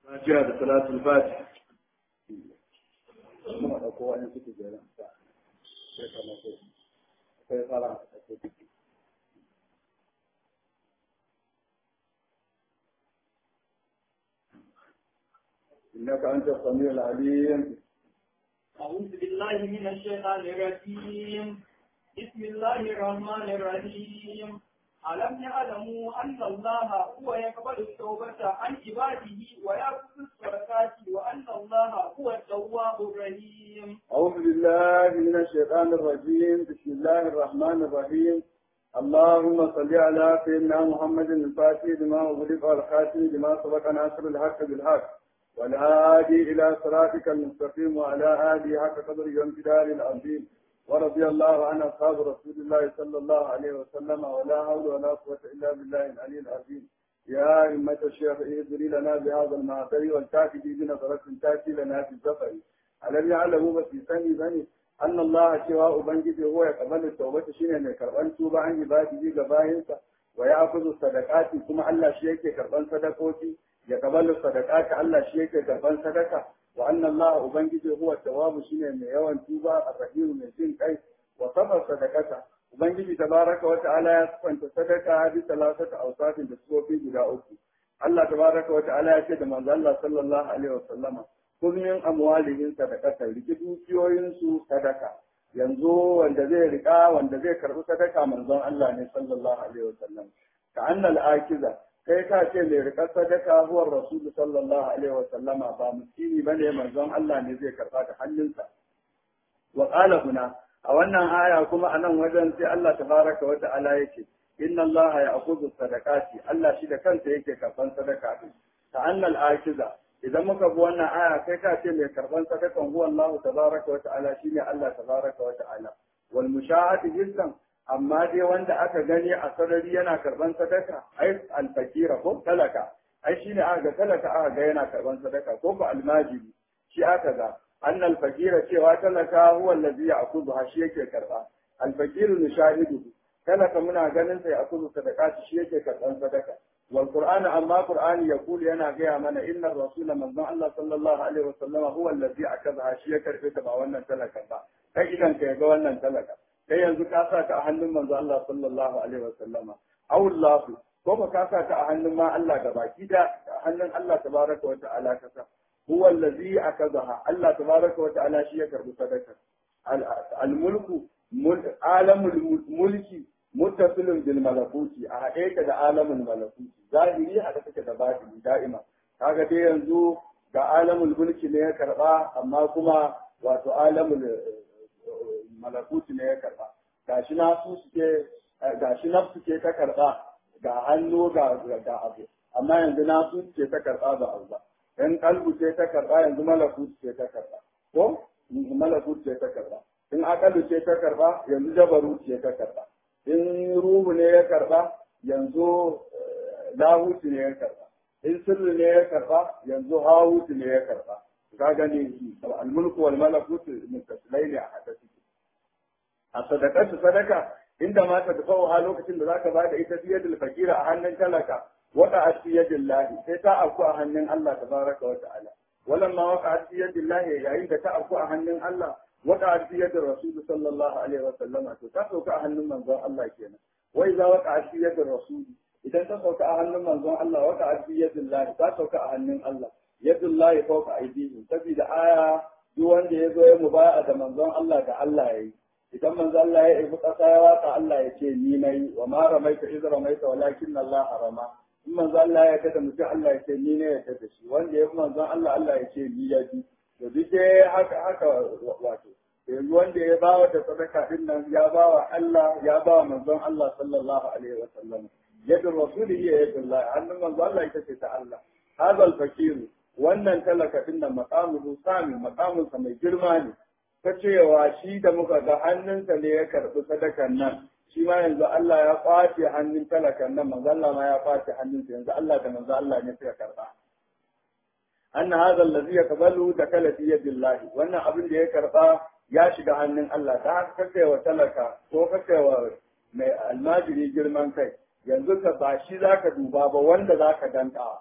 Fatiha da salatul Fatiha. Muna ɗauko wani suke jera. Sai kama sai. Sai fara a cikin. إنك أنت السميع العليم أعوذ بالله من الشيطان الرجيم بسم الله الرحمن الرحيم ألم يعلموا أن الله هو يقبل التوبة عن عباده ويأخذ الصدقات وأن الله هو التواب الرحيم أعوذ بالله من الشيطان الرجيم بسم الله الرحمن الرحيم اللهم صل على سيدنا محمد الفاتح لما أغلق والخاتم لما سبق ناصر الحق بالحق والهادي إلى صراطك المستقيم وعلى آله حق قدر وامتدار العظيم ورضي الله عن أصحاب رسول الله صلى الله عليه وسلم ولا حول ولا قوة إلا بالله العلي العظيم يا أئمة الشيخ اهدري لنا بهذا المعطر والكافي بنظرة تأتي لنا في السفر ألم يعلموا بس سني بني أن الله سواء بنجي هو يقبل التوبة شيئا من كربان توبة عن عباده قبائنسا ويأخذ الصدقات كما الله شيء كربان صدقوتي يقبل الصدقات الله شيء كربان صدقة وأن الله أبنجي هو التواب شيئا من يوم توبة الرحيم من سن كيس وصفر صدقته Ubangiji tabaraka wa ta'ala ya sifanta sadaka bi talatata awsafin da sufofi guda uku. Allah tabaraka wa ta'ala ya ce da manzo Allah sallallahu alaihi wa sallama kun min amwalihim sadaqata riki dukiyoyin su sadaka. Yanzu wanda zai rika wanda zai karbi sadaka manzon Allah ne sallallahu alaihi wa sallam. Ka annal akiza kai ka ce mai rika sadaka huwa rasul sallallahu alaihi wa sallama ba miskini bane manzon Allah ne zai karba da hannunsa. Wa qala huna a wannan aya kuma a nan wajen sai Allah tabaraka wa ta'ala yake inna Allah ya akuzu sadaqati Allah shi da kansa yake karban sadaka din ta annal akiza idan muka bi wannan aya kai ka ce mai karban sadakan huwa Allah tabaraka wa ta'ala shine Allah tabaraka wa ta'ala wal mushahati jissan amma dai wanda aka gani a sarari yana karban sadaka ai al fakira ko talaka ai shine aka ga talaka aka ga yana karban sadaka ko ko almajiri shi aka ga أن الفقير cewa talaka huwa allazi ya'khudhu shi yake karba al-faqir nushahidu talaka muna ganin sai akuzu sadaqati shi yake karban sadaka wal qur'an amma qur'ani yaqulu yana gaya mana innar rasula manzon Allah sallallahu alaihi wasallam huwa allazi akaza shi ya karbe ta ba wannan talaka ba kai idan ka ga wannan talaka kai yanzu ka sa ta a hannun manzon Allah sallallahu alaihi wasallama aw Allah ko ba ka sa ta a hannun ma Allah gabaki da hannun Allah tabaraka wa ta'ala ka sa هو الذي أخذها الله تبارك وتعالى شيء كرب صدقة الملك عالم الملك متصل بالملكوت أحيك ده عالم الملكوت ظاهري هذا كده باطني دائما kaga dai yanzu ga alamul mulki ne ya karba amma kuma wato alamul malakuti ne ya karba gashi na su suke gashi nafsu ke ta karba ga hannu ga ga abu amma yanzu na su ke ta karba ba abu ba in kalbu ce ta karba yanzu malakut ce ta karba ko malakut ce ta karba in akalu ce ta karba yanzu jabaru ce ta karba in ruhu ne ya karba yanzu lahuti ne ya karba in sirri ne ya karba yanzu hawuti ne ya karba ka gani almulku wal malakut mutasilai ne a hada suke a sadakatu sadaka inda ma ta tafawo a lokacin da zaka bada ita biyadul fakira a hannun talaka وقعت في يد الله sai ta afku a hannun Allah tabaraka wa ta'ala walamma waqa'at fi yadi Allah yayin da ta afku a hannun Allah waqa'at fi yadi Rasul sallallahu alaihi wa sallam to ta sauka a hannun manzon Allah kenan wa idza waqa'at fi yadi Rasul idan ta sauka a hannun manzon Allah waqa'at fi yadi Allah ta sauka a hannun Allah yadullahi fawqa aydihim saboda aya duk wanda ya zo ya mubaya da manzon Allah da Allah yayi idan manzon Allah ya yi kasa ya waka Allah ya ce ni nayi wa ma ramaita iz ramaita walakin Allah harama in manzo Allah ya kada mutum Allah ya ce ni ne ya kada shi wanda ya manzo Allah Allah ya ce ni ya ji to duk dai haka haka wato yanzu wanda ya bawa da sadaka din nan ya bawa Allah ya bawa manzon Allah sallallahu alaihi wa sallam yadda rasuli ya yadda Allah hannun manzo Allah ita ce ta Allah hadal fakiru wannan talaka din nan maqamuhu sami maqamun sa mai girma ne ta cewa shi da muka ga hannunsa ne ya karbi sadakan nan shi ma yanzu Allah ya kwace hannun talakan nan manzo Allah ma ya kwace hannunsa yanzu Allah da manzo Allah ne suka karba anna hadha alladhi yaqbalu dakala fi yadillahi wannan abin da ya karba ya shiga hannun Allah ta haka kake wa talaka ko kake wa mai almajiri girman kai yanzu ka ba shi zaka duba ba wanda zaka danka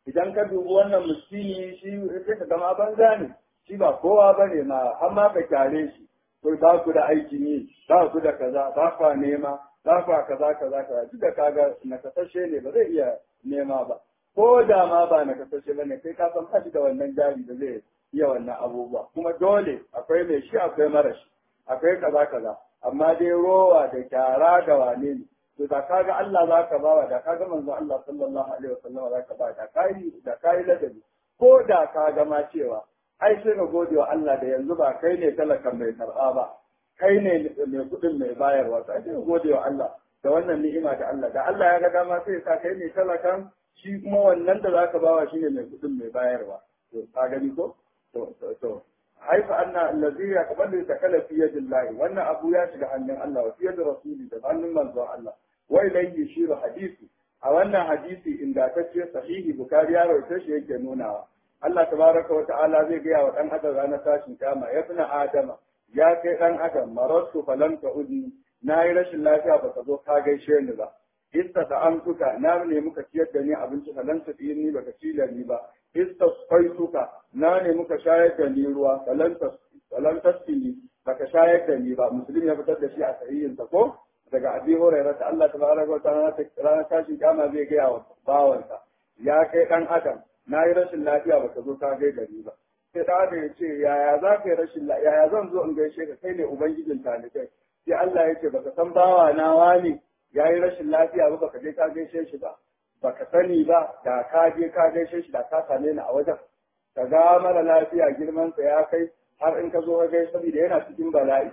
idan ka dubi wannan miskini shi sai ka gama banza ne shi ba kowa ba ne ma har ma ka kyale shi ko ba ku da aikin yi ba ku da kaza ba ku nema ba ku kaza kaza kaza duk da kaga nakasashe ne ba zai iya nema ba ko da ma ba nakasashe ba ne kai ka san ba shi da wannan jari da zai iya wannan abubuwa kuma dole akwai mai shi akwai mara shi akwai kaza kaza amma dai rowa da kyara da wane ne to da kaga Allah za ka bawa da kaga manzo Allah sallallahu alaihi wasallam za ka ba da kai da kai ladabi ko da ka ga ma cewa ai sai ka gode wa Allah da yanzu ba kai ne talakan mai karɓa ba kai ne mai kuɗin mai bayarwa sai ka gode wa Allah da wannan ni'ima da Allah da Allah ya ga dama sai ka kai ne talakan shi kuma wannan da zaka bawa shine mai kuɗin mai bayarwa to ka gani ko to to haifa anna allazi yaqbalu takala fi yadillahi wannan abu ya shiga hannun Allah wa fi yadi rasuli da hannun manzon Allah wa ilayhi yushiru hadisi a wannan hadisi ingantacce sahihi bukari ya rawaita shi yake nunawa Allah tabaraka wa ta'ala zai gaya wa dan adam ranar tashin kama ya fina adama ya kai dan adam marartu falam ta'udni na yi rashin lafiya ba ka zo ka gaishe ni ba ista ta amtuka na ne muka ciyar da ni abinci falan ta ni baka ci da ni ba ista faituka na ne muka shayar da ni ruwa falan tasfini baka shayar da ni ba musulmi ya fitar da shi a sahihinsa ko daga abi hurairah ta Allah tabaraka wa ta'ala ranar tashin kama zai gaya wa bawansa ya kai dan adam na yi rashin lafiya baka zo ka gai gari ba sai da aka ya ce yaya za ka yi rashin lafiya yaya zan zo in gaishe ka kai ne ubangijin talibai sai Allah ya ce baka san bawa na wani ya yi rashin lafiya ba baka je ka gaishe shi ba baka sani ba da ka je ka gaishe shi da ka same ni a wajen ka ga mara lafiya girman sa ya kai har in ka zo ka gaishe saboda yana cikin bala'i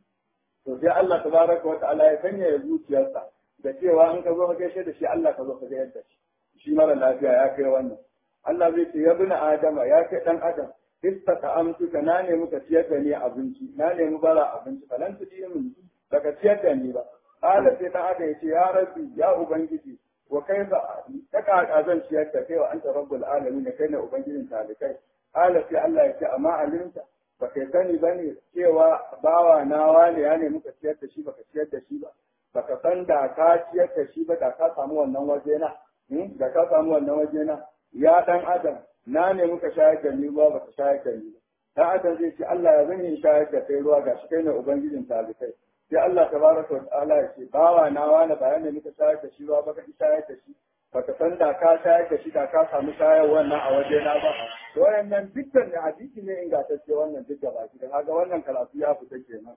to sai Allah tabaraka wa ta'ala ya sanya ya zuciyarsa da cewa in ka zo ka gaishe da shi Allah ka zo ka gaishe da shi shi mara lafiya ya kai wannan Allah zai ce ya bi Adama ya kai ɗan Adam istaka amtuka na nemi ka ciyar da ni abinci na nemi bara abinci falan tu min baka ciyar da ni ba Kala sai ɗan Adam ya ce ya rabbi ya ubangiji wa kaifa ta ka zan ciyar da kai wa anta rabbul alamin kai ne ubangijin talikai Kala sai Allah ya ce amma alimta ba kai sani bane cewa bawa na wane ya nemi ka ciyar da shi baka ciyar da shi ba baka san da ka ciyar da shi ba da ka samu wannan waje na da ka samu wannan waje na ya dan adam na ne muka shayar da ni ruwa baka shayar da ni dan adam zai ce Allah ya zan yi shayar da kai ruwa gashi kai ne ubangijin talikai sai Allah tabaraka wa ta'ala ya ce bawa na wani bayan ne muka shayar da shi ruwa baka shayar da shi baka san da ka shayar da shi da ka samu shayar wannan a waje na ba to wayannan dukkan ne hadisi ne ingantacce wannan duk gaba ki dan haka wannan karatu ya fita kenan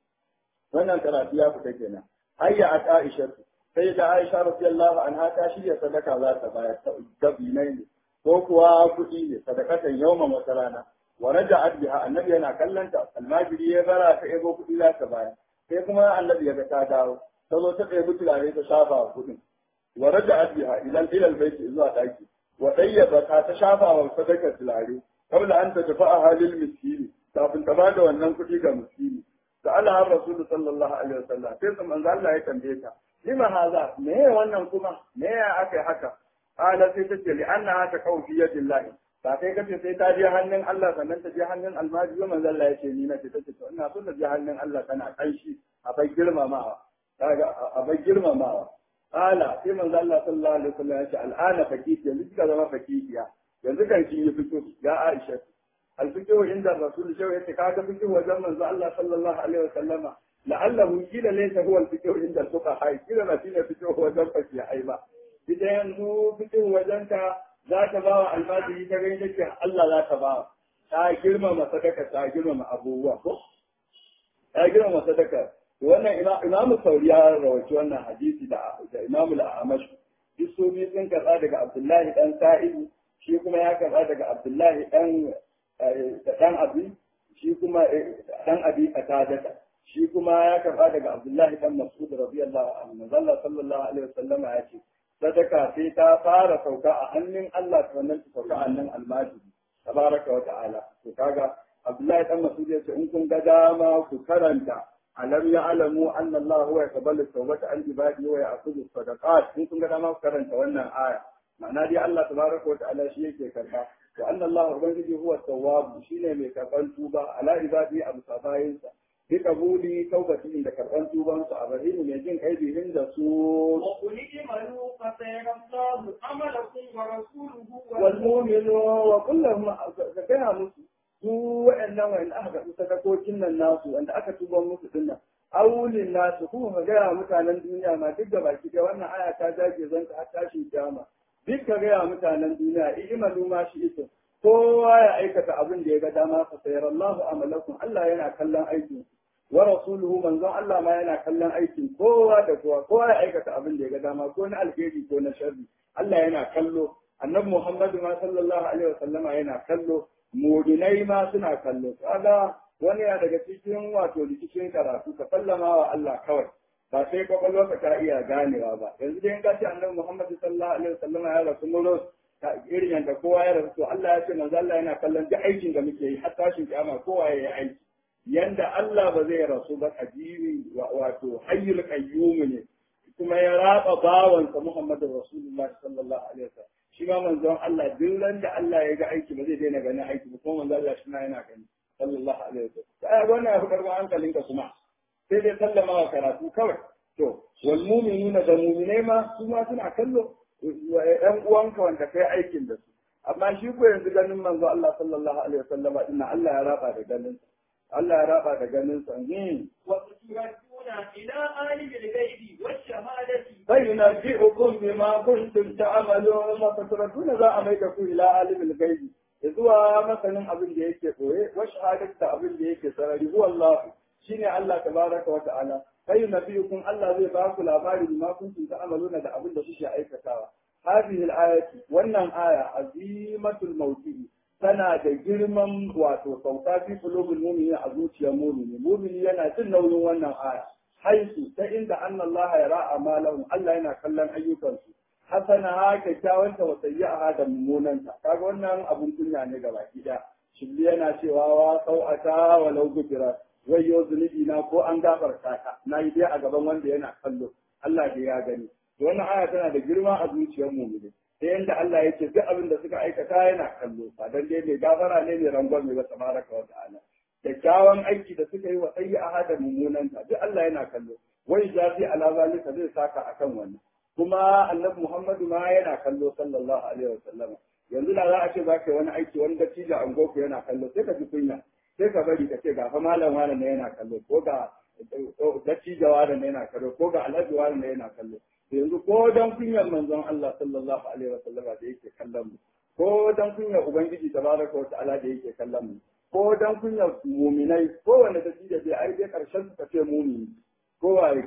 wannan karatu ya fita kenan hayya at Aisha sai da Aisha radiyallahu anha ta shirya sadaka za ta bayar ta dabinai ne ko kuwa kuɗi ne sadakatan yawman wata rana wa raja'at biha annabi yana kallanta almajiri ya bara ta ego kuɗi za ta bayar sai kuma annabi ya ga ta dawo ta zo ta ɗebi turare ta shafa wa kuɗin wa raja'at biha ila ila albayti zuwa ɗaki wa dayyaba ta ta shafa wa sadakar turare kabla an ta tafi a halin miskini kafin ta bada wannan kuɗi ga miskini sa'ala har rasulu sallallahu alaihi wasallam sai manzo Allah ya tambaye ta lima haza me ya wannan kuma me ya aka haka ala sai tace li anna ta kaw fi yadillahi ba kai kace sai ta je hannun Allah sannan ta je hannun almaji wa manzo Allah yace ni na ce tace to ina so ta je hannun Allah tana kanshi a bai girmamawa kaga a bai girmamawa ala sai manzo Allah sallallahu alaihi wasallam yace al'ana fakiti yanzu kika zama fakitiya yanzu kan kin yi fito ya Aisha الفقه عند الرسول شو يتكاد فقه وزمن الله صلى الله عليه وسلم لعله قيل ليس هو الفقه عند الفقهاء قيل ما فينا فقه وزن فقهاء ba idan yanzu fitin wajenka za ta ba wa almajiri ta gani take Allah za ta ba ta girmama sadaka ta girmama abubuwa ko ta girmama sadaka wannan imamu sauri ya rawaci wannan hadisi da da imamu al-amash duk su biyu sun karɓa daga abdullahi dan sa'idu shi kuma ya karɓa daga abdullahi dan dan abi shi kuma dan abi katadata shi kuma ya karba daga Abdullahi dan Mas'ud radiyallahu anhu Allah sallallahu alaihi wasallam ya ce sadaka sai ta fara sauka a hannun Allah sannan ta sauka a hannun almajiri tabaraka wa ta'ala to kaga Abdullahi dan Mas'ud ya ce in kun ga dama ku karanta alam ya'lamu anna Allah huwa yaqbalu tawbata an ibadihi wa ya'khudhu sadaqat in kun ga dama ku karanta wannan aya ma'ana dai Allah tabaraka wa ta'ala shi yake karba wa anna Allah ubangiji huwa tawwab shine mai karban tuba ala ibadi abu sabayinsa bi kabuli taubatin da karban tuban su abrahim mai jin kai bihin da su وقل اعملوا فسيرى الله عملكم ورسوله wal mu'minu wa kullum ka gaya musu su wa'annan wa'anda aka karɓi sadakokin nan nasu wanda aka tuban musu dinnan aulin nasu kuma ka gaya mutanen duniya ma duk da baki da wannan aya ta jage zan ta tashin kiyama duk ka gaya mutanen duniya i'malu ma shi ito kowa ya aikata abin da ya ga dama fa sayarallahu amalakum Allah yana kallon aikin wa rasuluhu manzon Allah ma yana kallon aikin kowa da kowa kowa ya aikata abin da ya ga dama ko na alheri ko na sharri Allah yana kallo annabi Muhammadu ma sallallahu alaihi wasallama yana kallo mu'minai ma suna kallo kaga wani ya daga cikin wato rikicin karatu ka sallama wa Allah kawai ba sai kwakwalwarka ta iya ganewa ba yanzu dai in ka ce annabi Muhammadu sallallahu alaihi wasallama ya rasu muro irin yadda kowa ya rasu to Allah ya ce manzo Allah yana kallon duk aikin da muke yi har tashin kiyama kowa ya yi aiki yanda Allah ba zai rasu ba ajiri wato hayyul qayyum ne kuma ya raba bawansa Muhammadu Rasulullahi sallallahu alaihi wasallam shi ma manzon Allah duk ran da Allah ya ga aiki ba zai daina ganin aiki ba kuma manzon Allah shi ma yana gani sallallahu alaihi wasallam sai wannan ya fi karɓar hankalinka kuma sai dai sallama wa karatu kawai to wal mu'minuna da mu'minai ma su ma suna kallo ɗan uwanka wanda kai aikin da su amma shi ko yanzu ganin manzo Allah sallallahu alaihi wasallam inna Allah ya raba da ganin Allah ya raba da ganin sa وتردون إلى عالم الغيب والشهادة فينبئكم بما كنتم تعملون فتردون za a mai da ku ila alimul gaibi zuwa masanin abin da yake koye wa shahadatu da abin da yake sarari huwa Allah shine Allah tabaraka wa ta'ala kai nabiyukum Allah zai ba ku labari bima kuntum ta'maluna da abin da kuke aikatawa hadhihi al-ayati wannan aya azimatul mawdi'i tana da girman wato sauka fi qulubil mu'minin a zuciyar mu'mini mu'mini yana jin nauyin wannan aya haisu ta inda anna Allah ya ra'a malahum Allah yana kallon ayyukansu hasana ha kyakkyawanta wa sayyi'a da mummunanta kaga wannan abun kunya ne ga baki da shibli yana cewa wa sau'ata wa law gufira wayyo zunubi na ko an gafarta ka na yi dai a gaban wanda yana kallo Allah da ya gani wannan aya tana da girma a zuciyar mu'mini ta yanda Allah yake duk abin da suka aikata yana kallo ba dan dai mai gafara ne mai rangon mai ba tabaraka wa ta'ala kyakkyawan aiki da suka yi wa sayyi'a da mummunanta duk Allah yana kallo wai jafi ala zalika zai saka akan wannan kuma annabi Muhammadu ma yana kallo sallallahu alaihi wasallam yanzu da za a ce zaka yi wani aiki wani dattijo an goku yana kallo sai ka ji kunya sai ka bari ka ce ga fa malam wani ne yana kallo ko ga dattijo wani ne yana kallo ko ga alhaji wani ne yana kallo yanzu ko dan kunyar manzon Allah sallallahu alaihi wasallam da yake kallon mu ko dan kunyar ubangiji tabaraka wa ta'ala da yake kallon mu ko dan kunyar muminai ko wanda dattijo bai ai dai karshen ka ce mumini ko waye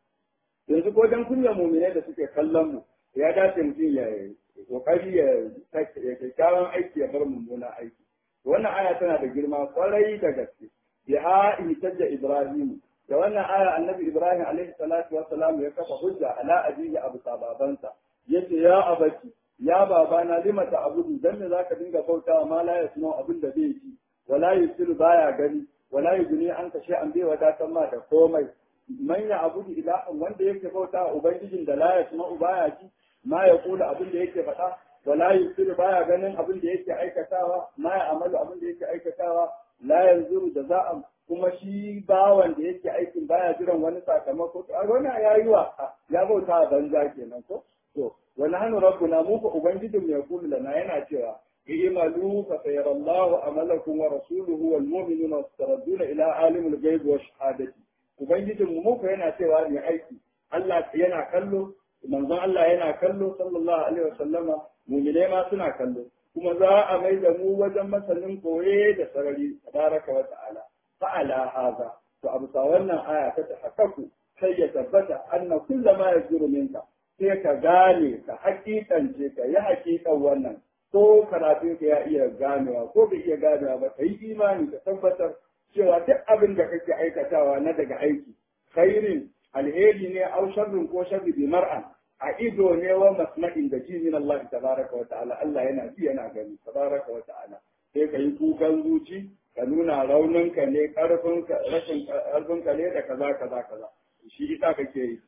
yanzu ko dan kunyar muminai da suke kallon mu ya dace mutum ya kokari ya ya kyakkyawan aiki ya bar mummuna aiki wannan aya tana da girma kwarai da gaske biha ihtajja ibrahim da wannan aya annabi ibrahim alaihi salatu wa salam ya kafa hujja ala abihi abu sababansa yace ya abati ya babana lima ta abudu dan me zaka dinga bautawa ma la yasma abin da bai ji wala yusiru baya gani wala yuguni an kashe an bai wadatan ma da komai man ya abudu ilahan wanda yake bautawa ubangijin da la yasma baya ji ma ya kula abin da yake faɗa wala yusiru baya ganin abin da yake aikatawa ma ya amalu abin da yake aikatawa la yanzuru da za'am kuma shi bawan da yake aikin baya jiran wani sakamako to a wannan yayi wa ya bauta a banza kenan ko to wani hannu rabbuna mu fa ubangijin mai kulu lana yana cewa i'malu fa sayarallahu amalakum wa rasuluhu wal mu'minuna wasaradduna ila alimul ghaib wa shahadati ubangijin mu mu fa yana cewa ne aiki Allah yana kallo manzon Allah yana kallo sallallahu alaihi wasallama mu'mine ma suna kallo kuma za a mai da mu wajen masanin koye da sarari tabaraka wa ta'ala fa'ala haza to abu sa wannan aya ta tahakkaku sai ya tabbata anna kullama yajiru minka sai ka gane ka hakikance ka yi hakikan wannan ko karatun ka ya iya ganewa ko bai iya ganewa ba ka yi imani ka tabbatar cewa duk abin da kake aikatawa na daga aiki khairin alheri ne au sharrin ko sharri bi mar'an a ido ne wa masma'in da ji min Allah tabaraka wa ta'ala Allah yana ji yana gani tabaraka wa ta'ala sai ka yi kukan zuci ka nuna rauninka ne karfinka rashin karfinka ne da kaza kaza kaza shi ita kake yi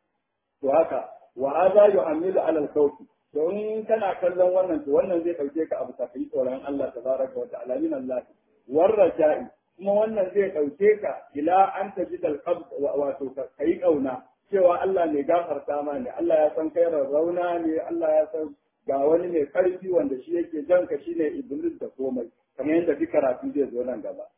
to haka wa hadha yu'amilu ala al-khawfi to in kana kallon wannan to wannan zai dauke ka abu ka yi tsoron Allah tabaraka wa ta'ala min Allah war raja'i kuma wannan zai dauke ka ila hatta an taji dal wato kai kauna cewa Allah mai gafarta ma ne Allah ya san kai rauna ne Allah ya san ga wani mai karfi wanda shi yake jan ka shine iblis da komai kamar yadda duk karatu zai zo nan gaba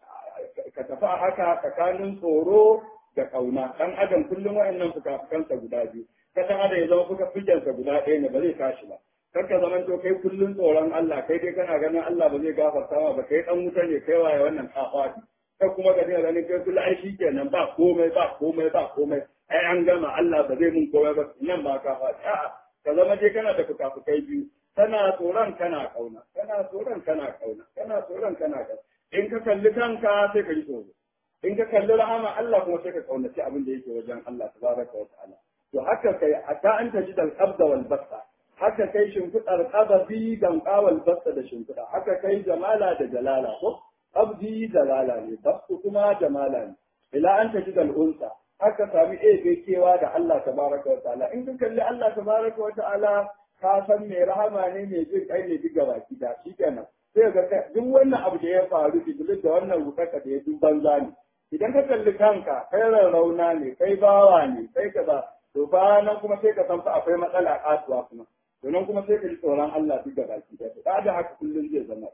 ka tafi a haka tsakanin tsoro da kauna dan adam kullum wayannan fuka-fukansa guda biyu ka dan adam ya zama fuka fukensa guda ɗaya ne ba zai tashi ba kar ka zaman to kai kullum tsoron Allah kai dai kana ganin Allah ba zai gafarta ma ba kai dan wuta ne kai waye wannan kafati kai kuma ka dinga ganin kai kullum ai shikenan ba komai ba komai ba komai ai an gama Allah ba zai mun komai ba nan ba kafati a'a ka zama dai kana da fuka-fukai biyu kana tsoron kana kauna kana tsoron kana kauna kana tsoron kana kauna in ka kalli kanka sai ka ji tsoro in ka kalli rahama Allah kuma sai ka kaunaci abin da yake wajen Allah tabaraka wa ta'ala to haka kai hatta an taji dal qabda wal basta haka kai shimfidar qababi dan qawal basta da shimfida haka kai jamala da jalala ko qabdi jalala ne bastu kuma jamala ne ila an taji dal unsa haka sami ebe kewa da Allah tabaraka wa ta'ala in ka kalli Allah tabaraka wa ta'ala ka san mai rahama ne mai jin kai ne diga baki da shikenan sai ga duk wannan abu da ya faru iblis da wannan rukaka da ya duk banza ne idan ka kalli kanka kai rarrauna ne kai bawa ne kai kaza to fa nan kuma sai ka san fa akwai matsala kasuwa kuma to nan kuma sai ka ji tsoron Allah duk da baki da da da haka kullun zai zama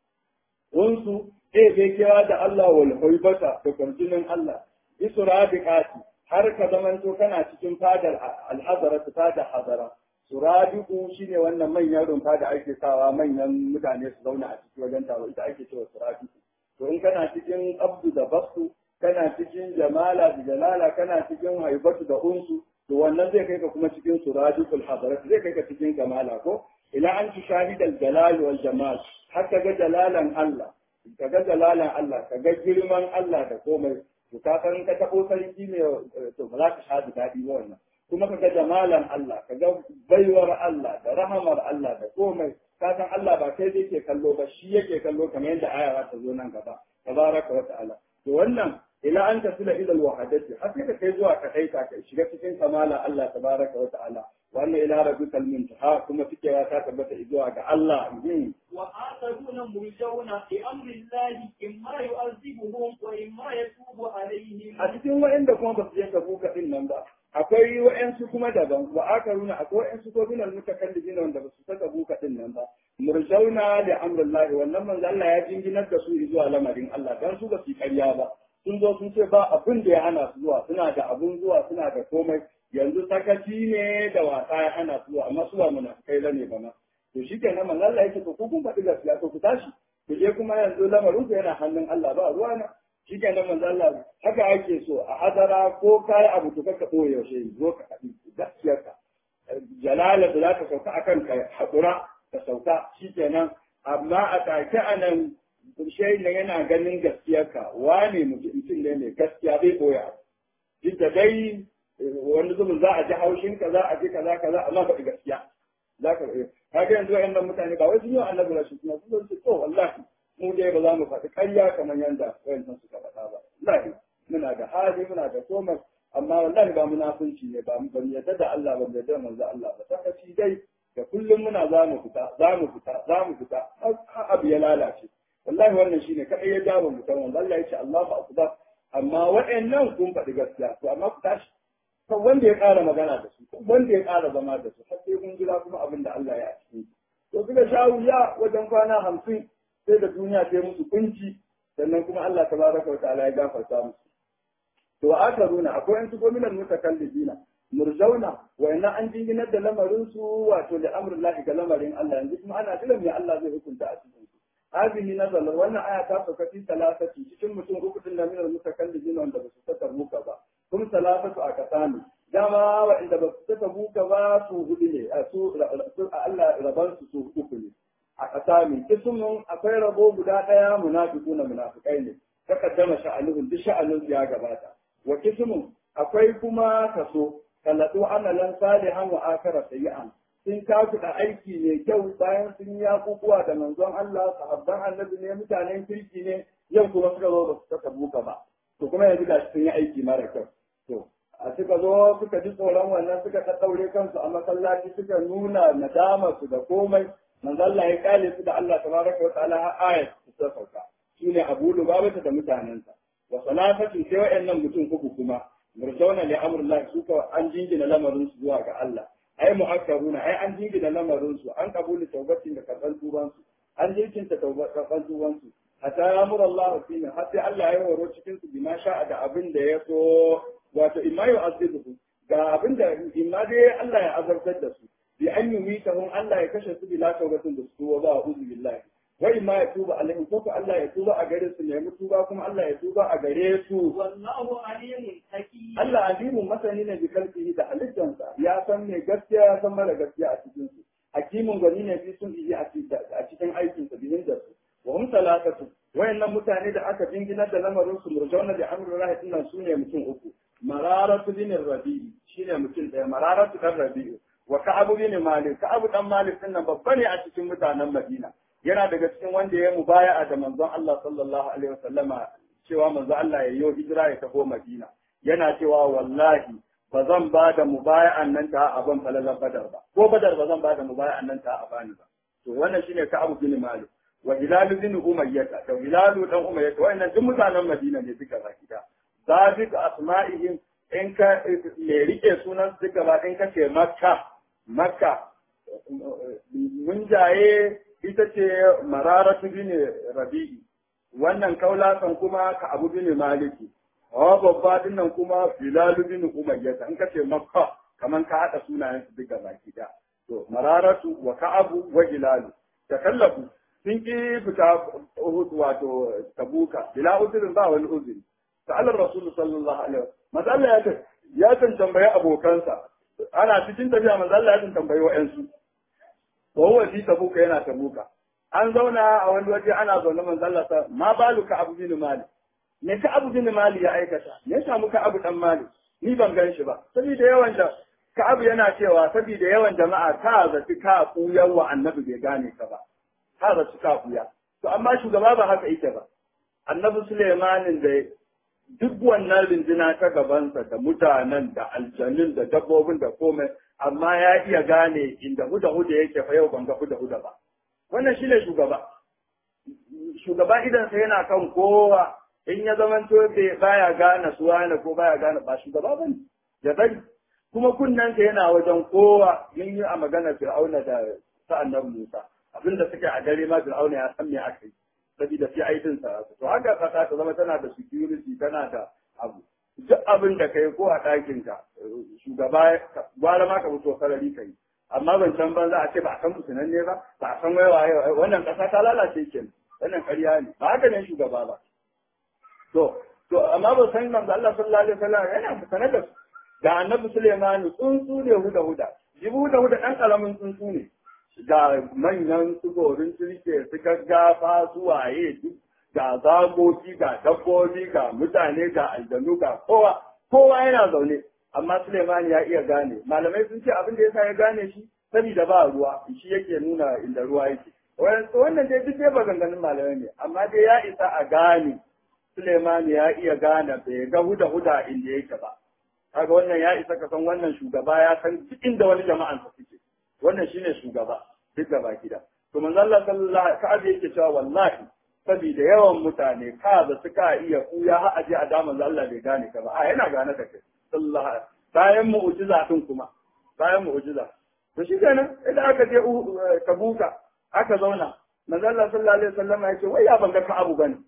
wansu eh bai kira da Allah wal haibata da kwarjinin Allah isra biqati har ka zamanto kana cikin fadar alhazara fadar hazara surabiku shine wannan manyan rumfa da ake sawa manyan mutane su zauna a ciki wajen taro ita ake cewa surabiku to in kana cikin abdu da bastu kana cikin jamala da jalala kana cikin haibatu da unsu to wannan zai kai ka kuma cikin surabikul hadarat zai kai ka cikin kamala ko ila an tushahidal jalal wal jamal har ka ga jalalan Allah ka ga jalalan Allah ka ga girman Allah da komai to ka san ka tabo sarki ne to ba za ka sha daɗi ba wannan kuma ka ga jamalan Allah ka ga baiwar Allah da rahamar Allah da komai ka san Allah ba kai yake kallo ba shi yake kallo kamar yadda aya ta zo nan gaba tabaraka wa ta'ala to wannan ila an tasila ila alwahadati har sai ka kai zuwa ka kai ka shiga cikin kamala Allah tabaraka wa ta'ala wannan ila rabbikal muntaha kuma cikewa ta tabbata zuwa ga Allah wa akharuna murjauna bi amri Allah imma yu'azibuhum wa imma yatubu alaihim a cikin wa'anda kuma ba su je ka buka din nan ba akwai wa'ansu kuma daban wa akaruna akwai wa'ansu ko binal mutakallibina wanda ba su saka buka din nan ba murjauna li amrillahi wannan manzo Allah ya jinginar da su zuwa lamarin Allah dan su ba su karya ba sun zo sun ce ba abin da ya hana su zuwa suna da abun zuwa suna da komai yanzu sakaci ne da wasa ya hana su zuwa amma su ba munafikai bane ba ma to shikenan manzo Allah yake to ku kun faɗi gaskiya to ku tashi ku je kuma yanzu lamarin ku yana hannun Allah ba ruwa na shi ke nan manzo Allah haka ake so a hadara ko kai abu to kaka boye yaushe zo ka kaɗi gaskiyarka jalala da zaka sauka akan ka hakura ka sauka shi kenan amma a take a nan shai nan yana ganin gaskiyarka wane mutum ne mai gaskiya bai boye abu duk da dai wani zubin za a ji haushin ka za a ji kaza kaza amma faɗi gaskiya za ka kaga yanzu wa'annan mutane ba wai sun yi annabi rashin suna sun ce to wallahi mu dai ba za mu faɗi ƙarya kamar yadda wayancan suka faɗa ba wallahi muna da hali muna da komai amma wallahi ba munafunci ne ba mu yarda da Allah ba mu yarda da manzo Allah ba sakaci dai da kullum muna za mu fita za mu fita za mu fita har abu ya lalace wallahi wannan shine kadai ya jawo mutum wanda Allah ya ce Allahu akbar amma waɗannan kun faɗi gaskiya to amma ku tashi kan wanda ya ƙara magana da su wanda ya ƙara zama da su har sai kun jira kuma abin da Allah ya ci to suka sha wuya wajen kwana hamsin sai da duniya ta musu kunci sannan kuma Allah tabaraka wa ta'ala ya gafarta musu to aka nuna akwai yan su gominan mutakallibina murzauna wayannan an jinginar da lamarin su wato da amrullahi ga lamarin Allah yanzu kuma ana jiran me Allah zai hukunta a cikin su hadhihi nazala wannan aya ta sauka fi salasati cikin mutum uku din da minal mutakallibina wanda ba su saka muka ba kun salasatu a kasani dama waɗanda ba su saka muka ba su hudu ne a su Allah raban su su uku ne a kasami kismun akwai rabo guda ɗaya munafiquna munafikai ne takaddama sha'anuhum duk sha'anun ya gabata wa kismun akwai kuma kaso kallatu amalan salihan wa akara sayyi'an sun kafuɗa aiki mai kyau bayan sun yi abubuwa da manzon Allah sahabban annabi ne mutanen kirki ne yau kuma suka zo ba su saka buka ba to kuma yanzu gashi sun yi aiki mara kyau to a suka zo suka ji tsoron wannan suka ɗaɗɗaure kansu a masallaci suka nuna nadama su da komai manzo Allah ya kale su da Allah tabaraka wa ta'ala har ayat su ta sauka shine Abu Lubaba da mutanensa wa salafatun sai wa'annan mutum uku kuma murjauna li amrillah su ka an jingina lamarin su zuwa ga Allah ai mu'akkaruna ai an jingina lamarin su an kabuli taubatin da karban tuban su an jirkinta karban tuban su hatta yamur Allah fi har sai Allah ya horo cikin su bima sha'a da abin da ya so wato imma yu'azibuhu ga abin da imma dai Allah ya azabtar da su bi an yumitahum Allah ya kashe su bila taubatin da su ba uzu billahi wa imma ya tuba alaihim ko Allah ya tuba a gare su ne tuba kuma Allah ya tuba a gare su wallahu alimun hakim Allah alimun masani ne bi kalbihi da halittansa ya san me gaskiya ya san mara gaskiya a cikin su hakimun gani ne fi sun yi a cikin aikin sa bihin da su wa hum salatatu wayannan mutane da aka jinginar da lamarin su murjauna da amrullahi dinnan su ne mutum uku mararatu bin rabi'i shine mutum daya mararatu dan rabi'u wa ka'abu bin malik ka'abu dan malik dinnan babba ne a cikin mutanen madina yana daga cikin wanda ya mubaya'a da manzon Allah sallallahu alaihi wasallama cewa manzo Allah ya yi hijira ya taho madina yana cewa wallahi ba zan ba da mubaya'an nan ta a ban falalar badar ba ko badar ba zan ba da mubaya'an nan ta a bani ba to wannan shine ka'abu bin malik wa hilal bin umayyah da hilal dan umayyah wannan duk mutanen madina ne duka baki da zabik asma'ihim in ka me rike sunan su gaba in ka ce makka makka mun jaye ita ce mararatu bin rabi'i wannan kaulasan kuma ka abu bin maliki hawa babba dinnan kuma bilalu bin umayyah in ka ce makka kaman ka hada sunayen su duka baki da to mararatu wa ka'abu wa hilalu takallafu sun ki fita Uhud wato tabuka bila uzurin ba wani uzuri sa'alar rasul sallallahu alaihi wasallam manzo Allah ya ce ya kan tambaye abokansa ana cikin tafiya manzo Allah ya kan tambaye wa'ansu wa huwa fi tabuka yana tabuka an zauna a wani waje ana zaune manzo Allah ta ma baluka abu bin malik me ka abu bin malik ya aikata me ya samu ka abu dan malik ni ban gan shi ba saboda yawan da ka abu yana cewa saboda yawan jama'a ka zaci ka kuyar wa annabi bai gane ka ba ka zaci ka kuya to amma shugaba ba haka yake ba annabi Sulaimanin da duk wannan rindina ta gabansa da mutanen da aljanun da dabbobin da komai amma ya iya gane inda huda huda yake fa yau ban ga huda huda ba wannan shine shugaba shugaba idan sa yana kan kowa in ya zaman to baya gane suwa ne ko baya gane ba shugaba bane ya bari kuma kunnensa yana wajen kowa mun yi a maganar fir'auna da sa'annan Musa abinda suke a dare ma fir'auna ya san me aka yi saboda sai aikin sa to haka kasa ta zama tana da security tana da abu duk abin da kai ko a ɗakin ka shugaba gwara ma ka fito sarari kai amma ban san ban za a ce ba a san mutunan ne ba ba a san waiwa wannan kasa ta lalace ke wannan ƙarya ne ba haka ne shugaba ba to to amma ba san manzo Allah sallallahu alaihi wasallam yana sanar da su da annabi Suleiman tsuntsu ne huda huda jibi huda huda ɗan ƙaramin tsuntsu ne ga manyan su gorin turke su gaggafa su waye ga zagogi ga dabbobi ga mutane ga aljanu ga kowa kowa yana zaune amma Suleiman ya iya gane malamai sun ce abin da yasa ya gane shi saboda ba ruwa shi yake nuna inda ruwa yake wannan dai duk dai maganganun malamai ne amma dai ya isa a gane Suleiman ya iya gane bai ga huda huda inda yake ba kaga wannan ya isa ka san wannan shugaba ya san duk inda wani jama'an sa suke wannan shine shugaba duk gaba gida to manzo Allah sallallahu alaihi wasallam yake cewa wallahi saboda yawan mutane ka da suka iya kuya har aje a da manzo Allah bai gane ka ba a yana gane da kai sallallahu alaihi bayan mu'jiza din kuma bayan mu'jiza to shi kenan idan aka je Tabuka aka zauna manzo Allah sallallahu alaihi wasallam ya ce wai ya banga ka abu bane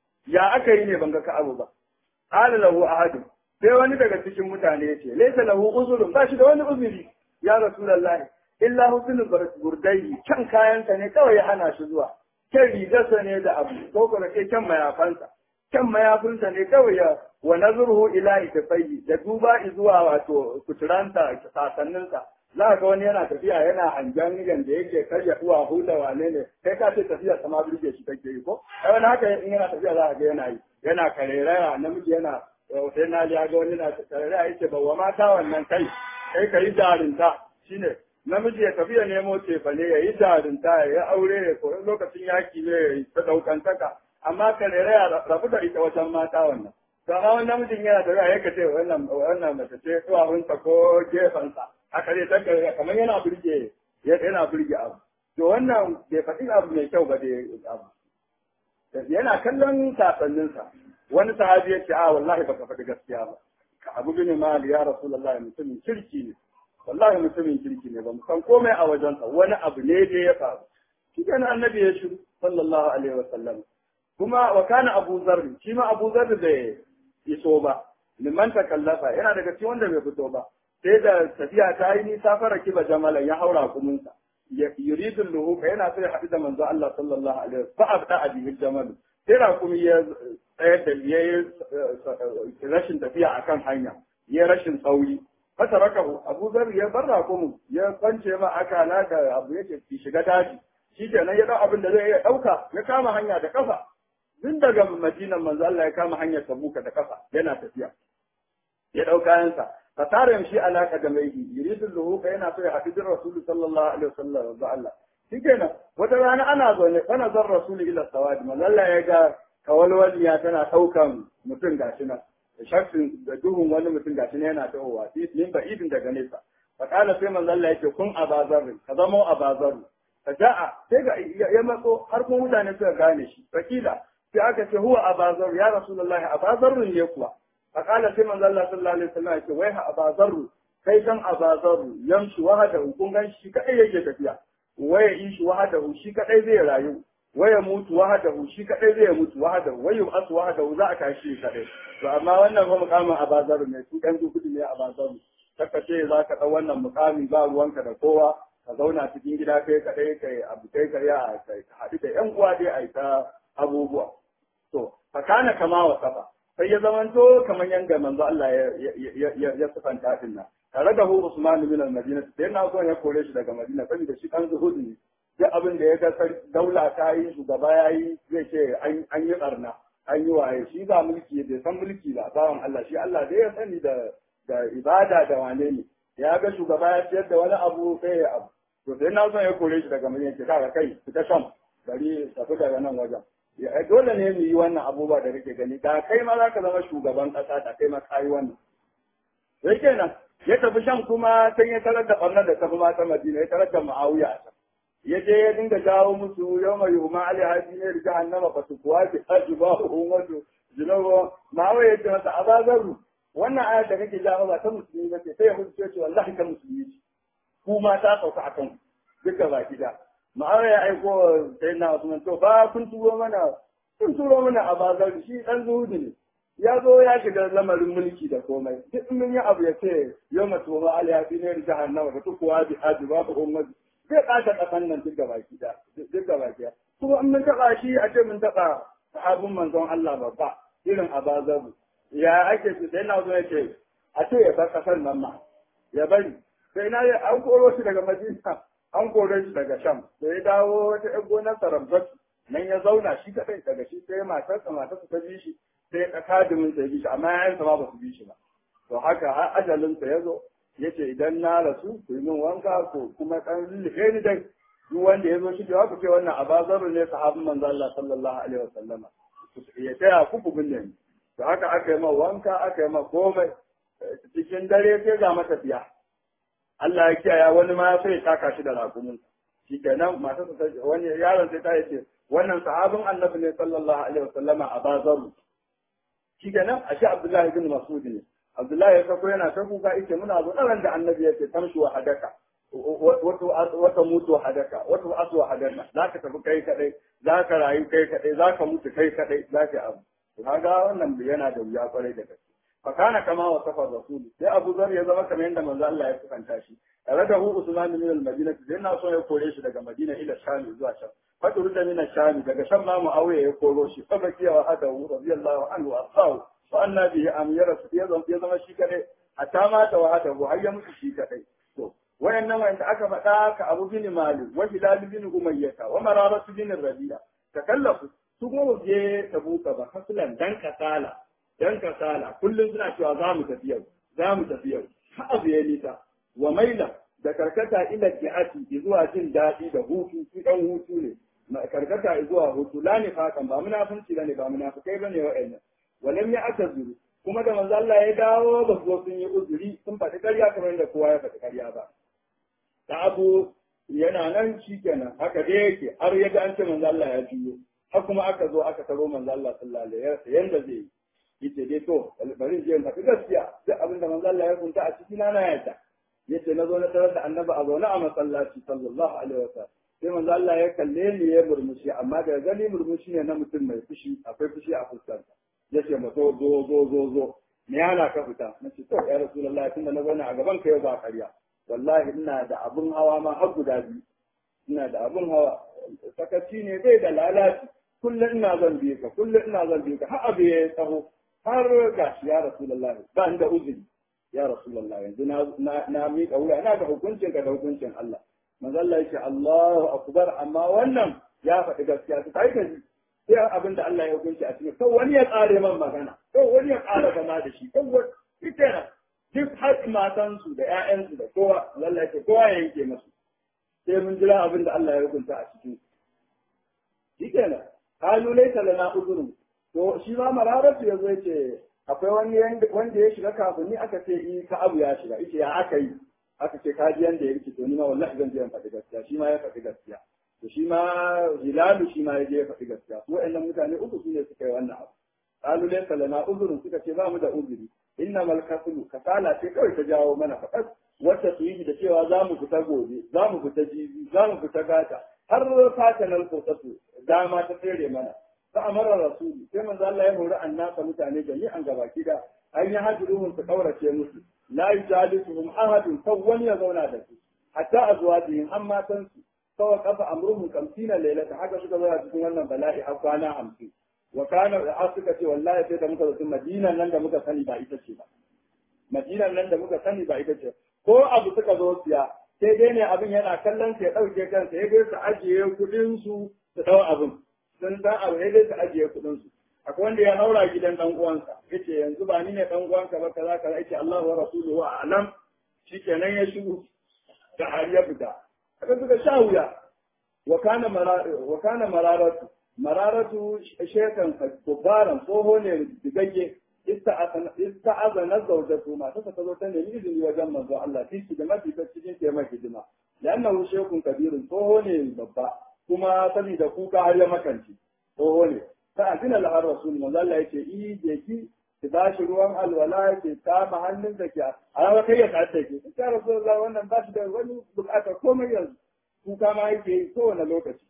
ya aka yi ne banga ka abu ba qala lahu ahadun sai wani daga cikin mutane ya ce laisa lahu uzurun ba shi da wani uzuri ya rasulullahi illa husnul burdai kan kayansa ne kawai ya hana shi zuwa kan rigarsa ne da abu ko kuma ce kan mayafansa kan mayafinsa ne kawai ya wa nazruhu ila itafayyi da duba zuwa wato kuturanta sasanninsa za ga wani yana tafiya yana hangen yanda yake karya uwa huda wane ne kai ka ce tafiya sama birge shi take yi ko ai wani haka in yana tafiya za ga yana yi yana kareraya namiji yana sai na ya ga wani na tare a yake bawa mata wannan kai kai ka yi jarinta shine namiji ya tafi ya nemo cefane ya yi jarinta ya yi aure ya koyi lokacin yaki ne ya yi ta daukantaka amma ka rere ya rabu da ita wajen mata wannan to amma wani namijin yana tafiya ya ka ce wannan wannan mace ce duwawunsa ko gefensa haka zai taka kamar yana burge yana burge abu to wannan bai faɗi abu mai kyau ba da abu yana kallon sasanninsa wani sahabi ya ce a wallahi baka faɗi gaskiya ba ka abu bin mali ya rasulullah mutumin kirki ne wallahi mutumin kirki ne ba mu san komai a wajensa wani abu ne da ya faru shi kenan annabi ya shiru sallallahu alaihi wa sallam kuma wa kana abu zarri shi ma abu zarri bai iso ba liman takallafa yana daga cikin wanda bai fito ba sai da tafiya ta yi nisa fara kiba jamalan ya haura kuminsa yuridu luhuka yana so ya haɗu da manzo Allah sallallahu alaihi wasallam fa abda abihi jamal sai rakumi ya tsayar da ya rashin tafiya akan hanya ya rashin sauri fata raka Abu Zar ya bar rakumin ya kwance ma akala da abu yake ki shiga daji shi kenan ya dau abin da zai iya dauka ya kama hanya da kafa tun daga Madinan manzo Allah ya kama hanyar Tabuka da kafa yana tafiya ya dau kayansa fasara yamshi ala qadamaihi yuridu luhuka yana so ya haɗu da Rasul sallallahu alaihi wasallam da Allah shikenan wata rana ana zaune kana zan Rasul ila sawadi manzo Allah ya ga kawalwaliya tana daukan mutum gashi nan shakkin da duhun wani mutum gashi nan yana tahowa min ba idin daga nesa fakala sai manzo Allah yake kun abazarri ka zamo abazarri faja'a sai ga ya matso har kuma mutane suka gane shi fakila sai aka ce huwa abazarru ya rasulullahi abazarru ne kuwa فقال سيما الله صلى الله عليه وسلم يقول ويها أبا ذر kai san Aba Zarru yamshi wahadahu kun gan shi kadai yake tafiya waya ishi wahadahu shi kadai zai rayu waya mutu wahadahu shi kadai zai mutu wahadahu waya asu wahadahu za a tashi shi kadai to amma wannan fa mukamin Aba Zarru ne su dan dukudi ne Aba Zarru saka ce za ka dau wannan mukami ba ruwanka da kowa ka zauna cikin gida kai kadai kai abu kai kai ya kai haɗu da yan uwa dai a ta abubuwa to fakana kama wa safa sai ya zamanto kamar yadda manzo Allah ya sifanta din nan tare da hu Usman bin al-Madina sai na so ya kore shi daga Madina saboda shi kan zuhud ne duk abin da ya ga daula ta yi shugaba ya yi zai ce an yi barna an yi waye shi ba mulki bai san mulki ba bawan Allah shi Allah dai ya sani da da ibada da wane ne ya ga shugaba ya ciyar da wani abu sai ya abu to sai na so ya kore shi daga Madina ce kaga kai fita sham bari tafi daga nan wajen dole ne mu yi wannan abubuwa da kake gani da kai ma za ka zama shugaban ƙasa da kai ma ka yi wannan sai kenan ya tafi shan kuma sai ya tarar da ɓarnar da tafi mata madina ya tarar da ma'awiya a can ya je ya dinga jawo musu yau mai yuma ali haji ne da jahannama ba su kuwa ki haji ba ummatu zinawa ma'awiya ya ce masa abazaru wannan ayar da kake jawo ba ta musulmi ba ce sai ya musu ce wallahi ta musulmi ce ku ma ta sauka a kan duka baki da ma'aura ya aiko sai na Usman to ba kun turo mana kun turo mana a bazar shi dan zuhudu ne ya zo ya shiga lamarin mulki da komai duk in mun yi abu ya ce yau mace ma ali ya ne da jahannama da tukuwa bi hadi ba ku ummat zai kasa kasan nan duk gaba ki da duk gaba ki kuma in mun taba shi a ce mun taba sahabin manzon Allah babba irin abazabu ya ake ce sai na zo ya ce a ce ya bar kasar nan ma ya bari sai na an koro shi daga Madina an kore shi daga sham da ya dawo wata yan gonar sarabbat nan ya zauna shi kadai daga shi sai matarsa matarsa ta bi shi sai ya kadimin sa ya bi shi amma yayansa ma ba su bi shi ba to haka har ajalin sa yazo yace idan na rasu ku yi min wanka ko kuma dan lullufe ni dai duk wanda ya zo shi da ku ce wannan abazaru ne sahabin manzo Allah sallallahu alaihi wasallama ya taya ku ku binne ni to haka aka yi ma wanka aka yi ma komai cikin dare sai ga matafiya Allah ya kiyaye wani ma sai ya taka shi da ragumin shi kenan masu wani yaron sai ta yace wannan sahabin annabi ne sallallahu alaihi wasallama a bazaru shi kenan ashe Abdullahi bin Mas'ud ne Abdullahi ya sako yana ta kuka yake muna zo ɗaran da annabi yake tamshi wa hadaka wata mutu wa hadaka wata asu wa hadaka za ka tafi kai kadai za ka rayu kai kadai za ka mutu kai kadai za ka abu kaga wannan yana da wuya kwarai da gaske fakana kama wa safar rasul sai Abu Zar ya zama kamar yadda manzo Allah ya kusanta shi tare da hu Usman min al-Madina sai na so ya kore shi daga Madina ila Sham zuwa Sham fatu da min Sham daga Sham ma Muawiya ya koro shi fa bakiya wa hada radiyallahu anhu asau fa anna bihi amira ya zama ya zama shi kadai hatta ma ta wa hada har ya mutu shi kadai to wayannan wanda aka faɗa ka Abu bin Malik wa Hilal bin Umayyah wa Mararat bin Rabi'a takallafu su kuma je tabuka ba hasulan dan kasala dan kasala kullum suna cewa za mu tafi yau za mu tafi yau ha abu ya nisa wa maila da karkata ila ji'ati zuwa jin daɗi da hutu su dan hutu ne karkata zuwa hutu la ne fakan ba munafunci bane ba munafikai bane wa'annan walam ya atazuru kuma da manzo Allah ya dawo ba su sun yi uzuri sun faɗi ƙarya kamar da kowa ya faɗi ƙarya ba da abu yana nan shikenan haka dai yake har ya ga an ce manzo Allah ya juyo har kuma aka zo aka taro manzo Allah sallallahu alaihi wasallam yanda zai yi yace dai to bari in je in faɗi gaskiya duk abin da manzo Allah ya kunta a cikin na yadda yace na zo na tarar da annabi a zaune a masallaci sallallahu alaihi wasallam sai manzo Allah ya kalle ni ya murmushi amma da gani murmushi ne na mutum mai fushi akwai fushi a fuskarsa yace ma zo zo zo zo zo me yana ka fita nace to ya rasulullahi tunda na zauna a gaban ka yau ba ƙarya wallahi ina da abun hawa ma har guda biyu ina da abun hawa sakaci ne bai da lalaci kullum ina zan biye ka kullum ina zan biye ka har abu ya tsaho har gashi ya rasulullah ba ni da uzuri ya rasulullah yanzu na na na miƙa wuya ina da hukuncin ka da hukuncin Allah manzo Allah yake Allahu akbar amma wannan ya faɗi gaskiya ta kai ka ji sai abin da Allah ya hukunci a cikin kawai wani ya tsare man magana kawai wani ya ƙara zama da shi kawai ita duk har matansu da 'ya'yansu da kowa Allah yake kowa ya yanke masu sai mun jira abin da Allah ya hukunta a cikin shi kenan kalu laisa lana uzurun to shi ma mararatu ya zo ce akwai wani wanda ya shiga kafin ni aka ce in ka abu ya shiga yace ya aka yi aka ce ka ji yanda ya rike to ni ma wallahi zan je in faɗi gaskiya shi ma ya faɗi gaskiya to shi ma hilalu shi ma ya je ya faɗi gaskiya su wa'annan mutane uku su ne suka yi wannan abu kalu laisa lana uzurun suka ce ba mu da uzuri innamal kasulu kasala ce kawai ta jawo mana faɗas wacce su yi da cewa za mu fita gobe za mu fita jibi za mu fita gata har fata nan kotsatu dama ta tsere mana fa amara rasulu sai manzo Allah ya hori annasa mutane jami'an gabaki da an yi hajruhum su kaurace musu la yujalisuhum ahadun kan wani ya zauna da su hatta azwajihim an matan su sawa kafa amruhum kamsina lailata haka suka zo cikin wannan bala'i har kwana hamsin wa kana da suka ce wallahi sai da muka zo Madina nan da muka sani ba ita ce ba Madina nan da muka sani ba ita ce ko abu suka zo siya sai dai ne abin yana kallon su ya ɗauke kansa ya dai su ajiye kuɗin su su ɗau abin sun dan abu ya dai su ajiye kuɗin su akwai wanda ya haura gidan dan uwansa yace yanzu ba ni ne dan uwanka ba kaza kaza yace Allah wa rasuluhu a'lam shikenan ya shigo da har ya fita aka suka sha wuya wa kana wa kana mararatu mararatu shekan kubaran tsoho ne digagge ista'azana zawjatu ma ta ta zo ta nemi izini wajen manzo Allah fi da mafi ta cikin ke hidima lannahu shekun kabirun tsoho ne babba kuma saboda kuka har ya makanci tsoho ne ta azina lahar rasul manzo Allah yace i je ki ki ba shi ruwan alwala ke kama hannun da ke a rawa kai ya tsaye ke ta rasulullah wannan ba shi da wani bukatar komai yanzu kuka ma yake yi kowane lokaci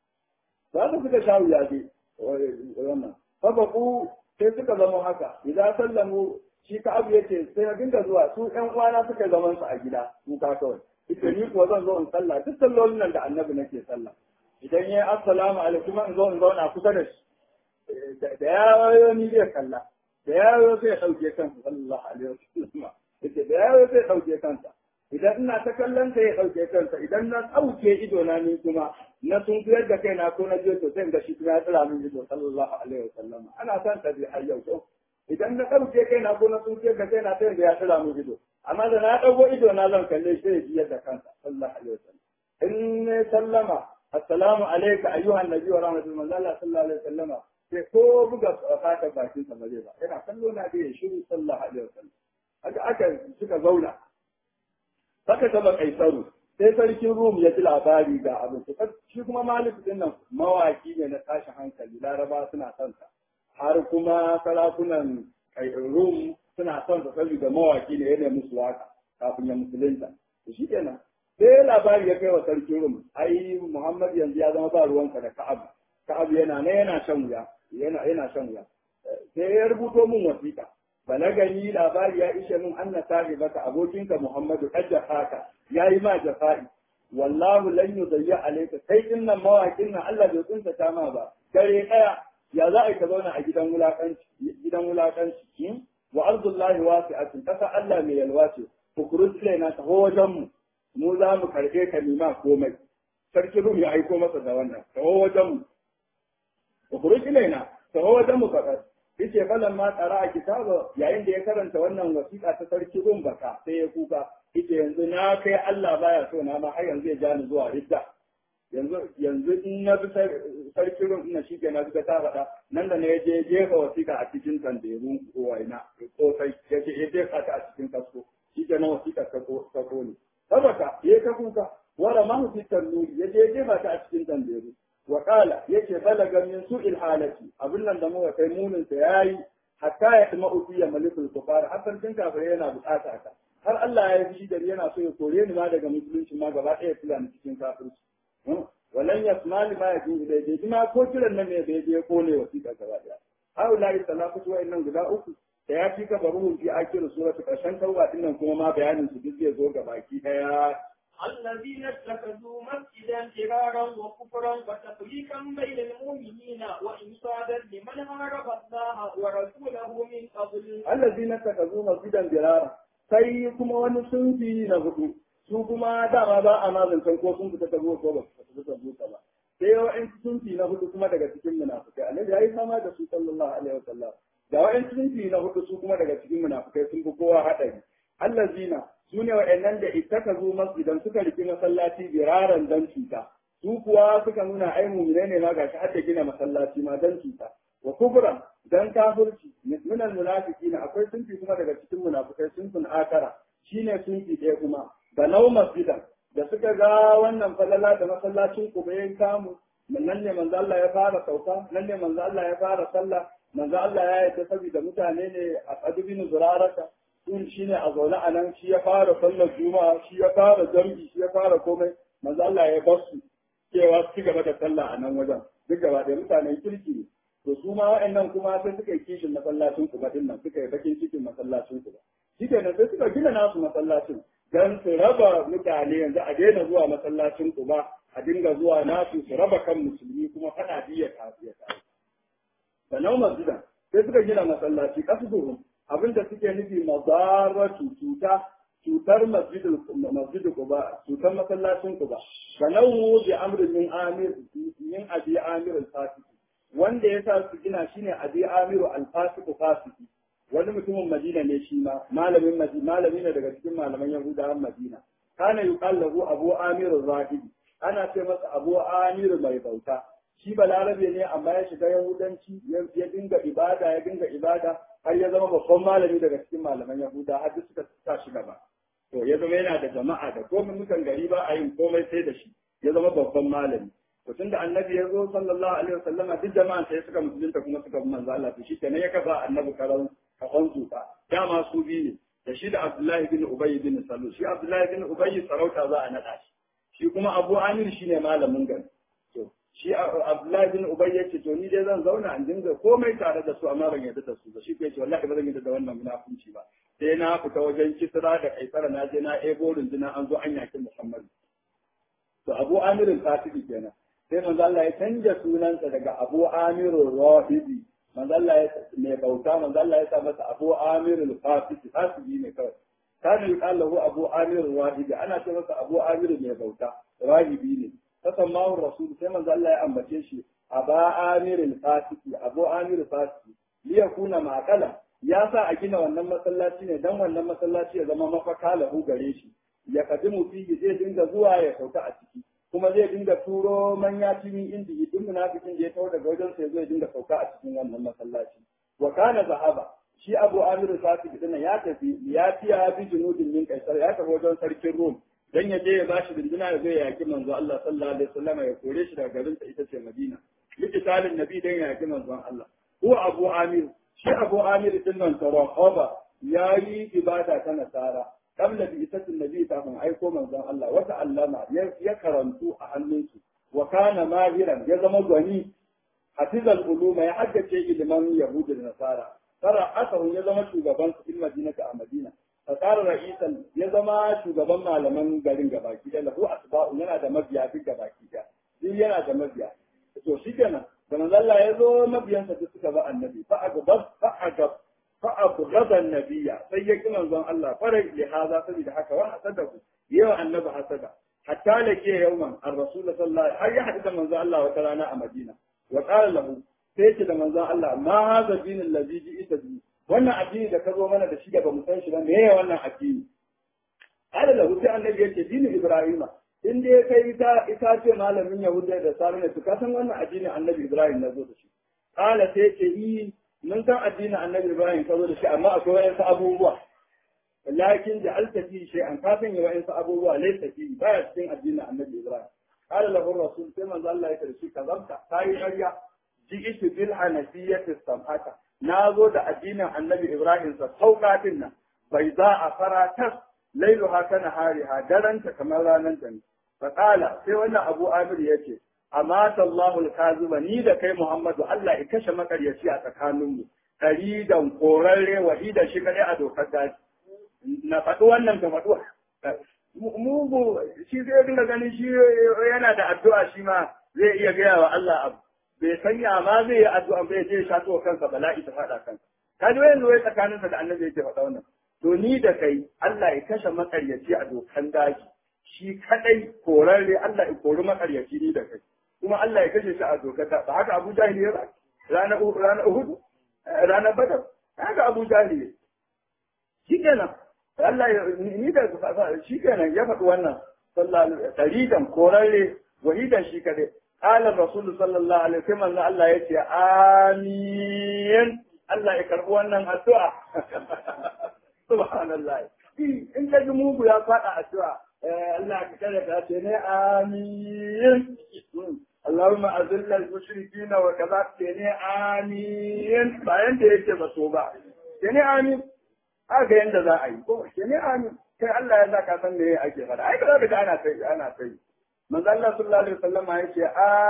za su suka sha wuya dai wannan fabaku sai suka zama haka idan sallamu shi ka abu yace sai na dinga zuwa su ƴan uwana suka zaman su a gida su ka kawai ita ni kuwa zan zo in sallah duk sallolin nan da annabi nake sallah idan yayi assalamu alaikum in zo in zauna kusa da shi da ya ni zai kalla da ya sai ya dauke kansa sallallahu alaihi wasallam ita da ya sai ya dauke kansa idan ina ta kallon ta ya dauke kansa idan na dauke ido na ni kuma na sun fiyar da kaina ko na je to sai ga shi kuma ya tsira min ido sallallahu alaihi wasallam ana san ta bi hayyau to idan na dauke kaina ko na sun fiyar da kaina sai ga ya tsira min ido amma da na dago ido na zan kalle shi ya jiyar da kansa sallallahu alaihi wasallam in ne sallama assalamu alayka ayyuhan nabi wa rahmatullahi sallallahu alaihi wasallama sai ko buga fatar bakin sa ba zai ba yana kallo na da ya shiru sallallahu alaihi wasallam haka aka suka zauna haka ta ba kaisaru sai sarkin rum ya ji labari ga abin shi kuma malik din nan mawaki ne na tashin hankali laraba suna son sa har kuma sarakunan rum suna son sa saboda mawaki ne yana musu waka kafin ya musulunta shi kenan sai labari ya kai wa sarkin rum ai muhammad yanzu ya zama ba ruwanka da ka'ab ka'ab yana ne yana shan wuya yana yana shan wuya sai ya rubuto min wasiƙa balagani labari ya ishe min anna sahibaka abokinka Muhammadu kad jafaka yayi ma jafa'i wallahu lan yudayya alayka kai din nan mawakin nan Allah bai kunta ta ma ba dare daya ya za a ka zauna a gidan wulakanci gidan wulakanci wa ardullahi wasi'atun kasa Allah mai yalwa ce fukurut na ta wajen mu mu za mu karbe ka nima komai sarki rum ya aiko masa da wannan ta wajen mu fukurut na ta wajen mu faɗa yace falan ma tsara a kitaba yayin da ya karanta wannan wasiƙa ta sarki rum baka sai ya kuka yace yanzu na kai Allah baya so na ma har yanzu ya ja ni zuwa ridda yanzu yanzu in na bi sarki rum ina shi ke na bi ta faɗa nan da ne je jefa wasiƙa a cikin tanderun kowaina ko sai ya ce ya jefa ta a cikin kasko shi ke nan wasiƙa ta ko ne saboda ya ka kuka wara mahu fitar nuri ya je jefa ta a cikin tanderu wa qala yace balaga min su'il halati abin nan da muka kai munin sa yayi hatta ya kuma ufiya malikul kufar har sarkin kafirai yana bukata ka har Allah ya yi da yana so ya kore ni ma daga musulunci ma gaba ɗaya tura ni cikin kafirci walan yasmali ma ya fi daidai ma ko kiran nan ne bai je kone wasiƙa gaba ɗaya haula'i salafatu wa'annan guda uku da ya fi ka baruhun fi akir suratu karshen tauba din nan kuma ma bayanin su duk zai zo ga baki daya الذين اتخذوا مسجدا فرارا وكفرا وتفريقا بين المؤمنين وإنصادا لمن هارب الله ورسوله من قبل allazina takazu masjidan dirara sai kuma wani sunfi na hudu su kuma dama ba a mazancan ko sun fita ta ko ba su fita ta ba sai wa'in sunfi na hudu kuma daga cikin munafikai annabi ya yi sama da su sallallahu alaihi wasallam da wa'in sunfi na hudu su kuma daga cikin munafikai sun fi kowa haɗari allazina su ne wa'annan da ittaka zo masjidan suka riki masallaci biraran dan cuta su kuwa suka nuna ai mu'mine ne ma gashi har da gina masallaci ma dan cuta wa kubran dan kafirci min almunafiqina akwai sunfi kuma daga cikin munafikai sunfin akara shine sunfi ɗaya kuma da nau masjidan da suka ga wannan falala da masallacin ku bai kamu nan ne manzo Allah ya fara sauka nan ne manzo Allah ya fara sallah manzo Allah ya yi saboda mutane ne a qadibin zuraraka sun shine a zaune a nan shi ya fara sallar juma'a shi ya fara jam'i shi ya fara komai manzo Allah ya bar su cewa su ci gaba da sallah a nan wajen duk gaba da mutanen kirki ne to su ma wa'annan kuma sai suka yi kishin masallacin ku din nan suka yi bakin cikin masallacin ku shi kenan sai suka gina nasu masallacin dan su raba mutane yanzu a daina zuwa masallacin ku ba a dinga zuwa nasu su raba kan musulmi kuma fada biya kafiya ta da nau masjidan sai suka gina masallaci kasuhum abinda suke nufi mazaratu cuta cutar masjidul masjidul quba cutar masallacin quba da nau bi amrin min amir min abi amir al-fasiki wanda ya sa su gina shine abi amiru al-fasiku fasiki wani mutumin Madina ne shi ma malamin Madina malami ne daga cikin malaman Yahudawan Madina kana yuqal lahu Abu Amir Zahidi ana ce masa Abu Amir mai bauta shi balarabe ne amma ya shiga Yahudanci ya dinga ibada ya dinga ibada har ya zama babban malami daga cikin malaman Yahuda har suka sa shi gaba to ya zama yana da jama'a da komai mutan gari ba a yin komai sai da shi ya zama babban malami to tunda annabi ya zo sallallahu alaihi wasallama duk jama'a sai suka musulunta kuma suka bi manzo Allah to shi kenan ya kafa annabi karan kafan zuka dama su biyu ne da shi da Abdullahi bin Ubay bin Salul shi Abdullahi bin Ubay sarauta za a nada shi shi kuma Abu Amir shine malamin gari to shi Abdullahi bin Ubay yace to ni dai zan zauna in dinga komai tare da su amma ban yarda da su ba shi ko yace wallahi ba zan yarda da wannan munafunci ba sai na fita wajen Kisra da Kaisara na je na ebo rundunar an zo an yaki Muhammad to Abu Amir al-Fatihi kenan sai manzo Allah ya canja sunansa daga Abu Amir al-Rahidi manzo Allah ya mai bauta manzo Allah ya sa masa Abu Amir al-Fasiki fasiki ne kawai kana yuqal lahu Abu Amir al-Wahidi ana ce masa Abu Amir mai bauta rahibi ne fasammahu rasul sai manzo Allah ya ambace shi Aba Amir al-Fasiki Abu Amir al-Fasiki liyakuna ma'qala ya sa a gina wannan masallaci ne dan wannan masallaci ya zama mafaka lahu gare shi ya kadimu fihi zai dinga zuwa ya sauka a ciki kuma zai dinga turo manya cikin indi duk munafikin da ya tawo daga wajen sa zai dinga sauka a cikin wannan masallaci wa kana zahaba shi Abu Amir Sadiq din ya tafi ya tiya bi junudin min kaisar ya tafi wajen sarkin Rum dan ya je ya bashi dindina ya zo ya yaki manzo Allah sallallahu alaihi wasallam ya kore shi daga garin sa ita ce Madina likitalin nabi dan ya yaki manzo Allah ko Abu Amir shi Abu Amir din nan tarahaba yayi ibada ta nasara قبل بإسة النبي تاهم أيكم من ذا الله وتعلم يكرمتو أهلنسو وكان ماهرا يزم غني حفظ العلوم يحدث شيء لمن يهود النصارى ترى أثر يزم شوغبان في المدينة أمدينة فصار رئيسا يزم شوغبان معلمان غارين غباكي له أتباع yana da mabiya duk gabaki da duk yana da mabiya to shi kenan da manzo Allah ya zo mabiyansa duk suka ba annabi fa agab fa agab فأبغض النبي سيكون منظم الله فرق لهذا سبيل حكا وحسده يو النبي حسده حتى لكي يوما الرسول صلى الله عليه وسلم هل يحدث منظم الله وترانا مدينة وقال له سيكون منظم الله ما هذا الدين الذي جئت به wannan addini da ka zo mana da shi da ba mu san shi ba meye wannan addini ala lahu sai annabi yace dinin ibrahima in dai kai ita ita ce malamin yahuda da sarina to ka san wannan addinin annabi ibrahim na zo da shi ala sai ce yi mun san addinin annabi Ibrahim ka zo da shi amma akwai wa'yansu abubuwa lakin da altafi shi an ka sanya wa'yansu abubuwa laysa fi baya cikin addinin annabi Ibrahim qala lahu rasul sai manzo Allah ya ce shi kazabta kai ƙarya ji'tu bil hanafiyyati sam'ata na zo da addinin annabi Ibrahim sa sauƙatin nan bai za a fara tas lailuha kana hariha daranta kamar ranar ta ne faƙala sai wannan abu amir ya ce amata Allahul kazuba ni da kai Muhammadu Allah ya kashe makaryaci a tsakaninmu karidan korarre wahida shi kadai a dokar daji na faɗi wannan ka faɗi mugu shi zai dinga ganin shi yana da addu'a shi ma zai iya gaya wa Allah abu bai sanya ma zai yi addu'a bai je shato wa kansa bala'i ta faɗa kansa ka ji wayan wai tsakaninsa da annabi yake faɗa wannan to ni da kai Allah ya kashe makaryaci a dokan daji shi kadai korarre Allah ya kori makaryaci ni da kai kuma Allah ya kashe shi a dokar ba haka Abu Jahil ya rana rana Uhud rana Badar haka Abu Jahil shi kenan Allah ya ni da shi kenan ya faɗi wannan sallallahu taridan korarre wahidan shi kadai qala rasul sallallahu alaihi wasallam Allah ya ce amin Allah ya karbi wannan addu'a subhanallah in ka ji mugu ya faɗa addu'a Allah ka kada ka ce ne amin Allahumma azilla al-mushrikina wa kaza ce ne amin bayan da yake ba so ba ce ne amin haka yanda za a yi ko ce ne amin kai Allah ya sa ka san me ake faɗa ai ba za ka ana sai ana sai manzo Allah sallallahu alaihi wasallam ya ce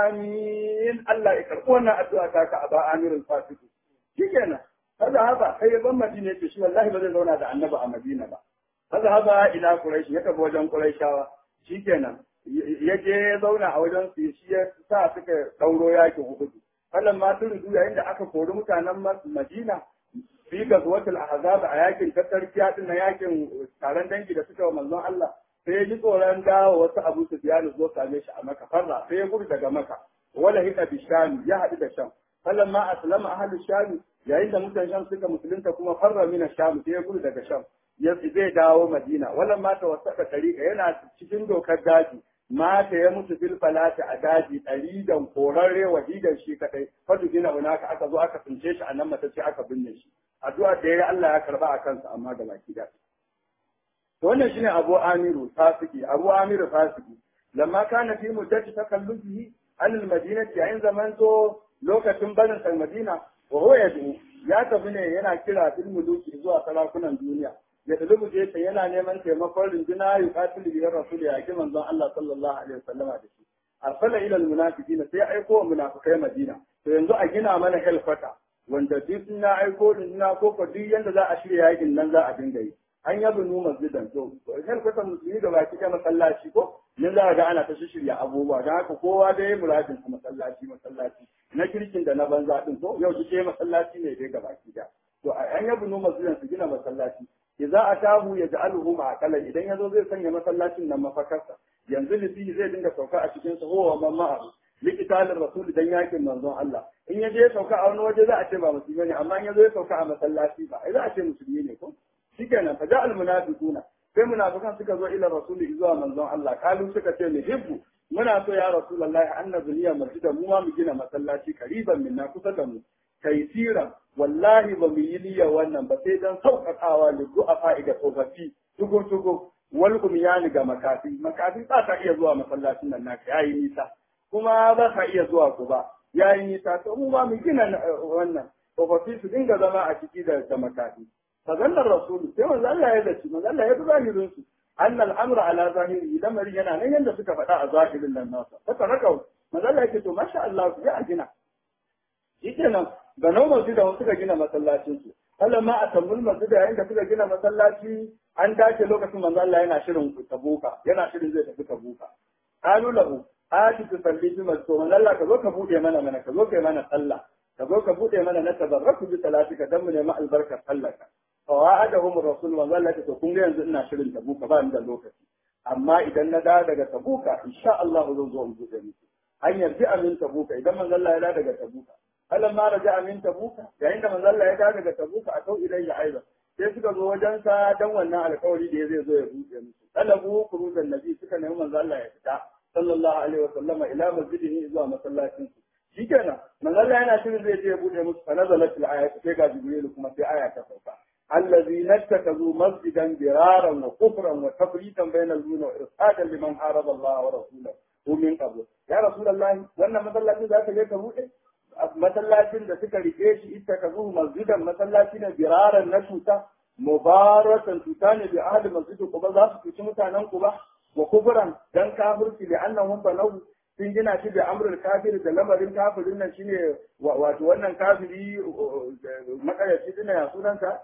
amin Allah ya karɓi wannan addu'a ta ka aba amirul fasiq shikenan kaza haka sai ya ban Madina ce shi wallahi ba zai zauna da annabi a Madina ba kaza haka ila Quraish ya tafi wajen Quraishawa shikenan ya je ya zauna a wajen su shi ya sa suka dauro yakin Uhud kallon ma sun rudu yayin da aka kori mutanen Madina fi gazwatul ahzab a yakin tattarkiya din na yakin taron dangi da suka wa manzon Allah sai ya ji tsoron dawo wasu Abu Sufyan zo same shi a Makka farra sai ya gudu daga Makka wala hika bi Sham ya haɗu da Sham kallon ma aslama ahlu Sham yayin da mutan Sham suka musulunta kuma farra mina Sham sai ya gudu daga Sham ya zai dawo Madina wannan mata wasaka tariqa yana cikin dokar daji mata ya mutu bil falati a daji ɗaridan korarre wahidan shi kadai fadu gina hunaka aka zo aka tsince shi a nan mata ce aka binne shi addu'a da yayi Allah ya karba a kansa amma da baki da to wannan shine Abu Amiru fasiki Abu Amiru fasiki lamma kana fi muddati takallufihi an al-madinati yayin zaman zo lokacin barin sa Madina wa huwa yadu ya tafi ne yana kira fil muluki zuwa sarakunan duniya ya dalibu je ta yana neman taimakon rinjina ya katil biyar rasul ya ki manzon Allah sallallahu alaihi wasallama da shi arsala ila almunafiqina sai aiko wa munafikai Madina to yanzu a gina mana helfata wanda duk na aiko rinjina ko ko duk yanda za a shirya yakin nan za a dinga yi an yabu nu masjidan to helfata musulmi da baki da masallaci ko nan za ga ana ta shirya abubuwa don haka kowa da ya muradin masallaci masallaci na kirkin da na banza din to yau duk masallaci ne dai ga baki da to an yabu nu masjidan su gina masallaci idza atahu yaj'aluhu ma'aqalan idan yazo zai sanya masallacin nan mafakarsa yanzu lifi zai dinga sauka a cikin sa huwa man ma'a liqitalin rasul dan yakin manzon Allah in ya je sauka a wani waje za a ce ba musulmi ne amma in yazo ya sauka a masallaci ba ai za a ce musulmi ne ko shikenan fa ja'al munafiquna sai munafikan suka zo ila rasuli zuwa manzon Allah kalu suka ce ni hibbu muna so ya rasulullahi annabi niyya masjidan mu ma mu gina masallaci kariban minna kusa da mu taisiran wallahi ba mu yi niyya wannan ba sai dan sauƙaƙawa da du'afa ga tsofaffi tugo tugo wal kumyani ga makafi makafi ba ta iya zuwa masallacin nan naka yayi nisa kuma ba ka iya zuwa ku ba yayi nisa to mu ba mu gina wannan tsofaffi su dinga zama a ciki da da makafi fazannar rasulu sai manzo Allah ya zaci manzo Allah ya bi zahirin su anna al-amra ala zahiri lamarin yana nan yanda suka faɗa a zahirin nan nasa saka rakau manzo Allah ya ce to masha Allah ya gina shikenan ga nan masjida wasu suka gina masallacin su Allah ma a tambul masjida yayin da suka gina masallaci an dace lokacin manzo Allah yana shirin tabuka yana shirin zai tafi tabuka qalu lahu ati tusalli bi masjid manzo Allah ka zo ka bude mana mana ka zo kai mana sallah ka zo ka bude mana na tabarraku bi salatika dan mu nemi albarkar sallaka fa wa'adahum rasul manzo Allah ta kun ga yanzu ina shirin tabuka ba ni da lokaci amma idan na da daga tabuka insha Allah zan zo in bude muku an yarji amin tabuka idan manzo Allah ya da daga tabuka Allah ma raja min tabuka yayin da manzo Allah ya dawo daga tabuka a kau ilayya aiza sai suka zo wajen sa dan wannan alƙawari da zai zo ya buɗe musu talabu kuruzan nabi suka nemi manzo Allah ya fita sallallahu alaihi wasallama ila masjidihi zuwa masallacin su shikenan manzo Allah yana shirin zai je ya buɗe musu fa nazalat al-ayat sai ga jibril kuma sai aya ta sauka الذين اتخذوا مسجدا ضرارا وكفرا وتفريقا بين المؤمنين وارصادا لمن حارب الله ورسوله ومن قبل يا رسول الله wannan masallacin za ka je ka buɗe masallacin da suka rike shi ita ka zuhu masjidan masallaci ne biraran na cuta mubaratan cuta ne bi ahli masjidi kuma za su cuci mutanen ku ba wa kubran dan kafirci da annahum banahu sun gina shi da amrul kafir da lamarin kafirin nan shine wato wannan kafiri makayaci dina ya sunanta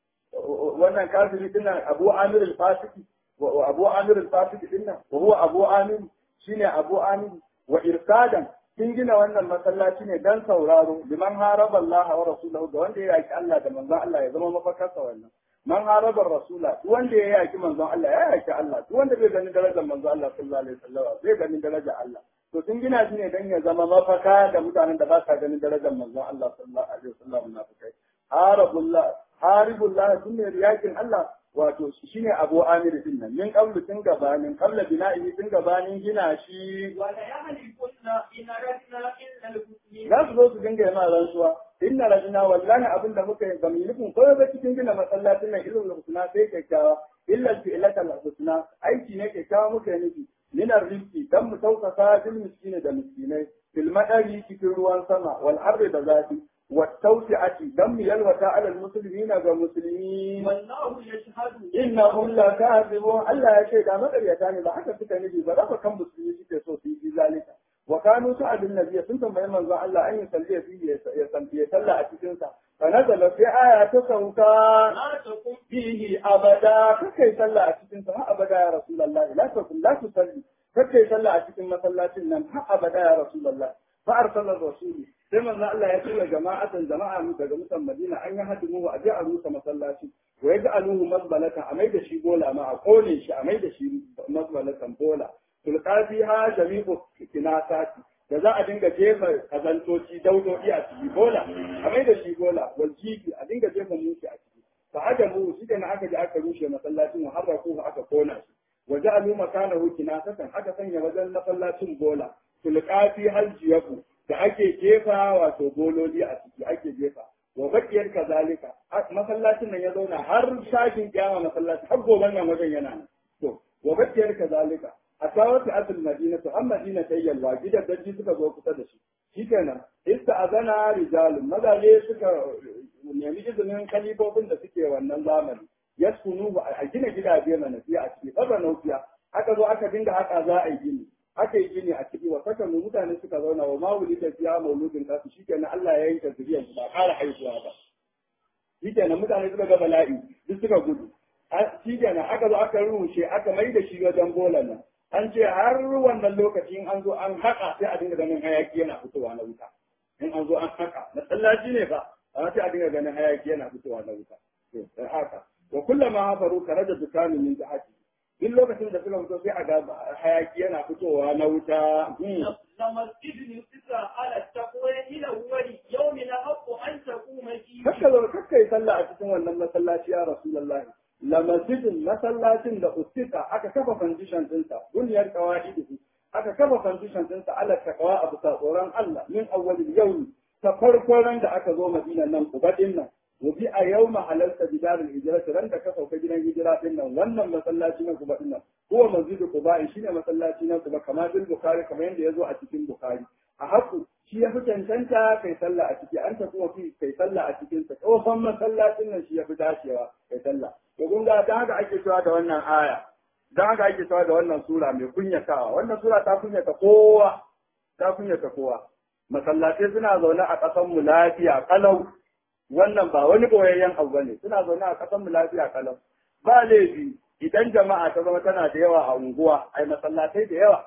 wannan kafiri dina Abu Amir al-Fasiki wa Abu Amir al-Fasiki dinnan wa huwa Abu Amir shine Abu Amir wa irsadan sun gina wannan masallaci ne dan sauraro liman haraba Allah wa rasulahu da wanda ya yaki Allah da manzon Allah ya zama mafakarsa wannan man haraba rasula duk wanda ya yaki manzon Allah ya yaki Allah duk wanda bai gani darajar manzon Allah sallallahu alaihi wasallam bai gani darajar Allah to sun gina shi ne dan ya zama mafaka da mutanen da ba sa ganin darajar manzon Allah sallallahu alaihi wasallam munafikai harabullah haribullah sun ne yakin Allah wato shine Abu Amir din nan min qablu tun gabanin qabla bina'i tun gabanin gina shi wala yahlikunna in aradna illa al-husna za su zo su dinga yana rantsuwa inna rajina wallahi abin da muka yi bamu nufin ko ba cikin gina masallacin nan ilmin husna sai kyakkyawa illa fi'lata husna aiki ne kyakkyawa muka yi nufi min rizqi dan mu tausasa bil miskini da miskinai bil madari cikin ruwan sama wal ardi da zafi wa tawsi'ati dan mu yalwata ala al muslimina ga musulmi wallahu yashhadu innahum la kadhibun Allah ya ce da makaryata ne ba haka suka nufi ba rafa kan musulmi suke so su yi zalika wa kanu sa'adun nabiyya sun tambayi manzon Allah an yi salliya fi ya santi ya salla a cikin sa fa nazala fi aya ta sauka la taqum fihi abada kakai salla a cikin sa har abada ya rasulullahi la takun la tusalli kakai salla a cikin masallacin nan har abada ya rasulullahi fa arsala rasuli sai manzon Allah ya tura jama'atan jama'a mu daga mutan Madina an yi hadimu wa aje a rusa masallaci wa yaji aluhu mazbalatan a mai da shi bola ma a kone shi a mai da shi mazbalatan bola tulqafi ha jami'u kinasati da za a dinga jefa kazantoci daudodi a ciki bola a mai da shi bola wal jibi a dinga jefa mushi a ciki fa adamu shi da aka ji aka rushe masallacin wa harraku aka kona shi wa ja'alu makanahu kinasatan aka sanya wajen masallacin bola tulqafi hal jiyabu da ake jefa wato bololi a ciki ake jefa wa bakiyar kazalika masallacin nan ya zauna har shafin kiyama masallaci har goban nan wajen yana nan to wa bakiyar kazalika a tawar ta asul madina to an madina ta yalwa gidan danji suka zo kusa da shi shikenan ista azana rijalun mazaje suka nemi izinin kalifofin da suke wannan zamani yaskunu a gina gidaje na nafiya a ciki fara naufiya aka zo aka dinga haka za a yi gini aka yi gini a ciki wa saka mutane suka zauna wa mawuli da fiya mauludin kasu shikenan Allah ya yanke zuriyar ba ƙara haihuwa ba shikenan mutane suka ga bala'i duk suka gudu shikenan aka zo aka rushe aka mai da shi wajen bola nan an ce har wannan lokacin an zo an haƙa sai a dinga ganin hayaki yana fitowa na wuta in an zo an haƙa masallaci ne fa amma sai a dinga ganin hayaki yana fitowa na wuta to dan haka wa kullama hafaru karaja dukanu min jahati duk lokacin da suka fito sai a ga hayaki yana fitowa na wuta لمسجد يسس على التقوى إلى أول يوم الحق أن تقوم فيه kakka zo kakka yi sallah a cikin wannan masallaci ya rasulullahi la masjidin masallacin da ustika aka kafa foundation dinsa duniyar qawaidihi aka kafa foundation dinsa ala taqwa abu ta tsoron Allah min awwalil yawm ta farkon ran da aka zo Madina nan kubadin nan wabi a yau halarta bidarul hijira ran da ka sauka gidan hijira din nan wannan masallaci na kuba din nan huwa masjidu quba shine masallaci na kuba kamar bil bukhari kamar yadda yazo a cikin bukhari a haku shi ya fi cancanta kai sallah a ciki an ta kuma fi kai sallah a cikin sa tsohon masallacin nan shi ya fi dacewa kai sallah to kun ga dan haka ake cewa da wannan aya dan haka ake cewa da wannan sura mai kunyatawa wannan sura ta kunyata kowa ta kunyata kowa masallatai suna zaune a ƙasar mu lafiya kalau wannan ba wani boyayyen abu bane suna zaune a ƙasar mu lafiya kalau ba laifi idan jama'a ta zama tana da yawa a unguwa ai masallatai da yawa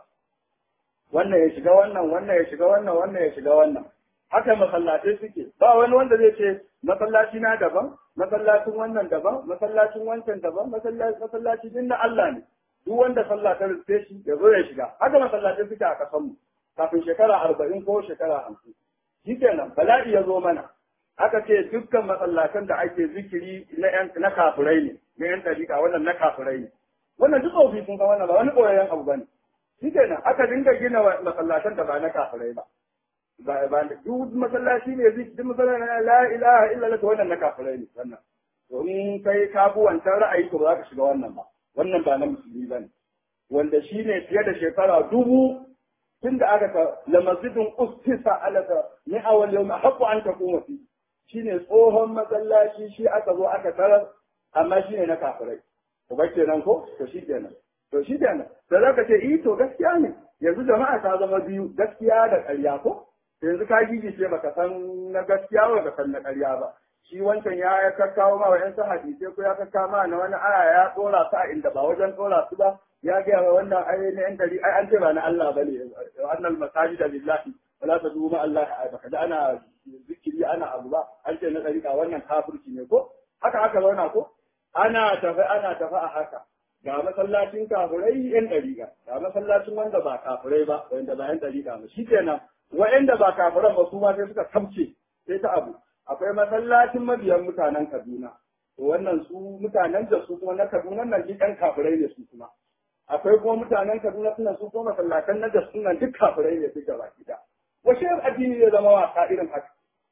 wannan ya shiga wannan wannan ya shiga wannan wannan ya shiga wannan haka masallatai suke ba wani wanda zai ce masallaci na daban masallacin wannan daban masallacin wancan daban masallaci masallaci din na Allah ne duk wanda sallah ta rufe shi ya zo ya shiga haka masallatai suke a kasan mu kafin shekara arba'in ko shekara hamsin shi kenan bala'i ya zo mana aka ce dukkan masallatan da ake zikiri na yan na kafirai ne na yan dariƙa wannan na kafirai ne wannan duk ofi sun ga wannan ba wani koyayyen abu bane shi kenan aka dinga gina masallatan da ba na kafirai ba ba ba duk masallaci ne zai duk masallaci na la ilaha illa Allah wannan na kafirai ne wannan to in kai ka bu wancan ra'ayi to ba za ka shiga wannan ba wannan ba na musulmi bane wanda shine fiye da shekara dubu tun da aka ka la masjidun ustisa alaka ni awal yawm haqqu an taquma fi shine tsohon masallaci shi aka zo aka tarar amma shine na kafirai to ba kenan ko to shi kenan to shi kenan da zaka ce eh to gaskiya ne yanzu jama'a ta zama biyu gaskiya da ƙarya ko yanzu ka gigice baka san na gaskiya ba ka san na ƙarya ba shi wancan ya ya kakkawo ma wa yansu hadisai ko ya kakkawo ma na wani aya ya tsora su a inda ba wajen tsora su ba ya gaya wa wannan ai na yan dari ai an ce ba na Allah bane annal masajida lillahi wala tadu ma Allah baka da ana zikiri ana abu ba an ce na dariƙa wannan kafirci ne ko haka haka zauna ko ana tafi ana tafi a haka ga masallacin kafirai yan dariƙa ga masallacin wanda ba kafirai ba wanda ba yan dariƙa ba shikenan wa'anda ba kafiran ba su ma sai suka kamce sai ta abu akwai masallacin mabiyan mutanen Kaduna to wannan su mutanen da su kuma na Kaduna nan duk ɗan kafirai ne su kuma akwai kuma mutanen Kaduna suna su kuma masallatan na da suna duk kafirai ne duka baki da washe addini ya zama wasa irin haka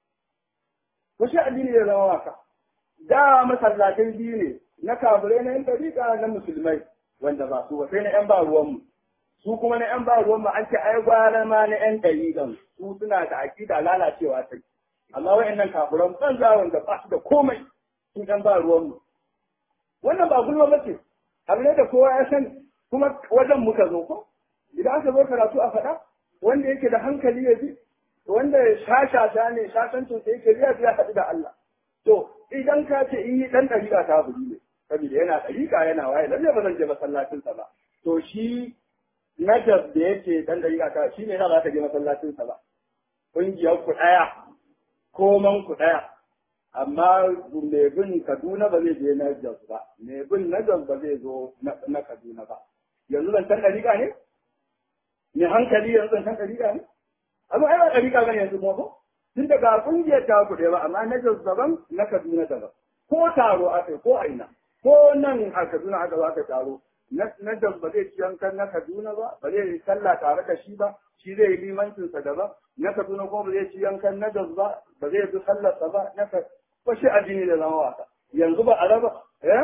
washe addini ya zama wasa da masallatan biyu ne na kafirai na yan dariƙa na musulmai wanda ba su ba sai na yan ba ruwanmu su kuma na yan ba ruwanmu an ce ai gwara ma na yan dariƙan su suna da aƙida lalacewa ta amma wa'annan kafiran banza wanda ba su da komai su yan ba ruwanmu wannan ba gulma ba ce abu ne da kowa ya sani kuma wajen muka zo ko idan aka zo karatu a faɗa wanda yake da hankali ya bi wanda shashasha ne shashancin sa yake biya biya haɗu da Allah to idan ka ce in yi ɗan ɗariƙa ta buri ne saboda yana ɗariƙa yana waye lalle ba zan je masallacinsa ba to shi najas da yake ɗan ɗariƙa ta shi ne na ba ka je masallacinsa ba ƙungiyar ku ɗaya koman ku ɗaya amma mai bin Kaduna ba zai je na Jos ba, mai bin na Jos ba zai zo na Kaduna ba. Yanzu zancen ɗariƙa ne? Mai hankali yanzu zancen ɗariƙa ne? Amma ai ba ɗariƙa bane yanzu kuma ko? Tun daga ƙungiyar ta ku ba, amma na Jos daban na Kaduna daban. Ko taro aka ko aina, ko nan a Kaduna aka zo aka taro. Na Jos ba zai ci yankan na Kaduna ba, ba zai yi sallah tare da shi ba, shi zai yi limancinsa daban. Na Kaduna ko ba zai ci yankan na Jos ba, ba zai bi sallarsa ba, na ba shi addini da zama wasa yanzu ba a raba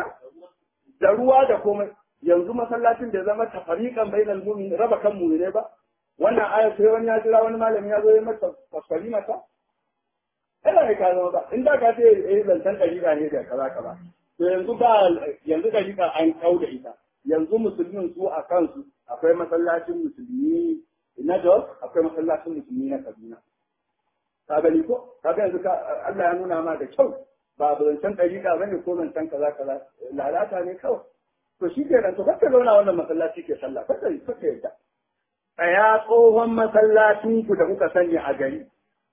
da ruwa da komai yanzu masallacin da zama tafariqan bainal mu'min raba kan mu'mine ba wannan aya sai wani ya jira wani malami ya zo ya mata fasfari mata ina ne ka zama ba in da ka ce eh zantan dariƙa ne da kaza kaza to yanzu ba yanzu dariƙa an kau da ita yanzu musulmin su a kansu akwai masallacin musulmi na Jos akwai masallacin musulmi na Kaduna ka gani ko ka ga yanzu Allah ya nuna ma da kyau ba zancen ɗariƙa bane ko zancen kaza kaza lalata ne kawai to shi ke nan to kakka zauna wannan masallaci ke sallah kakka kakka yadda tsaya tsohon masallacin ku da kuka sani a gari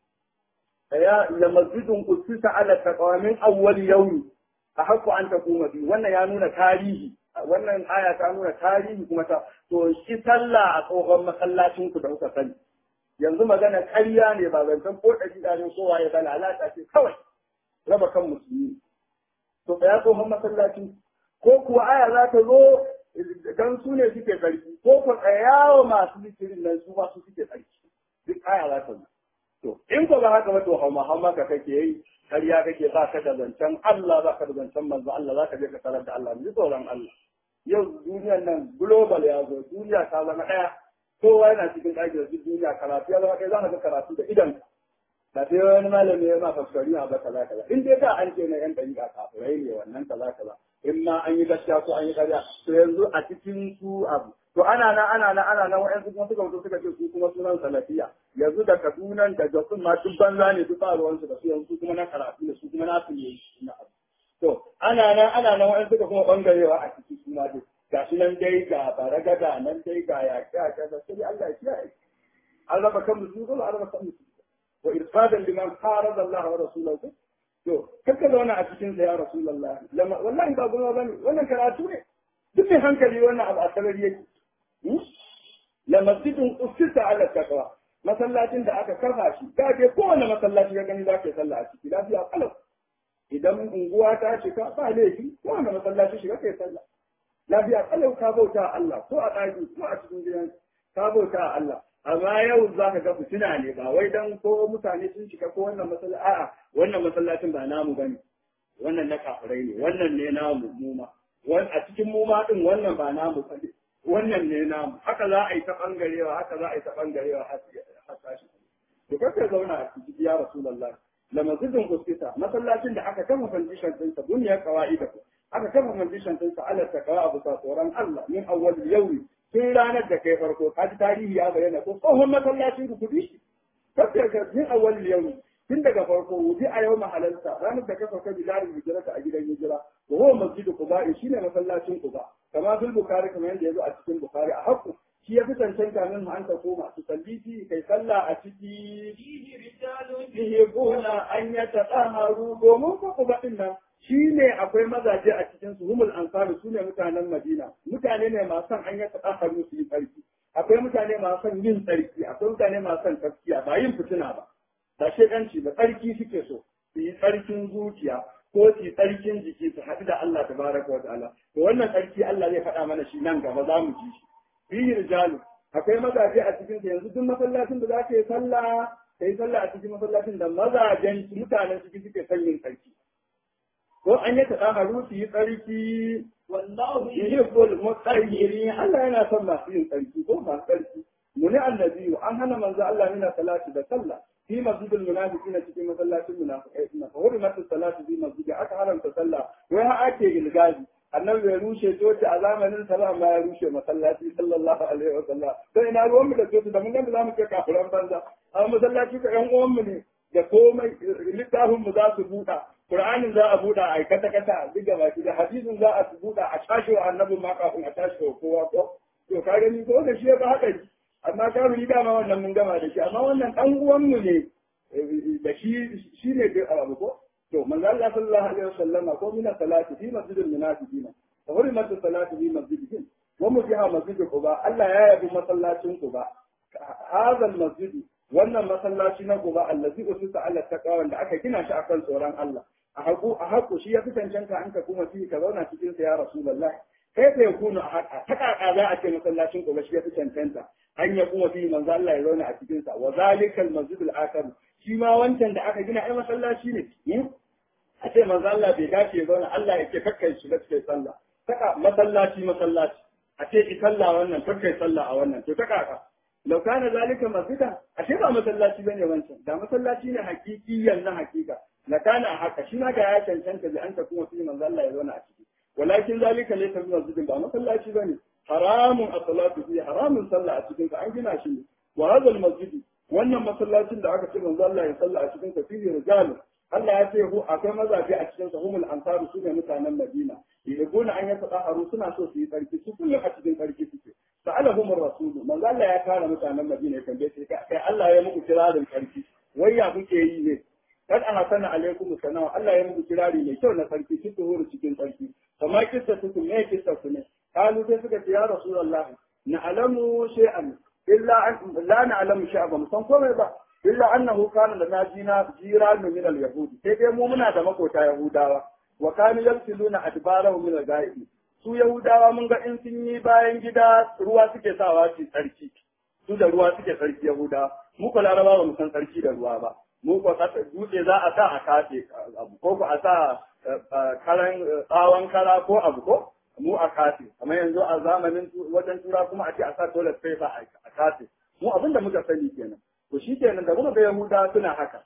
tsaya la masjidun usisa ala taqawamin awwal yawmi a haƙƙo an taquma bi wannan ya nuna tarihi wannan aya ta nuna tarihi kuma ta to shi sallah a tsohon masallacin ku da kuka sani yanzu magana ƙarya ne ba zancen ko ɗari ɗari kowa ya bala alaƙa ce kawai raba kan musulmi to ya tsohon masallaci ko kuwa aya za ta zo dan su ne suke sarki ko ku tsayawa masu zikirin nan su ma su suke sarki duk aya za ta zo to in ko ba haka ba to hauma hauma ka kake yi ƙarya kake ba ka da zancen Allah ba ka da zancen manzo Allah za ka je ka tarar da Allah ji tsoron Allah yau duniyar nan global ya zo duniya ta zama ɗaya kowa yana cikin ɗakin da duniya karatu ya zama kai za ka ga karatu da idan ba sai wani malami ya ma fassari ma ba kaza kaza in dai da an ce na yan ɗariƙa kafirai ne wannan kaza kaza in ma an yi gaskiya ko an yi ƙarya to yanzu a cikin su abu to ana nan ana nan ana nan wa'yansu kuma suka fito suka ce su kuma sunan salafiya yanzu da kadunan da jasun ma duk banza ne duk ba ruwansu da su yanzu kuma na karatu da su kuma na su ne na abu to ana nan ana nan wa'yansu suka kuma bangarewa a ciki su ma duk ga shi nan dai ga baragada nan dai ga yaƙi a kaza sai Allah ya kiyaye an raba kan musu ko an raba kan musu wa irsadan liman farada Allah wa rasulahu to kaka zauna a cikin sa ya rasulullah wallahi ba gulma bane wannan karatu ne duk mai hankali wannan abu a sarari yake la masjidun usisa ala taqwa masallacin da aka kafa shi ka je kowane masallaci ka gani za ka yi sallah a ciki lafiya kalau idan unguwa ta cika ba laifi kowane masallaci shiga kai sallah lafiya kalau ka bauta Allah ko a ɗaki ko a cikin gidan ka bauta Allah amma yau za ka ga fitina ne ba wai dan ko mutane sun shiga ko wannan masallaci a'a wannan masallacin ba namu bane wannan na kafirai ne wannan ne namu muma a cikin muma din wannan ba namu bane wannan ne namu haka za a yi ta bangarewa haka za a yi ta bangarewa har tashi to kake zauna a ciki ya rasulullah la masjidin uskita masallacin da aka kama foundation din sa duniya qawaida aka kama foundation din sa ala takawa abu sa tsoron Allah min awwal yawmi tun ranar da kai farko kaji tarihi ya bayyana ko tsohon masallacin ku kudi shi kake ga min awwal yawmi tun daga farko wuji a yau mahalarta ranar da ka sauka bilarin hijirata a gidan hijira wa huwa masjidu quba shine masallacin quba kama fil bukhari kamar yadda yazo a cikin bukhari a hakku shi ya fi cancanta min an ta koma su salli fi kai sallah a ciki فيه رجال yuhibbuna an yatahharu domin ko quba din nan shine akwai mazaje a cikin su humul ansaru sune mutanen madina mutane ne masu son an yatahharu su yi tsarki akwai mutane masu son yin tsarki akwai mutane masu son taskiya ba yin fitina ba ba shekanci ba tsarki suke so su yi tsarkin zuciya ko su yi tsarkin jiki su haɗu da Allah tabaraka wa ta'ala to wannan tsarki Allah zai faɗa mana shi nan gaba za mu ji shi fihi rijalu akwai mazaje a cikin sa yanzu duk masallacin da za ka yi sallah ka yi sallah a cikin masallacin da mazajen mutanen ciki suke son yin tsarki ko an yi taɗa su yi tsarki والله yuhibbul mutahhirin Allah yana son masu yin tsarki ko masu tsarki muni annabi an hana manzo Allah mina salati da sallah fi masjidil munafiqin cikin masallacin munafiqai inna fa hurimat salatu fi masjid aka haramta sallah wai ha ake ilgazi annabi ya rushe coci a zamanin sa ba ma ya rushe masallaci sallallahu alaihi wa sallam sai ina ruwan mu da coci da mun ga zamu ce kafiran banza a masallaci ka yan uwan mu ne da komai littafin mu za su buɗa Qur'anin za a buɗa a kata kata duk da baki da hadisin za a buɗa a tashi wa annabi ma kafin a tashi wa kowa ko to ka gani ko da shi ya ba haka amma ka yi dama wannan mun gama da shi amma wannan dan uwan mu ne da shi shi ne da abu ko to manzo Allah sallallahu alaihi wasallam ko min salati fi masjidil munafiqin wa hurimat salati fi masjidihim wa mujiha masjid quba Allah ya yabi masallacin quba hadha al-masjid wannan masallaci na quba allazi usita ala taqwa wanda aka gina shi akan tsoron Allah a haku a haku shi ya fi cancanta an ka kuma fi ka zauna cikin sa ya rasulullah kai ka yakunu a haka ta kaka za a ce masallacin quba shi ya fi cancanta an ya kuma fi manzo Allah ya zauna a cikin sa wa zalikal masjid al-akhar shi ma wancan da aka gina ai masallaci ne a ce manzo Allah bai dace ya zauna Allah ya ce kakkai shi cikin sallah saka masallaci masallaci a ce ki sallah wannan kakkai sallah a wannan to ta kaka lau kana zalika masjida a ce ba masallaci bane wancan da masallaci ne hakikiyan na hakika la kana haka shi ma ga ya cancanta da an ta kuma fi manzo Allah ya zauna a ciki walakin zalika laysa bi masjidin ba masallaci bane haramun as-salatu fi haramun sallah a cikin an gina shi ne wa hadha al-masjid wannan masallacin da aka ce manzo Allah ya salla a cikin sa fihi rijalu Allah ya ce hu akwai mazaje a cikin sa humul ansaru su ne mutanen Madina yaqulu an yatahharu suna so su yi tsarki su kullum a cikin tsarki suke sa'alahum ar-rasul manzo Allah ya kare mutanen Madina ya tambaye su kai Allah ya muku kirarin tsarki wai ya kuke yi ne kad ana sana alaikum sanawa Allah ya muku kirari mai kyau na tsarki ki tuhuru cikin tsarki kamar kissa su me kissa su ne kalu sai suka ce ya rasulullahi na'lamu shay'an illa an la na'lamu shay'an ba mu san komai ba illa annahu kana lana jina jiran min al-yahudi sai dai mu muna da makota yahudawa wa kanu yamsiluna adbarahu min al-ghaib su yahudawa mun ga in sun yi bayan gida ruwa suke sawa su tsarki su da ruwa suke tsarki yahudawa mu ko laraba ba mu san tsarki da ruwa ba mu ko dutse za a sa a kafe abu ko a sa karan tsawon kara ko abu ko mu a kafe kamar yanzu a zamanin wajen tura kuma a ce a sa toilet paper a kafe mu abin da muka sani kenan to shi kenan da muka ga yahuda suna haka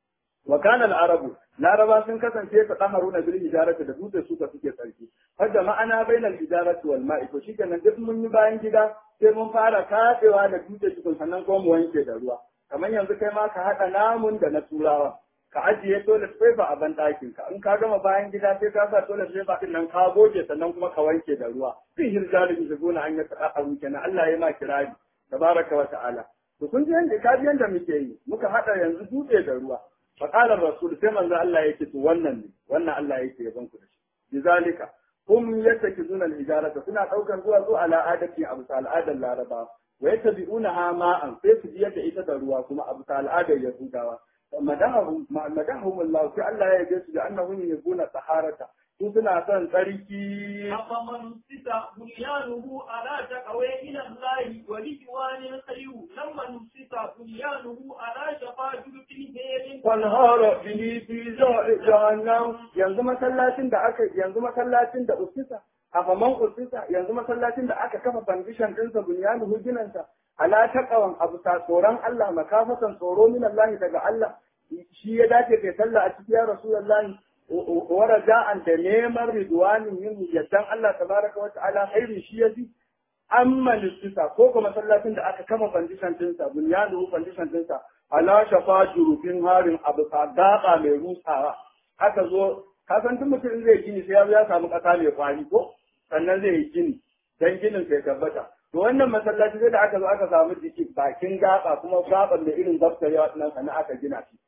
wa kana al-arabu laraba sun kasance ta daharuna bil hijarati da dutse suka suke tsarki har da ma'ana bainal hijarati wal ma'i to shi kenan duk mun yi bayan gida sai mun fara kafewa da dutse tukun sannan ko mu wanke da ruwa kamar yanzu kai ma ka haɗa namun da na turawa ka ajiye toilet paper a ban ɗakin ka in ka gama bayan gida sai ka sa toilet paper din nan ka goge sannan kuma ka wanke da ruwa fi hirjalin shiguna an yi ta'aru kenan Allah ya ma kirari tabaraka wa ta'ala to kun ji yanda ka ji yanda muke yi muka haɗa yanzu dutse da ruwa fa qala rasul sai manzo Allah yake to wannan ne wannan Allah yake yaban ku da shi bizalika hum yattakizuna al-hijarata suna daukar zuwa zuwa ala adati abu al'adar laraba wa yattabi'unaha ma'an sai su biyar da ita da ruwa kuma abu al'adar yahudawa madahum madahum Allah sai Allah ya yabe su da annahum yabuna taharata su suna son tsarki أفمن نسيت بنيانه على تقوى إلى الله ورضوان خير لما نسيت بنيانه على شفا جرف هيل wanhara bihi fi jahannam yanzu masallacin da aka yanzu masallacin da usisa a faman usisa yanzu masallacin da aka kafa foundation ɗinsa bunyanuhu ginansa ala taqawan abu ta tsoron Allah makafatan tsoro min Allah daga Allah shi ya dace kai sallah a cikin ya rasulullahi wa raja'an da neman ridwanin yin yaddan Allah tabaraka wa ta'ala khairu shi yafi amma lissisa ko kuma masallacin da aka kafa foundation ɗinsa bunyanuhu foundation ɗinsa ala shafa jurufin harin abu ta gaba mai rusawa aka zo ka san duk mutum zai gini sai ya samu ƙasa mai kwari ko sannan zai yi gini dan ginin sai tabbata to wannan masallaci sai da aka zo aka samu jiki bakin gaba kuma gaban da irin daftarewa nan sannan aka gina shi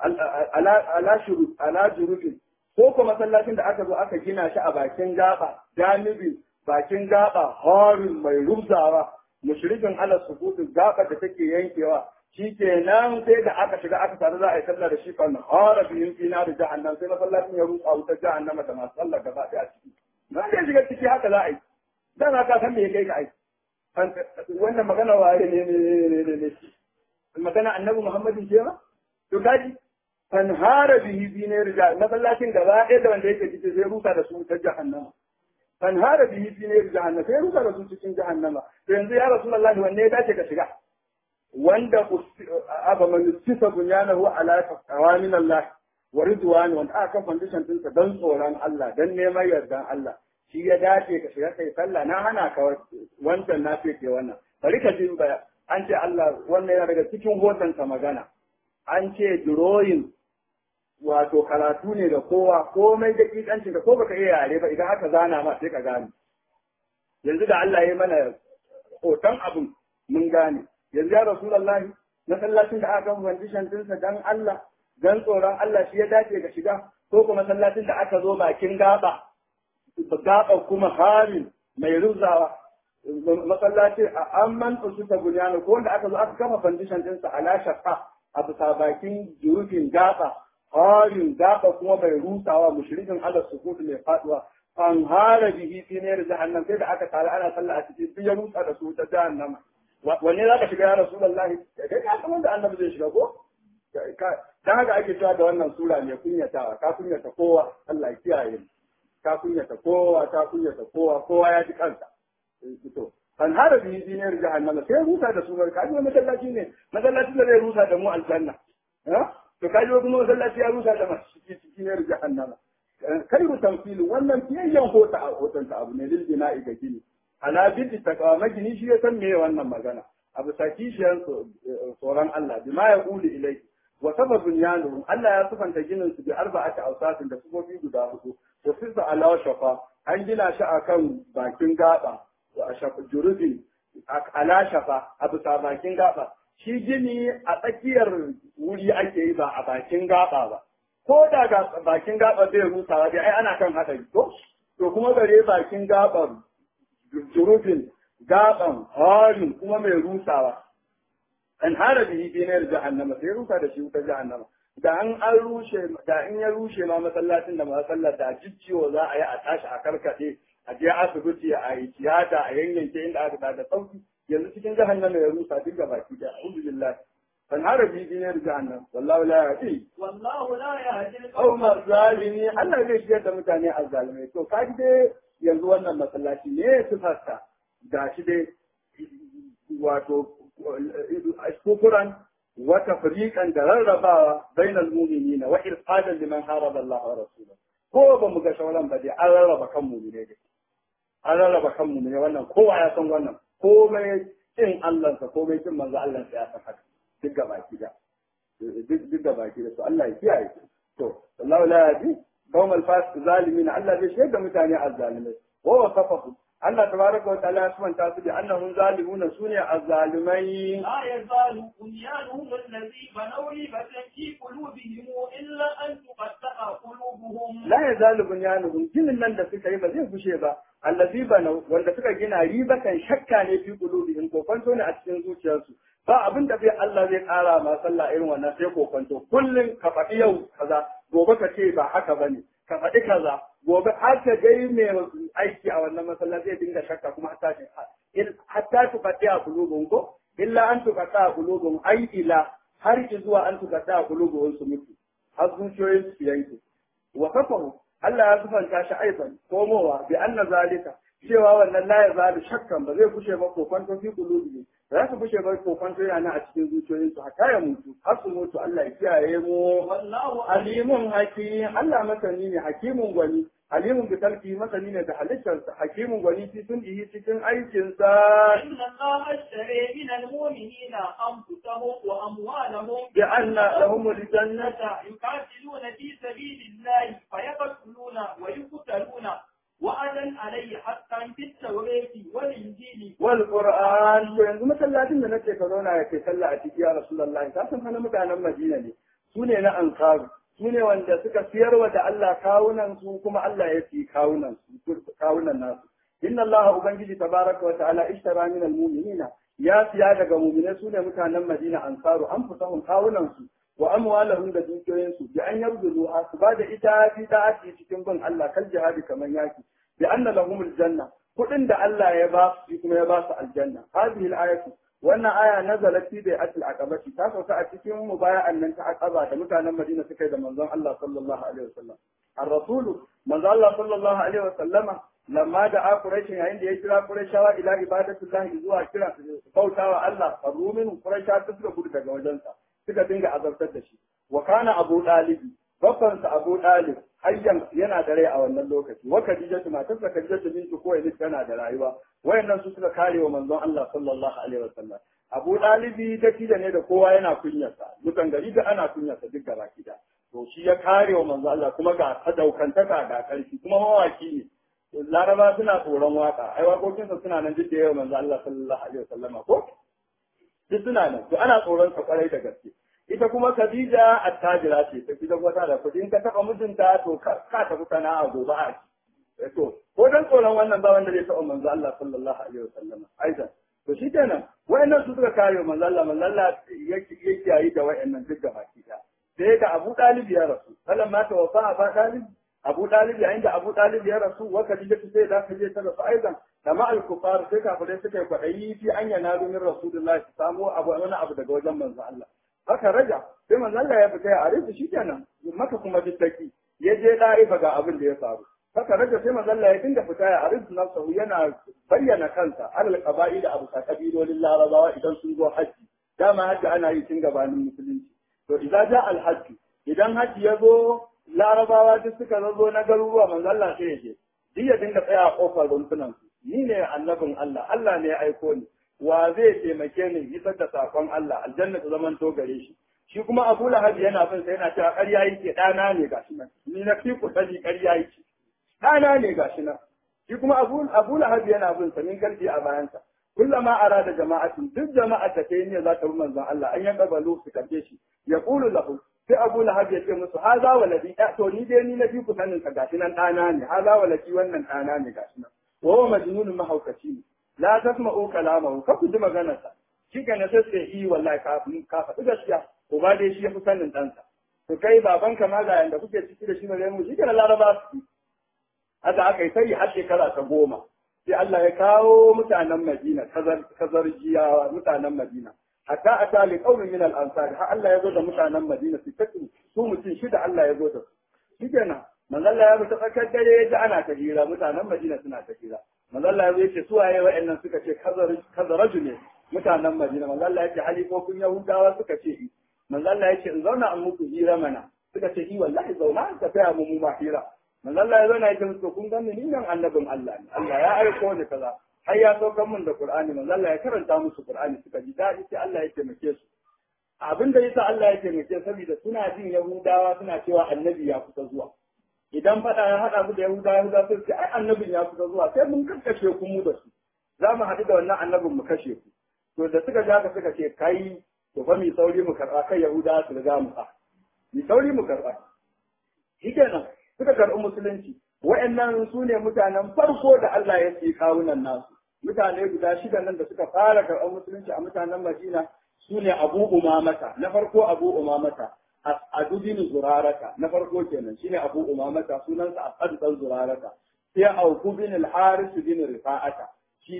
ala shuru ala jurufin ko kuma masallacin da aka zo aka gina shi a bakin gaba janibi bakin gaba harin mai rubzawa mushrikin ala sukutu gaba da take yankewa shi kenan sai da aka shiga aka tare za a yi sallah da shi kan hara biyun fina da jahannam sai masallacin ya rutsa wutar jahannama da masu sallah gaba ɗaya a ciki nan da shiga ciki haka za a yi dan haka san me ya kai ka aiki wannan magana waye ne ne ne ne magana annabi muhammadin ce ma to kaji fan hara bihi bi ne rija masallacin gaba ɗaya da wanda yake ciki sai rusa da su wutar jahannama fan hara bihi bi ne jahannama sai rusa da su cikin jahannama to yanzu ya rasulullahi wanne ya dace ka shiga wanda aba man sisa bunyanahu ala qawamin Allah wa ridwan wanda aka foundation din sa dan tsoron Allah dan neman yardan Allah shi ya dace ka shiga kai sallah na hana ka wancan na ce ke wannan bari ka jin baya an ce Allah wannan yana daga cikin hoton ka magana an ce drawing wato karatu ne da kowa komai da kikancin ka ko baka iya yare ba idan aka zana ma sai ka gane yanzu da Allah ya mana hoton abun mun gane yanzu ya Rasulallah masallacin da aka foundation dinsa dan Allah dan tsoron Allah shi ya dace ga shiga ko kuma masallacin da aka zo bakin gaba gaba kuma harin mai ruzawa masallaci a amman usuta bunyana ko wanda aka zo aka kafa foundation dinsa ala shaqa a bisa bakin jurufin gaba harin gaba kuma mai rusawa mushrikin Allah sukutu mai faduwa an hara bihi fi ne jahannam sai da aka tare ana sallah a cikin duk ya rusa da su ta jahannama wanne za ka shiga ya Rasulallah kai ka san wanda annabi zai shiga ko dan haka ake cewa da wannan sura mai kunyatawa ka kunyata kowa Allah ya kiyaye ka kunyata kowa ka kunyata kowa kowa ya ji kansa to an hada bi dinar jahannama sai rusa da su bar kaji wani masallaci ne masallaci da zai rusa da mu aljanna to kaji kuma masallaci ya rusa da masu cikin jahannama kairu tamfilu wannan fiyayyen hota a hotonta abu ne lil bina'i ga gini ala biddi takawa magini shi ya san me wannan magana abu sakishiyar tsoron Allah bima ya uli ilai wa sababun yanuhum Allah ya sufanta ginin su bi arba'ati awsatin da sufofi guda hudu wa sisa ala shafa an gina shi akan bakin gaba wa shafa jurufin ala shafa a bisa bakin gaba shi gini a tsakiyar wuri ake yi ba a bakin gaba ba ko da ga bakin gaba zai rusawa dai ai ana kan hadari ko to kuma gare bakin gabar jurufin gaban harin kuma mai rusawa an hara bihi dinar jahannama sai rusa da shi wutar jahannama da an an rushe da in ya rushe ma masallacin da masallar da jicciwo za a yi a tashi a karkade a je asibiti a yi tiyata a yanyanke inda aka da sauki yanzu cikin jahannama ya rusa duk da baki da alhamdulillah an hara bihi dinar jahannam wallahu la yahdi wallahu la yahdi aw mazalimi Allah zai shigar da mutane azzalimai to kaji dai yanzu wannan masallaci ne sifarsa ga shi dai wato kufuran wata fariƙan da rarrabawa bainal mu'minina wa irfadan liman haraba Allah wa rasulahu ko ba mu ga shauran ba dai an rarraba kan mu'mine dai an rarraba kan mu'mine wannan kowa ya san wannan komai kin Allah sa komai kin manzo Allah sa ya san haka duk ga baki da duk ga baki da to Allah ya kiyaye to Allah la yadi قوم الفاسق ظالمين الله زي شيء متاني الظالمين وهو صفه الله تبارك وتعالى سبحانه وتعالى بأنهم ظالمون سنة الظالمين لا يزال بنيانهم الذي بنوا ريبة في قلوبهم إلا أن تقطع قلوبهم لا يزال بنيانهم جن nan da suka yi ba zai gushe ba allazi banau wanda suka gina ribatan shakka ne fi qulubihim ko kwanto ne a cikin zuciyarsu ba abin da bai Allah zai kara ma sallah irin wannan sai ko kwanto kullun ka faɗi yau kaza gobe ka ce ba haka bane ka faɗi kaza gobe har ka gai mai aiki a wannan masallaci zai dinga shakka kuma hatta hatta tu faɗi a kulubun ko illa an tu faɗi a kulubun ai ila har ki zuwa an tu faɗi a kulubun su mutu har zuciyoyin su yanke wa kafaru Allah ya sufanta shi aiban komowa bi anna zalika cewa wannan la ya zalu shakkan ba zai kushe ba kokonto fi qulubi za su kushe ba kokonto yana a cikin zuciyoyinsu hatta ya mutu har su mutu Allah ya kiyaye mu wallahu alimun hakim Allah masani ne hakimun gwani alimun bi talqi masani ne da halittarsa hakimun gwani fi sun yi cikin aikinsa إن الله اشتري من المؤمنين أنفسهم وأموالهم بأن لهم الجنة يقاتلون في سبيل الله فيقتلون ويقتلون وعدا عليه حقا في التوراة والإنجيل والقرآن to yanzu masallacin da nake ka zauna ya kai sallah a ciki ya Rasulullahi ka san hana mutanen Madina ne su ne na Ansaru su ne wanda suka siyarwa da Allah kawunan su kuma Allah ya fi kawunan su kawunan nasu inna Allah ubangiji tabaraka wa ta'ala ishtara min almu'minina ya siya daga mu'minai su ne mutanen Madina Ansaru an fusahun kawunan su wa amwalahum da dukiyoyin su bi an yarzuzu su ba da ita fi da'ati cikin bin Allah kal jihadi kaman yaki bi anna lahumul janna kuɗin da Allah ya ba su kuma ya ba su aljanna hadhihi al-ayatu wannan aya nazalat fi bai'atil aqabati ta sauka a cikin mubaya'an nan ta aqaba da mutanen Madina suka yi da manzon Allah sallallahu alaihi wasallam ar-rasulu manzon Allah sallallahu alaihi wasallama lamma da a Quraysh yayin da ya kira Qurayshawa ila ibadatullahi zuwa kira bautawa Allah farumin Qurayshawa suka gudu daga wajensa suka dinga azabtar da shi wa kana Abu Talib babbansa Abu Talib hayyan yana da rai a wannan lokaci wa Khadija matarsa Khadija bintu Khuwaylid tana da rayuwa wayannan su suka kare wa manzon Allah sallallahu alaihi wasallam Abu Dalibi da ne da kowa yana kunyarsa mutan gari da ana kunyarsa duk gaba kida to shi ya kare wa manzon Allah kuma ga sadaukantaka ga karfi kuma mawaki ne Laraba suna tsoron waka ai waƙoƙinsa suna nan duk da yawa manzon Allah sallallahu alaihi wasallam ko duk suna nan to ana tsoron sa kwarai da gaske ita kuma Khadija attajira ce ta gidan wata da kudi in ka taba mijinta to ka tafi sana'a gobe a ci to ko dan tsoron wannan ba wanda zai taɓa manzo Allah sallallahu alaihi wasallam aidan to shi kenan wayannan su suka kare manzo Allah manzo Allah yake yayi da wayannan duk da baki da sai ga Abu Talib ya rasu sallan ma tawaffa Abu Talib Abu Talib yayin da Abu Talib ya rasu wa Khadija sai da kaje ta rasu aidan da ma al-kufar sai kafirai suka yi kwadayi fi an yana min Rasulullahi su samu abu wani abu daga wajen manzo Allah haka raja sai manzo Allah ya fita ya arifu shikenan maka kuma dittaki ya je da'ifa ga abin da ya faru haka raja sai manzo Allah ya dinga fita ya arifu nafsahu yana bayyana kansa alal qaba'i da abu kabilolin larabawa idan sun zo haji dama haji ana yi tun gabanin musulunci to idan ja al hajji idan haji ya zo larabawa duk suka zo na garuruwa manzo Allah sai ya je duk ya dinga tsaya a kofar rumfunan su ni ne annabin Allah Allah ne ya aiko ni wa zai taimake ni isar da sakon Allah aljanna ta zaman to gare shi shi kuma Abu Lahab yana bin sai yana cewa ƙarya yake ɗana ne gashi nan ni na fi ku sani ƙarya yake ɗana ne gashi nan shi kuma Abu Abu Lahab yana bin sa min garbi a bayansa kullama arada jama'atin duk jama'ar da ta yi ne za ta bi manzon Allah an yanka balu su karbe shi ya qulu lahu sai Abu Lahab ya ce musu haza waladi to ni dai ni na fi ku sanin ka gashi nan ɗana ne haza waladi wannan ɗana ne gashi nan wa huwa majnunun mahaukaci ne la tasma'u kalamahu ka ku ji maganarsa shi ga na sai yi wallahi ka ka faɗi gaskiya ko ba dai shi ya fi sanin ɗansa to kai baban ka ma ga yanda kuke ciki da shi ne mu shi ga laraba su haka aka yi sai har shekara ta goma sai Allah ya kawo mutanen Madina kazar jiyawa mutanen Madina hatta a tali qaumin min al-ansar har Allah ya zo da mutanen Madina su tafi su mutum shida Allah ya zo da su shikenan manzo Allah ya bi ta tsakar dare ya ji ana ta hira mutanen Madina suna ta hira manzo Allah ya ce su waye wa'annan suka ce kazaraju ne mutanen Madina manzo Allah ya ce halifofin Yahudawa suka ce i manzo Allah ya ce in zauna an muku hira mana suka ce i wallahi zauna ka taya mu mu ma hira manzo Allah ya zauna ya ce musu kun gani ni nan annabin Allah ne Allah ya aiko ni kaza har ya saukar mun da Qur'ani manzo Allah ya karanta musu Qur'ani suka ji dadi sai Allah ya taimake su abin da yasa Allah ya taimake saboda suna jin Yahudawa suna cewa annabi ya kusa zuwa idan faɗa ya haɗa mu da Yahuda Yahuda sai ce ai annabin ya kusa zuwa sai mun kakkashe ku mu da su za mu haɗu da wannan annabin mu kashe ku to da suka ja ka suka ce kai to fa mi sauri mu karɓa kai Yahuda su riga mu fa mi sauri mu karɓa shikenan suka karɓi musulunci wa'annan su ne mutanen farko da Allah ya ce kawunan nasu mutane guda shida nan da suka fara karɓar musulunci a mutanen Madina su ne Abu Umamata na farko Abu Umamata As'adu bin Zurarata na farko kenan shine Abu Umamata sunansa As'ad dan Zurarata sai Auku bin al-Haris bin Rifa'ata shi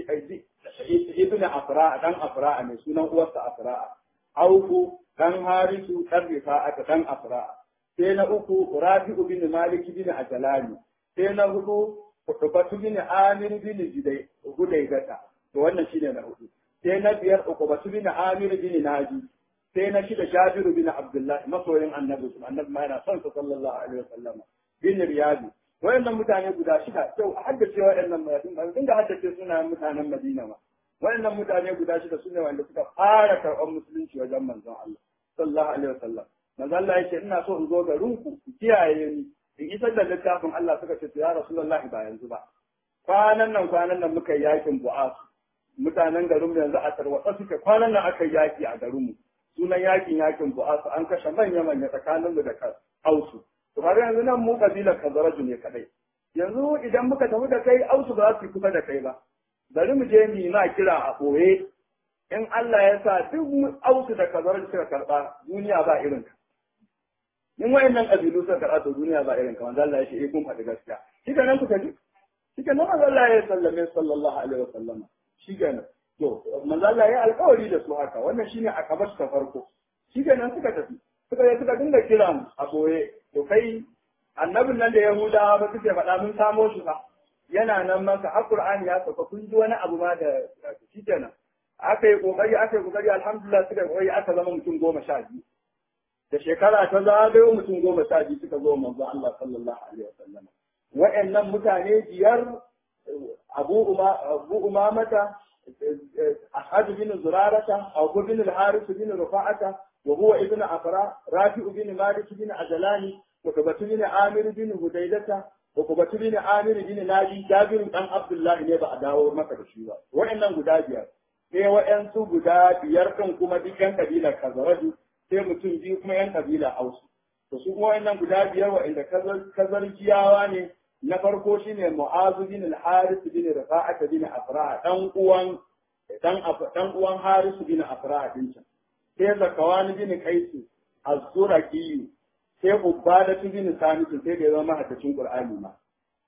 ibn Afra dan Afra ne sunan uwarsa Afra Auku dan Harisu dan Rifa'ata dan Afra sai na uku rafi'u bin malik bin ajalani sai na hudu ukubatu bin amir bin jidai gudaigata to wannan shine na hudu sai na biyar ukubatu bin amir bin naji sai na shida jabiru bin abdullah masoyin annabi annabi ma yana son sa sallallahu alaihi wasallam bin riyadi wayannan mutane guda shida to haddace wayannan mutane dinga haddace sunayen mutanen madina ma wayannan mutane guda shida sune wanda suka fara karɓar musulunci wajen manzon Allah sallallahu alaihi wasallam manzon Allah yake ina so in zo garin ku ku kiyaye ni in isar da littafin Allah suka ce ya Rasulullah ba yanzu ba kwanan nan kwanan nan muka yi yakin bu'as mutanen garin mu yanzu a tarwatsa suke kwanan nan aka yi yaki a garin mu sunan yakin yakin bu'as an kashe manya manya tsakanin mu da Ausu to har yanzu nan mu kabilar Kazaraju ne kadai yanzu idan muka tafi da kai Ausu ba za su yi kusa da kai ba bari mu je mu ma kira a ɓoye in Allah ya sa duk ausu da kazar suka karɓa duniya ba irin ka in wayannan ƙabilu suka karɓa to duniya ba irin ka wanda Allah ya ce eh kun faɗi gaskiya shi ka nan ku tafi shi ka nan manzo Allah ya sallame sallallahu alaihi wa sallama shi ka nan to manzo Allah ya alƙawari da su haka wannan shine a kabar ta farko shi ka nan suka tafi suka je suka dinga kira a ɓoye to kai annabin nan da Yahudawa ba suke faɗa mun samo shi fa yana nan masa har Qur'ani ya sauka kun ji wani abu ma da shi kenan aka yi kokari aka yi kokari alhamdulillah suka yi kokari aka zama mutum goma sha biyu da shekara ta zagayo mutum goma sha biyu suka zo manzo Allah sallallahu alaihi wasallam wa'annan mutane biyar Abu Uma Abu Umamata Ahad bin Zurarata Abu bin al-Harith bin Rufa'ata wa huwa ibn Afra Rafi'u bin Malik bin Ajalani wa Kabatu bin Amir bin Hudaydata Ukubatu bin Amir bin Naji Jabir dan Abdullahi ne ba a dawo maka da shi ba. Wa'annan guda biyar. Sai wa'ansu guda biyar kan kuma duk yan kabilar Kazaraju sai mutum biyu kuma yan kabilar Hausu. To su kuma wa'annan guda biyar wa'anda kazarjiyawa ne na farko shine Mu'azu bin al-Haris bin Rafa'at bin Afra dan uwan dan dan uwan Haris bin Afra din can. Sai Zakawani bin Qais az-Zuraqi sai ubada tu bin samitu sai da ya zama haddacin qur'ani ma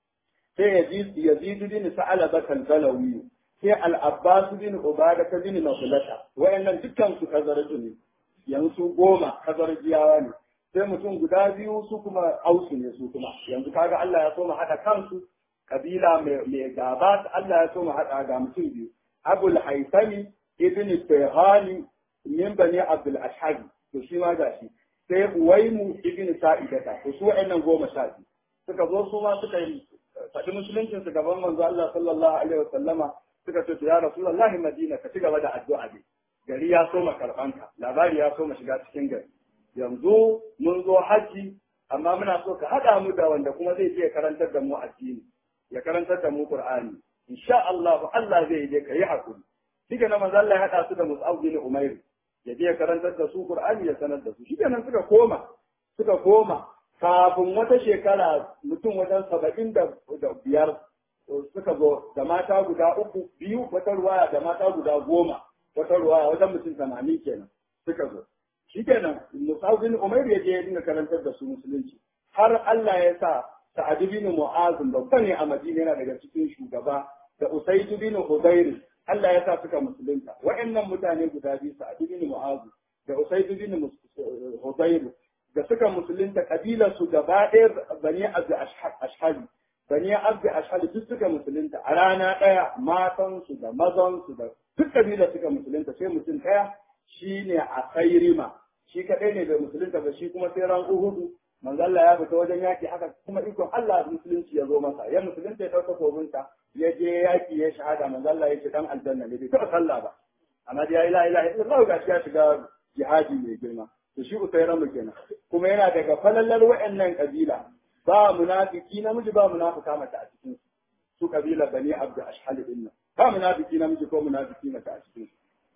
sai yazid yazid bin sa'alaba kalbalawi sai al-abbas bin ubada ta bin nafilata wayannan dukkan su kazaraju ne yanzu goma kazarjiyawa ne sai mutum guda biyu su kuma ausu ne su kuma yanzu kaga Allah ya so mu hada kansu kabila mai gaba Allah ya so mu hada ga mutum biyu abul haisami ibn tayhani min bani abdul ashhabi to shi ma gashi sai Uwaimu ibn Sa'idata to su wa'annan goma sha biyu suka zo su ma suka yi faɗi musuluncin su gaban manzo Allah sallallahu alaihi wasallama suka ce ya Rasulullahi Madina ka ci gaba da addu'a dai gari ya so ma karɓanka labari ya so ma shiga cikin gari yanzu mun zo haji amma muna so ka haɗa mu da wanda kuma zai je karantar da mu addini ya karantar da mu Qur'ani insha Allah Allah zai je ka yi hakuri Diga na manzo Allah ya haɗa su da Mus'ab bin Umair ya je karantar da su Qur'ani ya sanar da su shi kenan suka koma suka koma kafin wata shekara mutum wajen saba'in da biyar suka zo da mata guda uku biyu wata ruwaya da mata guda goma wata ruwaya wajen mutum tamanin kenan suka zo shi kenan musabin umar ya je ya dinga karantar da su musulunci har Allah ya sa sa'ad bin mu'az babba ne a madina yana daga cikin shugaba da usaid bin hudayr Allah ya sa suka musulunta wa'annan mutane guda biyu sa'ad bin mu'az da usaid bin hudayr da suka musulunta kabilar su gaba ɗaya bani abdi ashhali bani abdi ashhali duk suka musulunta a rana ɗaya matan su da mazan su da duk kabilar suka musulunta sai mutum ɗaya shine a kairima shi kaɗai ne bai musulunta ba shi kuma sai ran uhudu manzo Allah ya fita wajen yaki haka kuma ikon Allah musulunci ya zo masa ya musulunta ya ɗauka kobinta ya je yaki ya shahada manzo Allah ya ce dan aljanna ne bai taɓa sallah ba amma da ya ilaha ilaha illallah ga shi ya shiga jihadi mai girma to shi usairan mu kenan kuma yana daga falallar wa'annan kabila ba munafiki namiji ba munafika mace a cikin su kabila bani abdu ashhal din nan ba munafiki namiji ko munafiki mace a cikin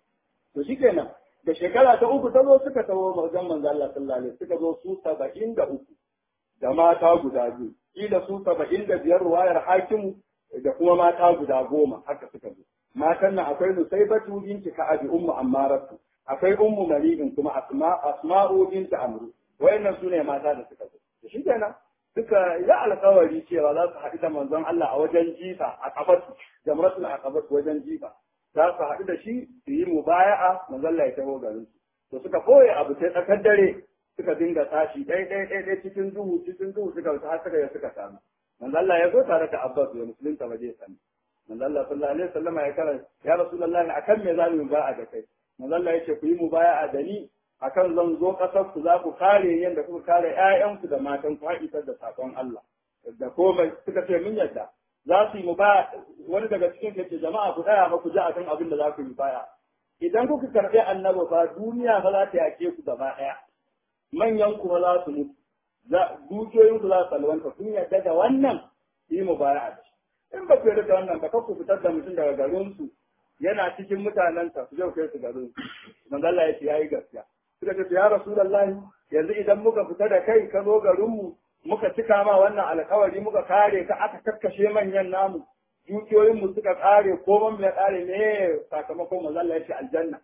su to shikenan da shekara ta uku ta zo suka tawo wajen manzo Allah sallallahu alaihi suka zo su saba'in da uku da mata guda biyu kila su saba'in da biyar ruwayar hakimu da kuma mata guda goma haka suka zo matan nan akwai nusaibatu binti ka'abi ummu ammaratu akwai ummu mari'in kuma asma asma'u binti amru wayannan sune mata da suka zo to shikenan suka yi alkawari cewa za su haɗu da manzon Allah a wajen jifa a kabatu jamratul aqabat wajen jifa za su haɗu da shi su yi mubaya'a manzon Allah ya taho garin su to suka koye abu sai tsakar dare suka dinga tashi ɗaya ɗaya ɗaya ɗaya cikin duhu cikin duhu suka wuce har suka suka samu manzo Allah ya zo tare da Abbas ya musulunta ba zai sani manzo Allah sallallahu alaihi wasallam ya kara ya rasulullahi akan me za mu ba'a da kai manzo Allah ya ce ku yi mubaya'a da ni akan zan zo kasar ku za ku kare yanda kuka kare ƴaƴanku da matan ku har isar da sakon Allah da komai suka ce mun yadda za su yi mubaya wani daga cikin ke ce jama'a ku tsaya ba ku ji akan abin da za ku yi baya idan kuka karɓi annabi fa duniya fa za ta yake ku gaba ɗaya manyan kuma za su mutu dukiyoyin ku za su salwanta kun yadda da wannan yi mubaya da shi in ba ku yarda da wannan ba ku fitar da mutum daga garin su yana cikin mutanensa su je kai su garin su manzo Allah ya ce yayi gaskiya suka ce ya rasulullahi yanzu idan muka fita da kai ka zo garin mu muka cika ma wannan alkawari muka kare ka aka kakkashe manyan namu dukiyoyin mu suka kare ko man ya kare ne sakamakon manzo Allah ya ce aljanna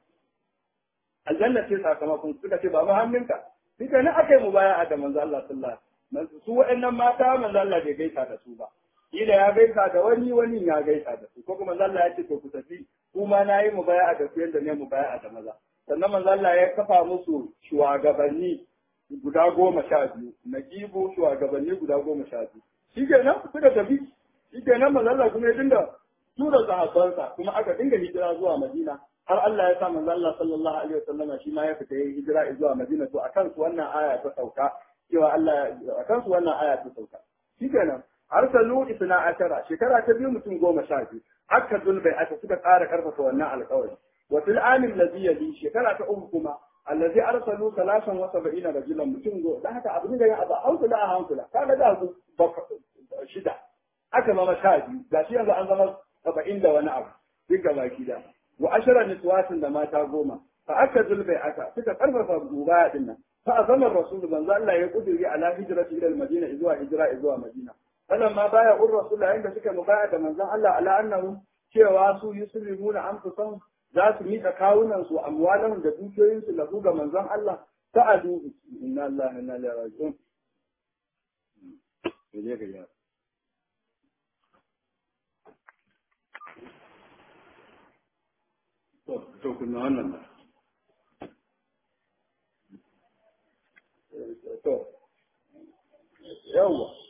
aljanna ce sakamakon suka ce ba mu hannunka duka ne aka yi mubaya'a da manzo Allah sallallahu alaihi wasallam su waɗannan mata manzo Allah bai gaisa da su ba kila ya gaisa da wani wani ya gaisa da su ko kuma manzo Allah ya ce to ku tafi kuma na yi mubaya'a da su yadda ne mubaya'a da maza sannan manzo Allah ya kafa musu shugabanni guda goma sha biyu na kibo shugabanni guda goma sha biyu shi kenan suka tafi shi kenan manzo Allah kuma ya dinga tura sahabbansa kuma aka dinga hijira zuwa Madina har Allah ya sa manzo Allah sallallahu alaihi wasallam shi ma ya fita yin hijira zuwa Madina to akan su wannan aya ta sauka cewa Allah akan su wannan aya ta sauka shikenan arsalu isna ashara shekara ta biyu mutum goma sha biyu aka zulbai aka suka ƙara karfafa wannan alƙawari wa fil amin ladhi yali shekara ta uku kuma allazi arsalu salasan wa sab'ina rajulan mutum go dan haka abin da ya abu hankula a hankula kaga da su shida aka zama sha biyu gashi yanzu an zama saba'in da wani abu duk gaba da wa ashara niswatin da mata goma fa aka zulbai aka suka karfafa mubaya din nan fa azama rasul manzo Allah ya kuduri ala hijrati ila madina zuwa hijra zuwa madina falan ma baya ur rasul yayin da suka mubaya da manzon Allah ala annahu cewa su yuslimuna anfusahum za su miƙa kawunan su amwalan da dukiyoyin su lahu ga manzon Allah ta'adu inna Allah inna ilaihi raji'un je ga ya to kunna wannan ba to yawa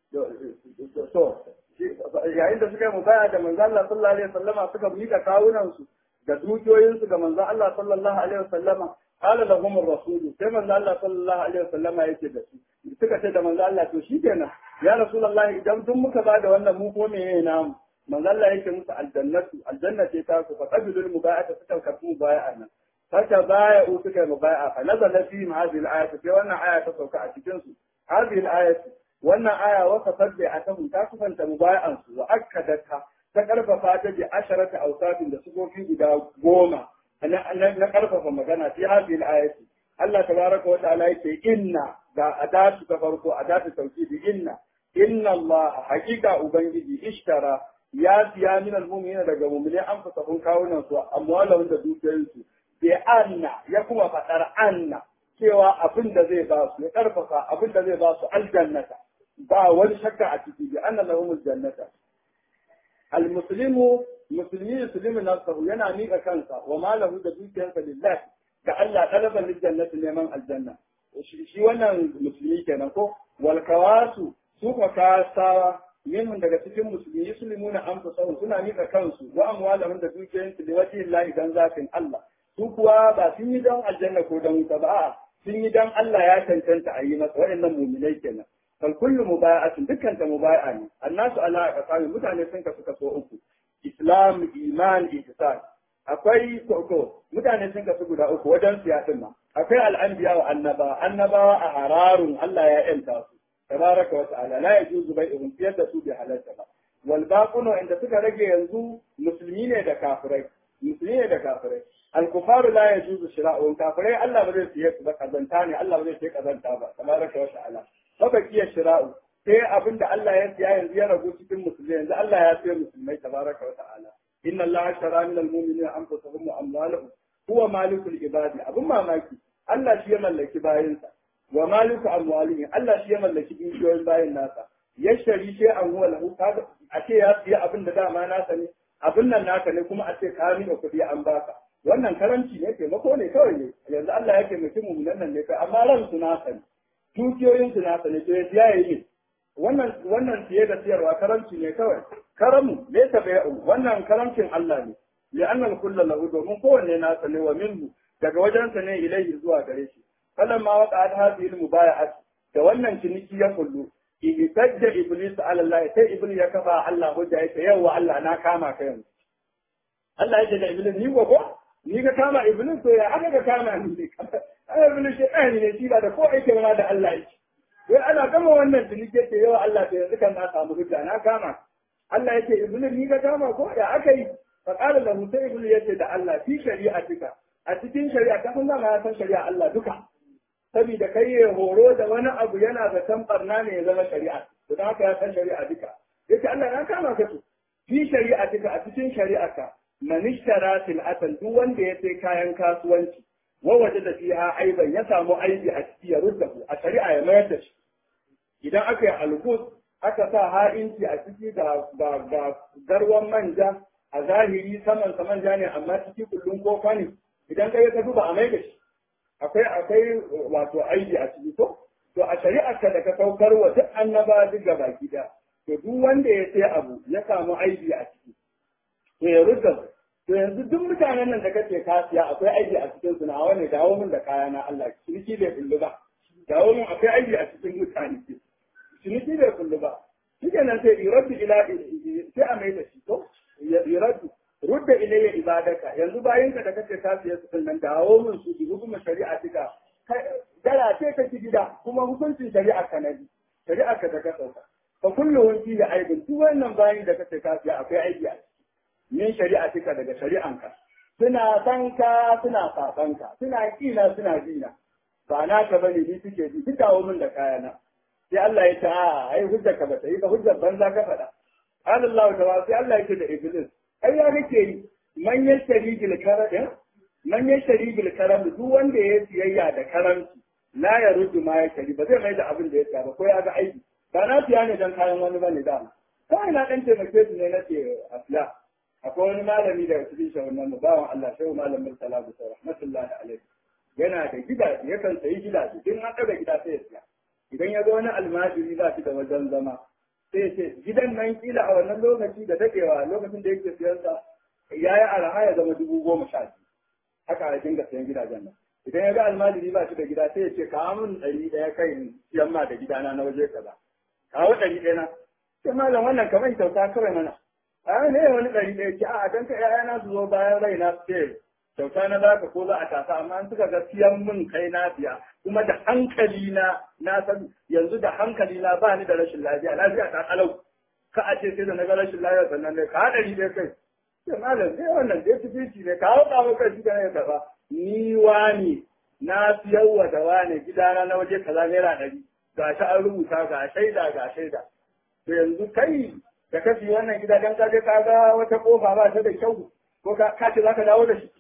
to yayin da suka yi mubaya da manzo Allah sallallahu alaihi wasallama suka mika kawunan su da dukiyoyin su ga manzo Allah sallallahu alaihi wasallama qala lahum ar-rasul sai manzo Allah sallallahu alaihi wasallama yake da su suka ce da manzo Allah to shikenan ya rasulullahi idan duk muka ba da wannan mu ko meye namu manzo Allah yake musu aljannatu aljanna ce ta ku faqabilul mubayata suka karbu mubaya'a nan fata baya u suka mubaya'a fa nazala fi hadhihi al-ayat sai wannan aya ta sauka a cikin su hadhihi al-ayat wannan aya wa fasad bi atahu ta kufanta mubaya'an su wa akkadata ta karfafa ta bi asharata awsafin da sufofi guda goma na karfafa magana fi hadhihi al-ayat Allah tabaraka wa ta'ala yake inna da adatu ta farko adatu tawkidi inna inna Allah haqiqa ubangiji ishtara ya siya min almu'minina daga mu'mini an fasa kun kawunan su amwalahum da dukiyoyin su bi anna ya kuma fadar anna cewa abin da zai ba su ya karfafa abin da zai ba su aljannata ba wani shakka a ciki bi anna lahum aljannata almuslimu musulmi yuslimu nafsahu yana miƙa kansa wa malahu da dukiyarsa lillahi ga Allah talaban lijannati neman aljanna shi wannan musulmi kenan ko wal kawasu su ka kasawa minhum daga cikin musulmi yuslimuna anfusahum suna mika kansu wa amwalahum da dukiyoyinsu da wajhi Allah dan zafin Allah su kuwa ba sun yi dan aljanna ko dan wuta ba sun yi dan Allah ya cancanta a yi masa waɗannan mu'minai kenan fal kullu mubaya'atin dukkan ta mubaya'a ne annasu ala aqsami mutane sun kasu kaso uku islam iman ihsan akwai koko mutane sun kasu guda uku wajen siyasin ma akwai al'anbiya wa annaba annabawa a hararun Allah ya yanta su tabaraka wa ta'ala la yajuzu bai'uhum fiyar da su bi halarta ba wal baqunu inda suka rage yanzu musulmi ne da kafirai musulmi ne da kafirai al kufaru la yajuzu shira'uhum kafirai Allah ba zai siye su ba kazanta ne Allah ba zai siye kazanta ba tabaraka wa ta'ala fa kiya shira'u sai abinda Allah ya siya yanzu ya ragu cikin musulmi yanzu Allah ya siya musulmai tabaraka wa ta'ala inna Allah shara min al mu'minina anfusahum wa amwalahum huwa malikul ibadi abun mamaki Allah shi ya mallaki bayinsa wa maliku amwalihim Allah shi ya mallaki dukiyoyin bayin nasa yashari shi an huwa lahu kaga a ce ya siya abin da dama nasa ne abin nan naka ne kuma a ce ka miƙa kuɗi an baka wannan karanci ne taimako ne kawai ne yanzu Allah ya taimaki mu nan ne kai amma ran su na sani dukiyoyin su na sani to ya yi wannan wannan siye da siyarwa karanci ne kawai karamu laysa bai'u wannan karamcin Allah ne li'annal kullu lahu domin kowanne na sani wa minhu daga wajensa ne ilaihi zuwa gare shi falamma waqa'at hadhihi al-mubaya'at da wannan ciniki ya kullu ibtadda iblis ala Allah sai iblis ya kafa Allah hujja yake yawa Allah na kama ka yanzu Allah yake da iblis ni gogo ni ka kama iblis to ya aka ka kama ni ai iblis shi ɗani ne shi ba da ko aike ma da Allah yake wai ana gama wannan ciniki yake yawa Allah to yanzu kan na samu hujja na kama Allah yake iblis ni ka kama ko ya aka yi fa qala lahu sai iblis yace da Allah fi shari'atika a cikin shari'a ka san zama ya san shari'a Allah duka saboda kai ya horo da wani abu yana da san barna ne ya zama shari'a to da haka ya san shari'a duka yace Allah na kama ka to fi shari'a duka a cikin shari'a ka man ishtara sil'atan duk wanda ya sai kayan kasuwanci wa wajada fiha aiban ya samu aibi a ciki ya rudda a shari'a ya mayar da shi idan aka yi algus aka sa ha'inci a ciki ga ga garwan manja a zahiri saman sa manja ne amma ciki kullun kofa ne idan kai ka duba a mai da shi akwai akwai wato aibi a ciki ko to a shari'ar ka da ka saukar wa duk annaba duk gaba gida to duk wanda ya sai abu ya samu aibi a ciki to ya rudda to yanzu duk mutanen nan da kace ka siya akwai aibi a cikin su na wani dawo min da kaya na Allah ciniki bai kullu ba dawo min akwai aibi a cikin mutane ciniki bai kullu ba shi nan sai iraddu ila sai a mai da shi to iraddu rudda ilayya ibadaka yanzu bayan ka da kace ka siya su nan dawo min su bi hukumar shari'a tika dara ce ka ci gida kuma hukuncin shari'a ka nabi shari'a ka da ka sauka fa kulluhum fi aibin duk wannan bayan da kace ka siya akwai aibi a min shari'a tika daga shari'anka suna san ka suna saban ka suna kina suna dina ba na ka bane ni suke ji duk dawo min da kayana sai Allah ya ce a ai hujjar ka bata yi ba hujjar banza ka faɗa Allah ta sai Allah yake da iblis ai ya kake yi man yashtari bil karam man yashtari bil karam duk wanda ya siyayya da karamci la ya rudu ma ya shari ba zai mai da abin da ya siya ba ko ya ga aiki ba na siya ne dan kayan wani bane da kawai na dan taimake su ne na ce a siya akwai wani malami daga cikin shawanan mu bawan Allah shehu malam Murtala da sauran rahmatullahi alaihi yana da gidaje yakan sayi gidaje din an daga gida sai ya siya idan ya zo wani almajiri za shi da wajen zama sai ce gidan nan kila a wannan lokaci da dadewa lokacin da yake siyan sa ya yi araha ya zama dubu goma sha biyu haka a dinga siyan gidajen nan idan ya ga almajiri ba shi da gida sai ya ce kawo min ɗari ɗaya kai siyan ma da gidana na waje kaza kawo ɗari ɗaya na sai malam wannan kamar kyauta kawai mana a ne wani ɗari ɗaya ce a dan ka ƴaƴana su zo bayan raina su ce kyauta na za ka ko za a tasa amma an suka ga siyan min kai na biya kuma da hankali na na san yanzu da hankali na ba ni da rashin lafiya lafiya ta kalau ka a ce sai da na ga rashin lafiya sannan ne ka haɗari dai kai sai malam sai wannan dai tufici ne ka hauka maka kai shi ka ne kaza ni wani na siyar wa da wani gidana na waje kaza naira ɗari ga shi an rubuta ga shaida ga shaida to yanzu kai da ka siya wannan gida dan ka je ka ga wata kofa ba ta da kyau ko ka ce za ka dawo da shi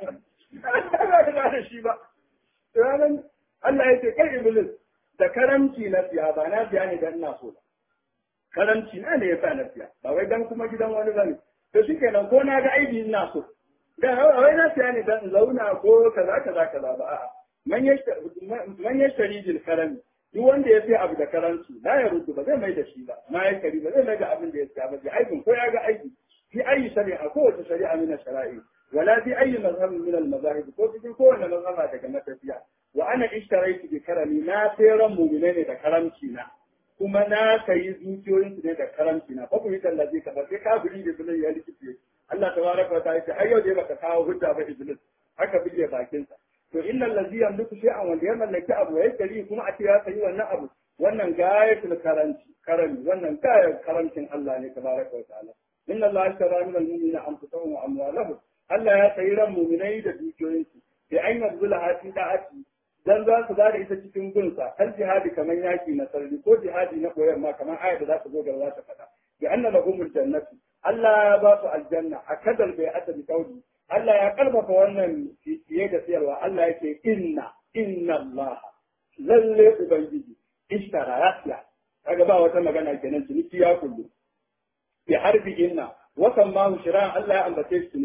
ba ka dawo da shi ba ranar Allah ya ce kai Iblis da karamci na siya ba na siya ne dan ina so ba. Karamci na ne ya sa na siya ba wai dan kuma gidan wani bane. To shi kenan ko na ga aibi ina so. Da wai na siya ne dan zauna ko kaza kaza kaza ba a'a. Man yashtari bil karami duk wanda ya sai abu da karanci la ya rudu ba zai mai da shi ba ma ya kari ba zai mai da abin da ya siya ba ji aibin ko ya ga aibi fi ayi shari'a ko wace shari'a min shara'i wala fi ayi mazhab min al mazahib ko cikin kowanne mazhaba daga matafiya wa ana ishtaraitu bi karami na sayran mu'mine ne da karamci na kuma na sayi zuciyoyin su ne da karamci na fa kuma tallazi ka ba sai kafiri da bilal ya rikice Allah tabaraka wa ta'ala ai yau dai baka kawo hujja ba iblis haka bige bakin sa to innal ladhi yamliku shay'an wanda ya mallaki abu ya kari kuma a ce ya sayi wannan abu wannan gayatul karanci karami wannan gayar karamcin Allah ne tabaraka wa ta'ala inna Allah ashtara min al-mu'minina anfusahum wa amwalahum Allah ya sayi ran mu'minai da dukiyoyinsu bi an yabzula hati da'ati dan za su bada ita cikin gunsa har jihadi kamar yaki na sarri ko jihadi na koyar ma kamar ayat da za ta zo gaba za ta faɗa bi anna lahumul jannatu Allah ya ba su aljanna a kadal bai ata bi kauli Allah ya karfafa wannan fiye da siyarwa Allah yake inna inna Allah lalle ubangiji ishtara ya siya kaga ba wata magana kenan ciniki ya kullu bi harbi inna wa kan ma shira Allah ya ambace shi ciniki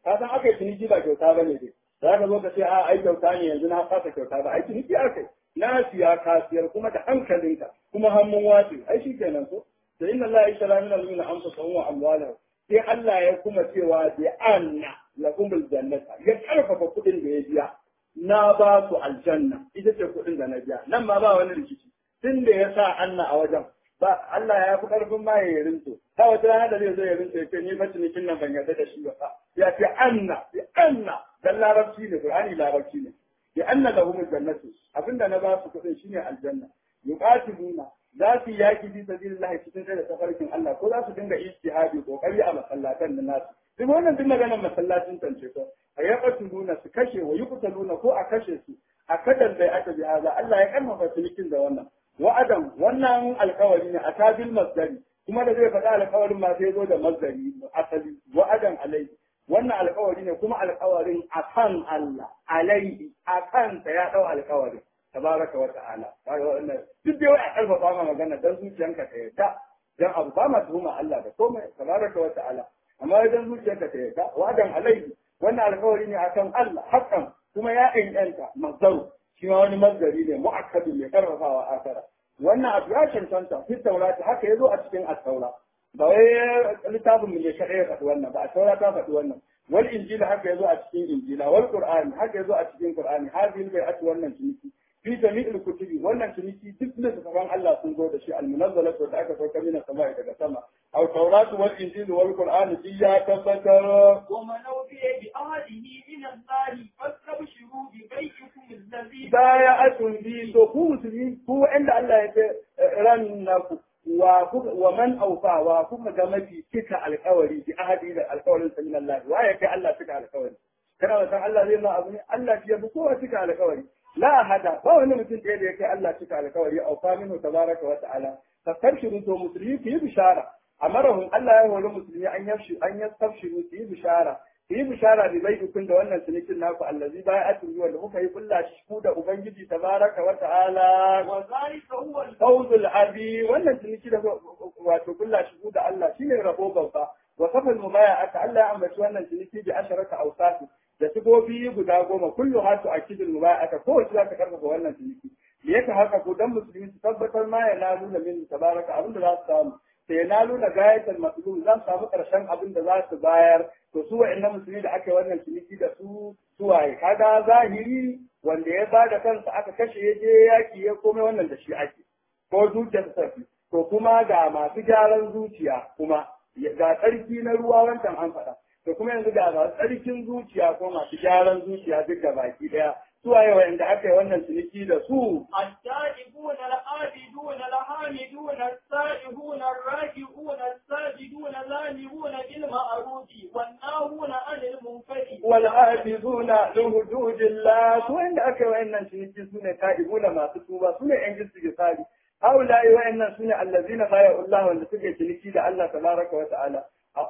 ka san aka yi ciniki ba kyauta ba ne dai za ka zo ka ce a ai kyauta ne yanzu na fasa kyauta ba ai ciniki aka yi na siya kasiyar kuma da hankalinka kuma hannun wace ai shi kenan ko da inna Allah ya shara min al-mu'mina anfusahum wa amwalahum sai Allah ya kuma cewa bi anna lakumul jannata ya karfafa kuɗin da ya biya na ba su aljanna ita ce kuɗin da na biya nan ma ba wani rikici tun da ya sa anna a wajen ba Allah ya fi karfin ma ya rinto ta wata rana da zai zo ya rinto ya ce ni fa cinikin nan ban yarda da shi ba ya ce anna bi anna dan larabci ne qur'ani larabci ne bi anna lahum jannatu abinda na ba su kuɗin shine aljanna yuqatiluna za su yaki fi sabilillah cikin da tafarkin Allah ko za su dinga ijtihadi kokari a masallatan da nasu duk wannan duk maganar masallacin tance ko a yaqtuluna su kashe wa yuqtaluna ko a kashe su a kadan bai aka bi haza Allah ya karfafa cinikin da wannan wa'adan wannan alkawari ne a tabil masdari kuma da zai faɗa alkawarin ma sai zo da masdari asali wa'adan alai wannan alkawari ne kuma alkawarin akan Allah alaihi akan ta ya dau alkawarin tabaraka wa ta'ala kaga wannan duk dai wai a karfafa ma magana dan zuciyanka ta yarda dan abu ba ma tuhuma Allah da komai tabaraka wa ta'ala amma dan zuciyanka ta yarda wa'adan alaihi wannan alkawari ne akan Allah hakan kuma ya inganta mazdaru shi ma wani mazdari ne mu'akkadu mai karfafawa akara wannan abu ya cancanta fi taurati haka yazo a cikin at-taura ba wai littafin mu ne kadai ya faɗi wannan ba a taura ta faɗi wannan wal injila haka yazo a cikin injila wal qur'ani haka yazo a cikin qur'ani hadhihi bai'atu wannan ciniki fi jami'il kutubi wannan ciniki duk littafan Allah sun zo da shi al-munazzala da aka sauka mina sama daga sama aw tawratu wal injil wal qur'an ya tabbatar wa man awfiya bi ahdihi min Allah fastabshiru bi bay'ikum alladhi bay'atun bi to ku musulmi ku inda Allah ya ce ran naku wa wa man awfa wa kuma ga mafi cika alƙawari bi ahdi da alƙawarin sa min Allah wa ya kai Allah cika alƙawari kana da san Allah zai ma abu ne Allah ya bi kowa cika alƙawari la hada ba wani mutum ɗaya da ya kai Allah cika alkawari a famin tabaraka wa ta'ala fastabshiru to musulmi ku yi bishara amarahum Allah ya hori musulmi an yafshi an yastabshiru su yi bishara ku yi bishara bi bai ukun da wannan cinikin naku allazi baya atu wanda kuka yi kulla shi ku da ubangiji tabaraka wa ta'ala wa zalika huwa al fawzul abi wannan ciniki da wato kulla shi ku da Allah shine rabo babba wa kafal mubaya'ata Allah ya ambaci wannan ciniki bi asharata awsati da sigobi guda goma kullu hatu akidul mubaya'ata ko wace za ta karfafa wannan ciniki me yake haka ko dan musulmi su tabbatar ma ya nalu na min tabaraka abinda za su samu sai ya nalu na gayatul matlub za su samu karshen abin da za su bayar to su wa'annan musulmi da aka yi wannan ciniki da su suwaye kaga zahiri wanda ya bada kansa aka kashe ya je yaki ya komai wannan da shi ake ko zuciyar sarfi to kuma ga masu gyaran zuciya kuma ga tsarki na ruwa wancan an faɗa to kuma yanzu ga masu tsarkin zuciya ko masu gyaran zuciya duk da baki daya suwaye wa'anda aka yi wannan ciniki da su التائبون العابدون الحامدون السائحون الراكعون الساجدون الذاهبون بالمعروف والناهون عن المنكر والحافظون لحدود الله su wanda aka yi wa'annan ciniki su ne ta'ibuna masu tuba su ne yan jinsu tsari haula'i wa'annan su ne allazina baya Allah wanda suke ciniki da Allah tabaraka wa ta'ala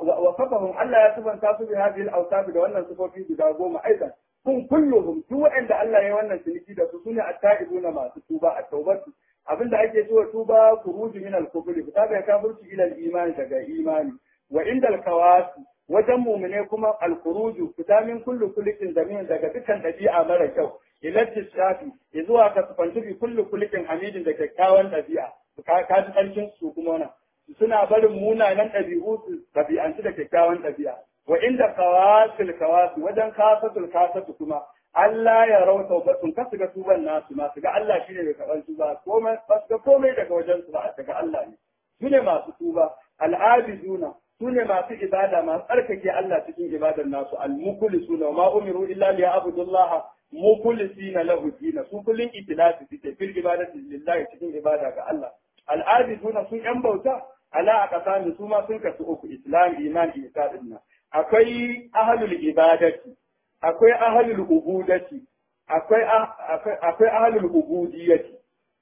وصفهم الله يصفن تاسو بهذه الاوصاف da wannan sifofi guda goma aidan kun kulluhum duk wanda Allah ya wannan ciniki da su sune at-ta'ibuna masu tuba a taubatu abinda ake cewa tuba kuruju min al-kufr fita da kafirci ila al-iman daga imani wa inda al-kawasi wajen mumune kuma al-kuruju fita min kullu kulikin zamin daga dukkan dabi'a mara kyau ila tishafi zuwa ka sufanci bi kullu kulikin hamidin da kyakkyawan dabi'a ka ji karshen su kuma wannan suna barin munanan ɗabi'u su ɗabi'anci da kyakkyawan ɗabi'a wa inda kawasul kawasu wajen kasatul kasatu kuma Allah ya rau taubatun kasu ga tuban nasu ma su ga Allah shine mai karɓar tuba komai ba su ga komai daga wajen su ba daga Allah ne su ne masu tuba al'abiduna su ne masu ibada masu tsarkake Allah cikin ibadar nasu al-mukhlisuna wa ma umiru illa liya'budullaha mukhlisina lahu dina su kullun itilasi suke fil ibadati lillahi cikin ibada ga Allah al'abiduna sun yan bauta ala a ƙasa su ma sun kasu uku islam iman isa dinna akwai ahlul ibadati akwai ahlul ubudati akwai akwai ahlul ubudiyati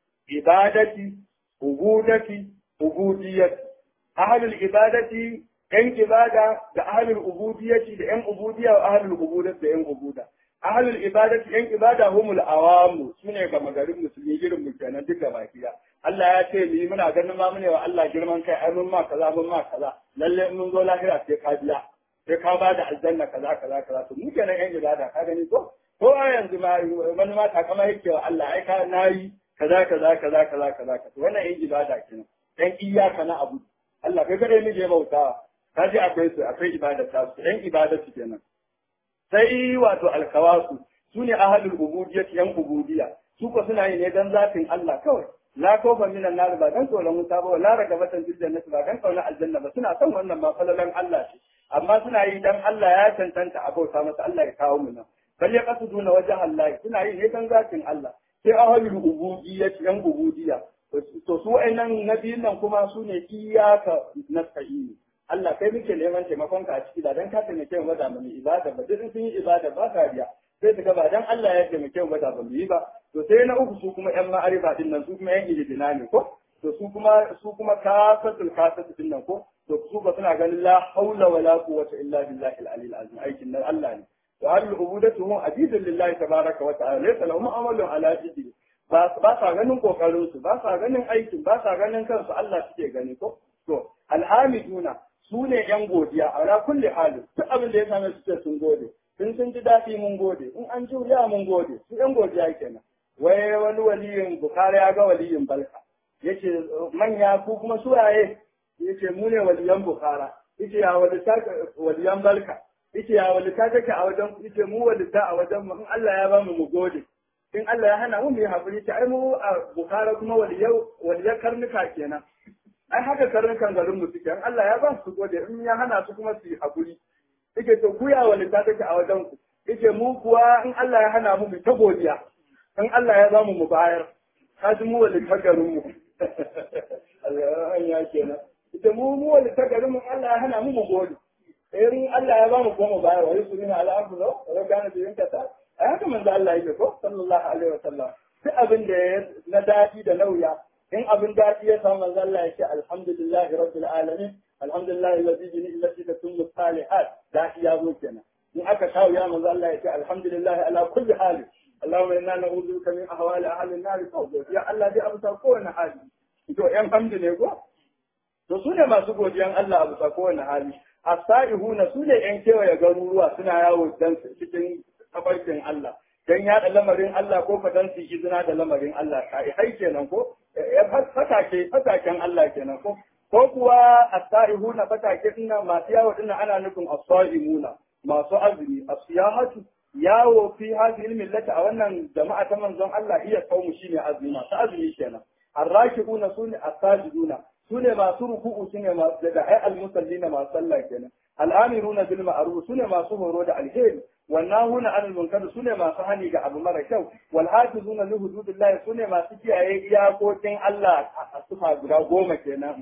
ibadati ubudati ubudiyati ahlul ibadati yan ibada da ahlul ubudiyati da yan ubudiya wa ahlul ubudati da yan ubuda ahlul ibadati yan ibada humul awamu sune ga magarin musulmi girin mu kenan duka baki da Allah ya ce ni muna ganin ma mune wa Allah girman kai ai mun ma kaza mun ma kaza lalle in mun zo lahira sai ka biya sai ka ba da aljanna kaza kaza kaza to mu kenan yan ibada ka gani ko ko a yanzu ma wani ma takama yake wa Allah ai ka nayi kaza kaza kaza kaza kaza kaza wannan yan ibada kenan dan iyaka na abu Allah kai kadai ne bautawa ka ji akwai su akwai ibada ta su yan ibada su kenan sai wato alkawasu su ne ahalul ubudiyyah yan ubudiyya su ko suna yi ne dan zatin Allah kawai la kofa minan nar ba dan tsoron wuta ba la ragabatan fil jannati ba dan kauna aljanna ba suna son wannan ma falalan Allah ce amma suna yi dan Allah ya tantanta abauta masa Allah ya kawo mu nan bal ya qasuduna wajha Allah suna yi ne dan zatin Allah sai ahalul ubudiyyah yan ubudiyya to su wa'annan nabiyin nan kuma su ne iyaka nasta'ini Allah kai muke neman taimakon ka a ciki da dan ka taimake mu da mu ibada ba duk sun yi ibada ba kariya sai su ga ba dan Allah ya taimake mu da ba mu yi ba to sai na uku su kuma yan ma'arifa din nan su kuma yan ilijina ne ko to su kuma su kuma kasatul kasatu din nan ko to su ba suna ganin la haula wala quwwata illa billahi al-ali al-azim aikin nan Allah ne wa hal ubudatuhum abidun lillahi tabaraka wa ta'ala laysa lahum amalun ala jiddi ba ba sa ganin kokarin su ba sa ganin aikin ba sa ganin kansu Allah suke gani ko to alhamiduna su ne yan godiya a ra kulli halin duk abin da ya same su ce sun gode sun sun ji daɗi mun gode in an juriya mun gode su yan godiya kenan wai wani waliyin bukari ya ga waliyin balka yace manya ku kuma suwaye yace mu ne waliyan bukara yace ya walita waliyan balka yace ya walita kake a wajen yace mu walita a wajen mu in Allah ya bamu mu gode in Allah ya hana mu mu yi hakuri ce ai mu a bukara kuma waliyau waliyan karnuka kenan ai haka karnukan garin mu suke in Allah ya ba su gode in ya hana su kuma su yi hakuri yake to guya walita take a wajen ku yake mu kuwa in Allah ya hana mu mu ta godiya in Allah ya zamu mu bayar ka ji mu walita garin mu Allah ya kenan ita mu mu walita garin mu Allah ya hana mu mu gode in Allah ya bamu ko mu bayar wa yusuna ala ardu wa kana bi yankata ai haka manzo Allah yake ko sallallahu alaihi wasallam duk abin da na dadi da nauya in abin dadi ya samu manzo Allah yake alhamdulillahi rabbil alamin alhamdulillah alladhi bi ni'matihi tatimmu salihat da ya zo kenan in aka kawo ya manzo Allah yake alhamdulillah ala kulli hali اللهم انا نعوذ بك من احوال اهل النار فوضى يا الله dai abusa kowane hali to yan hamdu ne ko to su ne masu godiyan Allah abusa kowane hali asaihuna su ne yan kewaye garuruwa suna yawo dan cikin tabarkin Allah dan yaɗa lamarin Allah ko fa dan su izina da lamarin Allah kai hai kenan ko fatake fataken Allah kenan ko ko kuwa asaihuna fatake dinnan masu yawo dinnan ana nufin asaimuna masu azumi asiyahatu yawo fi hadhihi millati a wannan jama'a ta manzon Allah iya kaumu shine azumi masu azumi kenan arrakibuna sune asajiduna sune masu ruku'u sune masu da ai almusallina masu sallah kenan al'amiruna bil ma'ruf sune masu horo da alheri wannahuna anil munkar sune masu hani ga abu mara kyau wal hafizuna li hududillah sune masu kiyaye iyakokin Allah a sufa guda goma kenan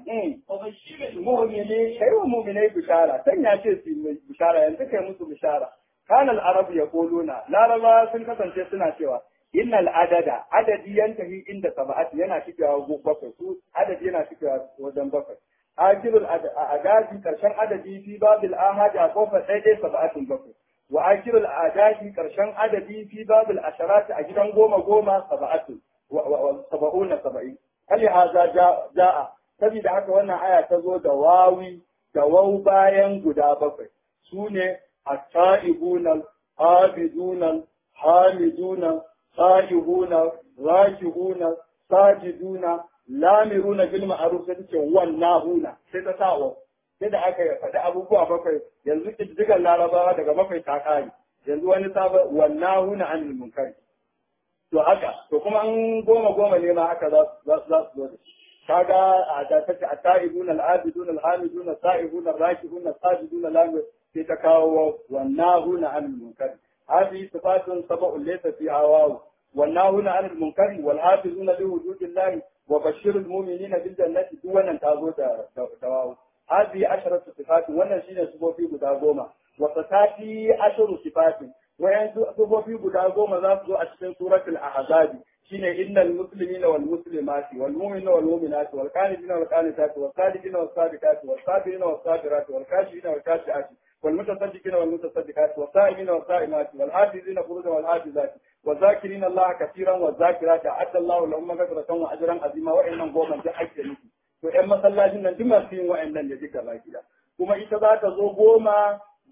mu'mini kai wa mu'minai bishara san ya ce su bishara yanzu kai musu bishara kana al-arab yaquluna laraba sun kasance suna cewa innal adada adadi yantahi inda sab'ati yana cikewa bakwai su adadi yana cikewa wajen bakwai akirul adadi karshen adadi fi babil ahadi a kofar daidai sab'atin bakwai wa akirul adadi karshen adadi fi babil asharati a gidan goma goma sab'atin wa sab'una sab'in hali haza ja'a saboda haka wannan aya ta zo da wawi da wau bayan guda bakwai su ne التائبون العابدون الحامدون سائحون راكعون ساجدون لامرون بالمعروف sai take wannahuna sai ta sawo sai da aka faɗi abubuwa bakwai yanzu ƙididdigar larabawa daga bakwai ta kare yanzu wani sabon wannahuna anil munkari to haka to kuma an goma goma ne ma haka za su zo da shi kaga a da take a ta'ibuna al-abiduna al-hamiduna sa'ihuna rakibuna sajiduna lamir sai ta kawo wannahuna anil munkar hadi sifatun sab'un laysa fi awaw wannahuna anil munkar wal hafizuna li hududillah wa bashirul mu'minina bil jannati duk wannan ta zo da tawawu hadi asharatu sifatun wannan shine sifofi guda goma wa sifati asharu sifatin wayan sifofi guda goma za su zo a cikin suratul ahzab shine innal muslimina wal muslimati wal mu'minina wal mu'minati wal qanitina wal qanitati wal sadiqina was sadiqati was sabirina was sabirati wal kashifina wal kashiati wal mutasaddiqina wal mutasaddiqati was sa'imina was sa'imati wal hafizina furujahum wal hafizati والذاكرين الله كثيرا والذاكرات أعد الله لهم مغفرة وأجرا عظيما وإنهم قوما جحد nufi. to ‘yan masallacin nan duk masu yin wa'annan da duka baki da kuma ita za ta zo goma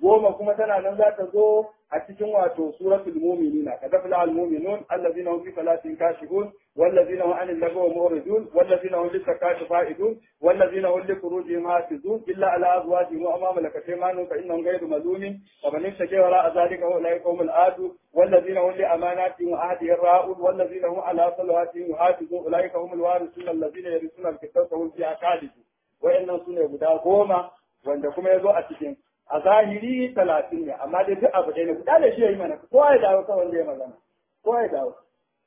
goma kuma tana nan za ta zo a cikin wato suratul mu'minina kad afla al mu'minun allazina hum fi salatin kashihun والذين هم عن اللغو معرضون والذين هم للزكاة فائدون والذين هم لفروجهم حافظون إلا على أزواجهم وأما ملكت أيمانهم فإنهم غير ملومين ومن ابتغى وراء ذلك فأولئك هم العادون والذين هم لأماناتهم وعهدهم راؤون والذين هم على صلواتهم يحافظون أولئك هم الوارثون الذين يرثون الكتاب وهم فيها خالدون وإن سنة guda goma wanda kuma ya zo a cikin a zahiri talatin ne amma dai duk abu ɗaya ne guda da shi ya yi mana kowa ya dawo kawai wanda ya magana kowa ya dawo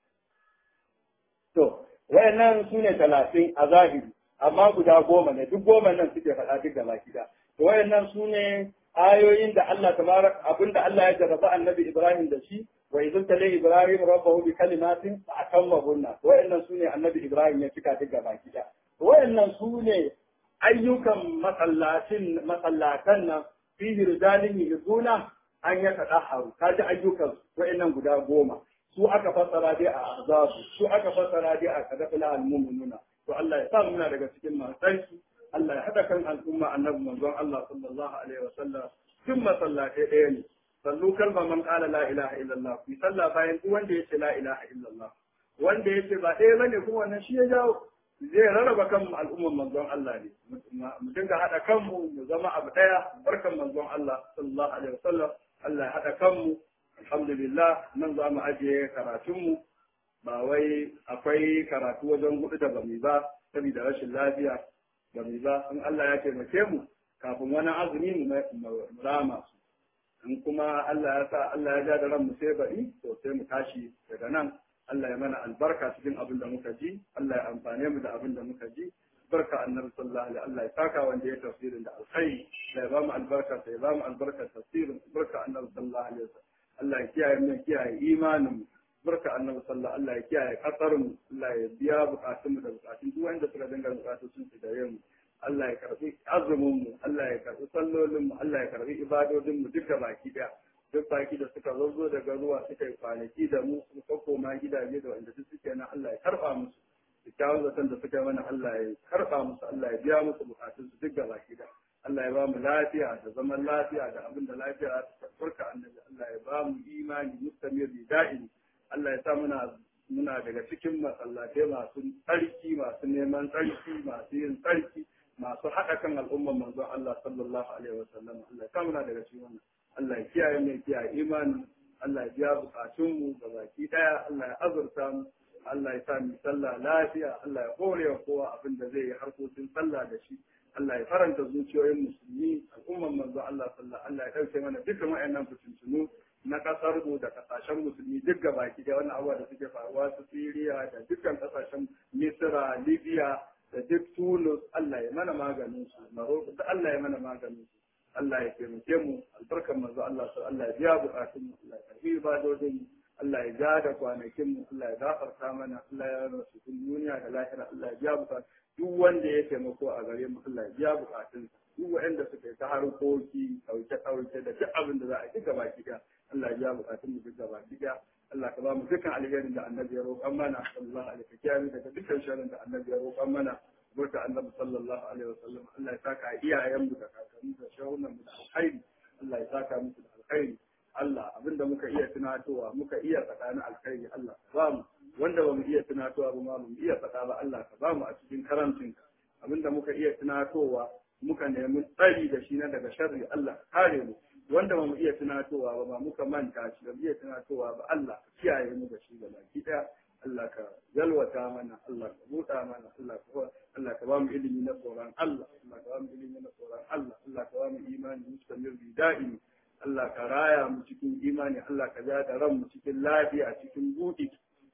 To, wayannan su ne talatin a zahiri, amma guda goma ne, duk goma nan suke faɗa duk gaba gida. To, wayannan su ne ayoyin da Allah tabarak abin da Allah ya jarraba annabi Ibrahim da shi, wa izin tale Ibrahim rabbahu bi kalimatin fa akamma hunna. Wayannan su ne annabi Ibrahim ya cika duk gaba gida. Wayannan su ne ayyukan masallatin masallatan nan fi rijalin yuzuna an ya tadaharu. Kaji ayyukan wayannan guda goma. su aka fassara dai a azabu su aka fassara dai a kadafila al-mu'minuna to Allah ya sa muna daga cikin masu Allah ya hada kan al'umma annabi manzon Allah sallallahu alaihi wa sallam tun masallatai ɗaya ne sallu kalma man qala la ilaha illallah ku salla bayan duk wanda yace la ilaha illallah wanda yace ba ɗaya bane kuma wannan shi ya jawo zai rarraba kan al'umman manzon Allah ne mu dinga hada kanmu mu zama abu ɗaya barkan manzon Allah sallallahu alaihi wa sallam Allah ya hada kanmu alhamdulillah nan za mu ajiye karatunmu ba wai akwai karatu wajen hudu da bami ba saboda rashin lafiya bami ba in Allah ya taimake mu kafin wani azumi mu rama su in kuma Allah ya sa Allah ya ja da ran mu sai bari to sai mu tashi daga nan Allah ya mana albarka cikin abin da muka ji Allah ya amfane mu da abin da muka ji barka annabi sallallahu alaihi Allah ya saka wanda ya tafsirin da alkhairi da ya ba mu albarka sai ya ba mu albarkar tafsirin barka annabi sallallahu alaihi wasallam Allah ya kiyaye mu kiyaye imanin mu barka annabi sallallahu Allah ya kiyaye kasar mu Allah ya biya bukatun mu da bukatun duk wanda suka dinga bukatun sun su gare mu Allah ya karbi azumin mu Allah ya karbi sallolin mu Allah ya karbi ibadodin mu duka baki daya duk baki da suka zo daga ruwa suka yi kwanaki da mu suka koma gidaje da wanda duk suke nan Allah ya karba musu kyakkyawan zaton da suka mana Allah ya karba musu Allah ya biya musu bukatun su duk baki daya Allah ya ba mu lafiya da zaman lafiya da abin da lafiya za ta farka annabi Allah ya ba mu imani mustamir da'in Allah ya sa muna muna daga cikin masallatai masu tsarki masu neman tsarki masu yin tsarki masu haɗa kan al'umman manzon Allah sallallahu alaihi wa sallam Allah ya sa muna daga cikin wannan Allah ya kiyaye mu kiyaye imani Allah ya biya bukatun mu ga baki daya Allah ya azurta mu Allah ya sa mu sallah lafiya Allah ya hore wa kowa abin da zai yi harkokin sallah da shi Allah ya faranta zuciyoyin musulmi al'umman manzo Allah sallallahu Allah ya dauke mana dukkan wayannan fitintunu na kasar mu da kasashen musulmi duk gabaki da wannan abuwa da suke faruwa su Syria da dukkan kasashen Misra Libya da duk Tunis Allah ya mana maganin su Morocco da Allah ya mana maganin su Allah ya taimake mu albarkan manzo Allah sallallahu Allah ya biya bukatun mu Allah ya karbi ibadodin mu Allah ya ja da kwanakin mu Allah ya gafarta mana Allah ya rana su duniya da lahira Allah ya biya bukatun duk wanda ya taimako a gare mu Allah ya biya bukatun duk waɗanda suka yi ta harkoki ɗauke ɗauke da duk abin da za a yi gaba gida Allah ya biya bukatun mu duk gaba gida Allah ka ba mu dukkan alherin da annabi ya roƙan mana sallallahu alaihi wa sallam daga dukkan sharrin da annabi ya roƙan mana burka annabi sallallahu alaihi wa sallam Allah ya saka iyayen mu da kakanni da shahunan mu da alkhairi Allah ya saka musu da alkhairi Allah abinda muka iya tunatowa muka iya tsakanin alkhairi Allah ka ba mu wanda ba mu iya tunatowa ba ma mu iya faɗa ba Allah ka ba mu a cikin karancinka abinda muka iya tunatowa muka nemi tsari da shi na daga sharri Allah ka kare mu wanda ba mu iya tunatowa ba ba muka manta shi ba mu iya tunatowa ba Allah ka kiyaye mu da shi da baki daya Allah ka yalwata mana Allah ka buɗa mana Allah ka Allah ka ba mu ilimi na tsoron Allah Allah ka ba mu ilimi na tsoron Allah Allah ka ba mu imani mustamir bi da'imi Allah ka raya mu cikin imani Allah ka ja da ran mu cikin lafiya cikin buɗi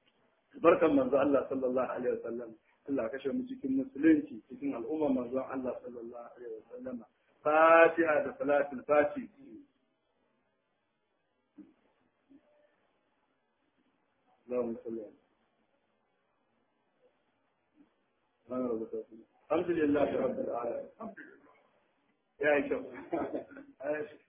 barkan manzo Allah sallallahu alaihi wasallam Allah kashe mu cikin musulunci cikin al'umma manzo Allah sallallahu alaihi wasallam Fatiha da salatul fati اللهم صل على الحمد لله رب العالمين يا شيخ